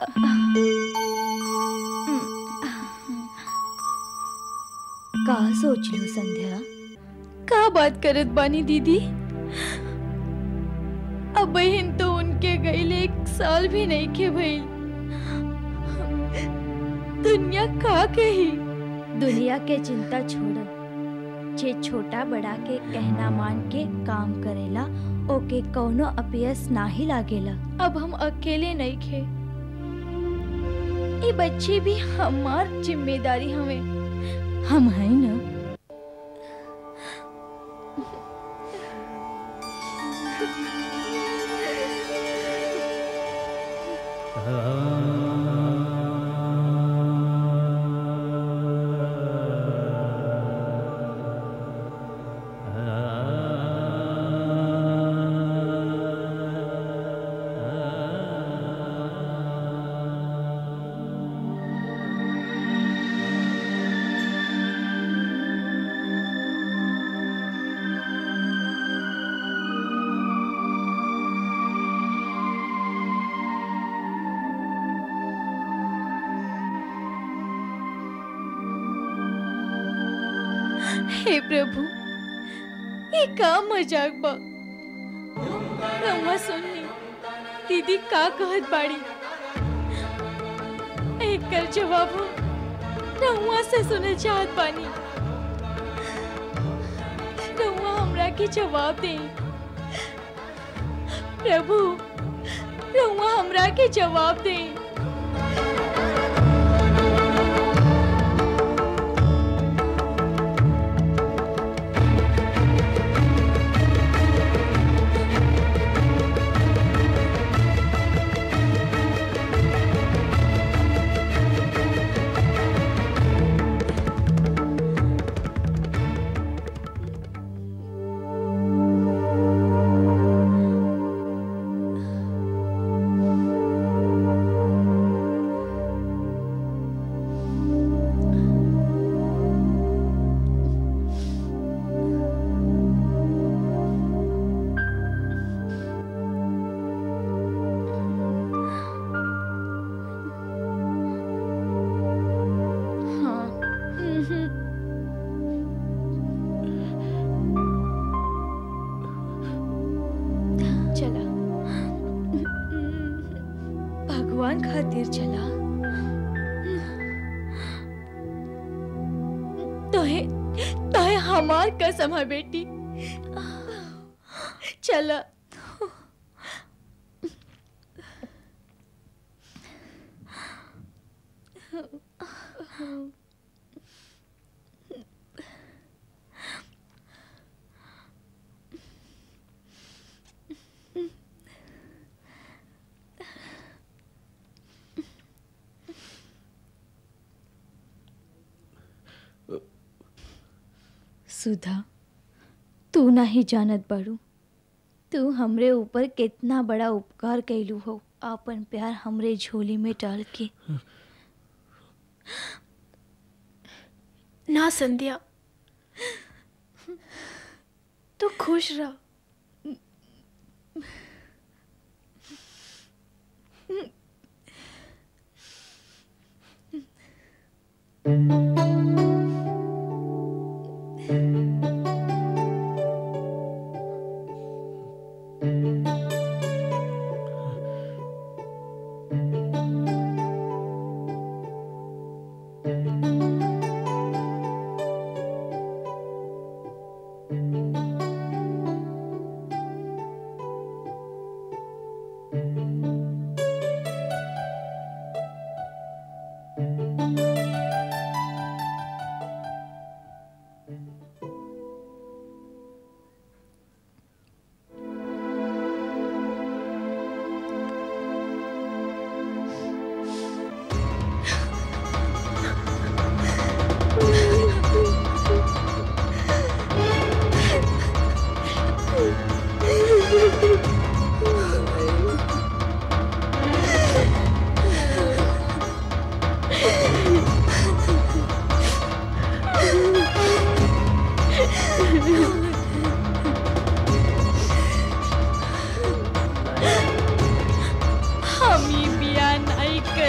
का सोच लू संध्या का बात करत बानी दीदी अब बहन तो उनके गईले एक साल भी नहीं के भइल दुनिया का कही दुनिया के चिंता छोड़ जे छोटा बड़ा के कहना मान के काम करेला ओके कौनो अपयस नाही लागेला अब हम अकेले नहीं खे ये बच्चे भी हमार जिम्मेदारी हमें हम हैं ना हे प्रभु ये का मजाक बा रउआ सुननी दीदी का कहत बाड़ी एकर जवाब हम रउआ से सुने चाहत बानी रउआ हमरा के जवाब दे प्रभु रउआ हमरा के जवाब दे हाँ उहुं। चला भगवान खातिर चला तोहे तोहे हमार कसम है बेटी चला सुधा तू नहीं जानत बड़ू तू हमरे ऊपर कितना बड़ा उपकार कैलू हो आपन प्यार हमरे झोली में डाल के ना संध्या तू खुश रह हम ही बिया नहीं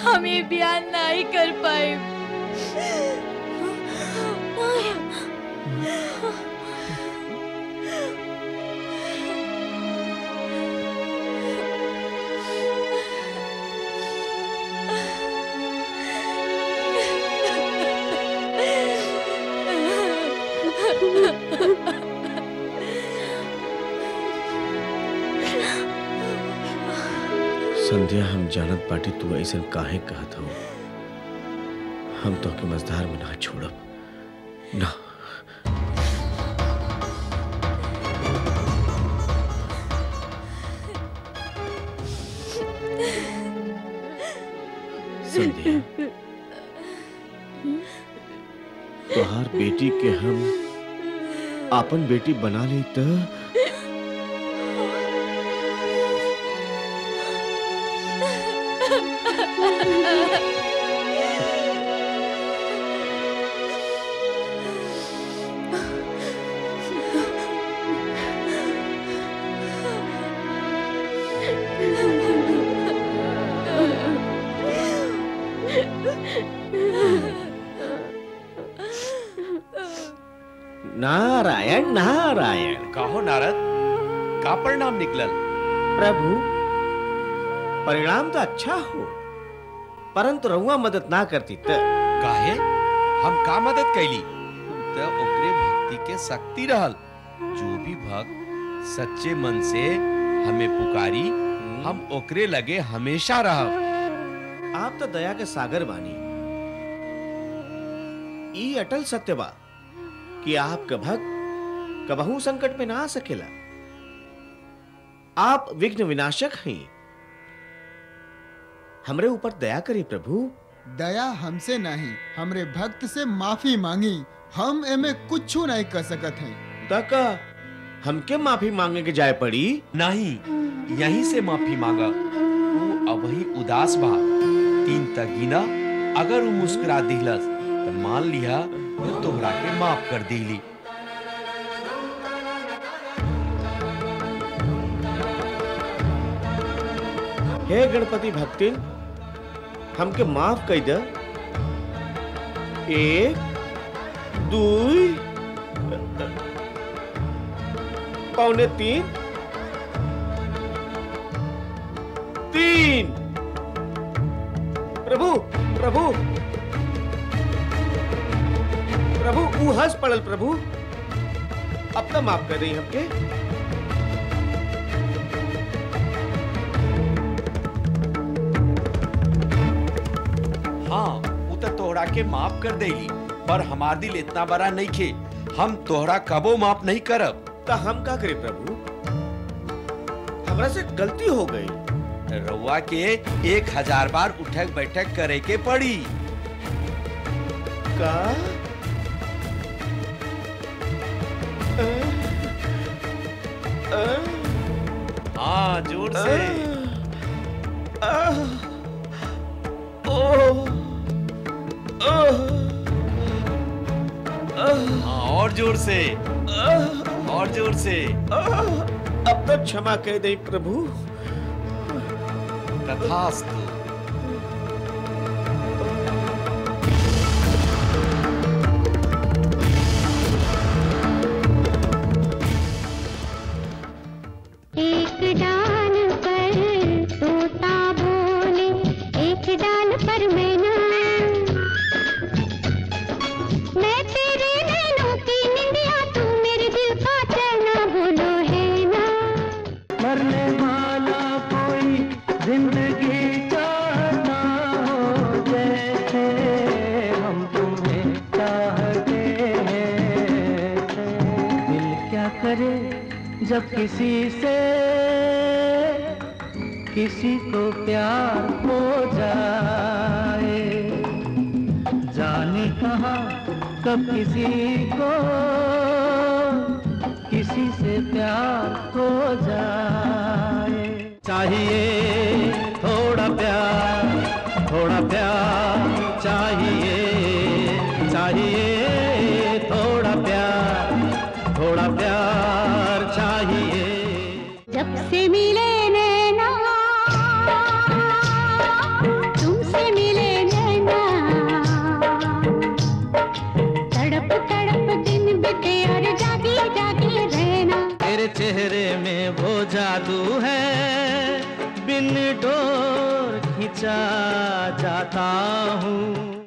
हम ये बयान नहीं कर पाए संध्या हम जानत बाटी तू ऐसा काहे कहत हो हम तो के मजदार में ना छोड़ब ना संध्या तोहार बेटी के हम अपन बेटी बना ली तो नारायण नारायण कहो नारद का परिणाम निकलल प्रभु परिणाम तो अच्छा हो परंतु रहुआ मदद ना करती त काहे हम का मदद कैली त ओकरे भक्ति के शक्ति रहल जो भी भक्त सच्चे मन से हमें पुकारी हम ओकरे लगे हमेशा रहब आप तो दया के सागर बानी ई अटल सत्य बा कि आपका भक्त कबहू संकट में ना आ सकेला आप विघ्न विनाशक हैं हमरे ऊपर दया करी प्रभु दया हमसे नहीं हमरे भक्त से माफी मांगी हम एमे कुछ नहीं कर सकत हैं तक हमके माफी मांगे के जाए पड़ी नहीं यहीं से माफी मांगा वो अब ही उदास बा तीन तक गिना अगर वो मुस्कुरा दिलस तो मान लिया वो तोहरा के माफ कर दिली हे गणपति भक्तिन हमके माफ कर दे एक दुई पौने तीन तीन प्रभु प्रभु प्रभु ऊ हंस पड़ल प्रभु अब तो माफ कर रही हमके हाँ वो तो तोहरा के माफ कर देली पर हमार दिल इतना बड़ा नहीं खे हम तोहरा कबो माफ नहीं करब तो हम का करें प्रभु हमरा से गलती हो गई रउआ के एक हजार बार उठक बैठक करे के पड़ी का हाँ जोर से हाँ और जोर से और जोर से अब तक क्षमा कह दे प्रभु तथास्तु एक डाल पर तोता बोले एक डाल पर मैना मैं तेरे नैनों की निंदिया तू मेरे दिल का चैना बोलो है ना मरने वाला कोई जिंदगी चाहता हो जैसे हम तुम्हें चाहते हैं दिल क्या करे जब किसी से किसी को प्यार हो जाए जाने कहा कब किसी को किसी से प्यार हो जाए चाहिए थोड़ा प्यार थोड़ा प्यार चाहिए चाहिए थोड़ा प्यार थोड़ा प्यार चाहिए जब से मिले नैना तुमसे मिले जादू है बिन डोर खिंचा जाता हूँ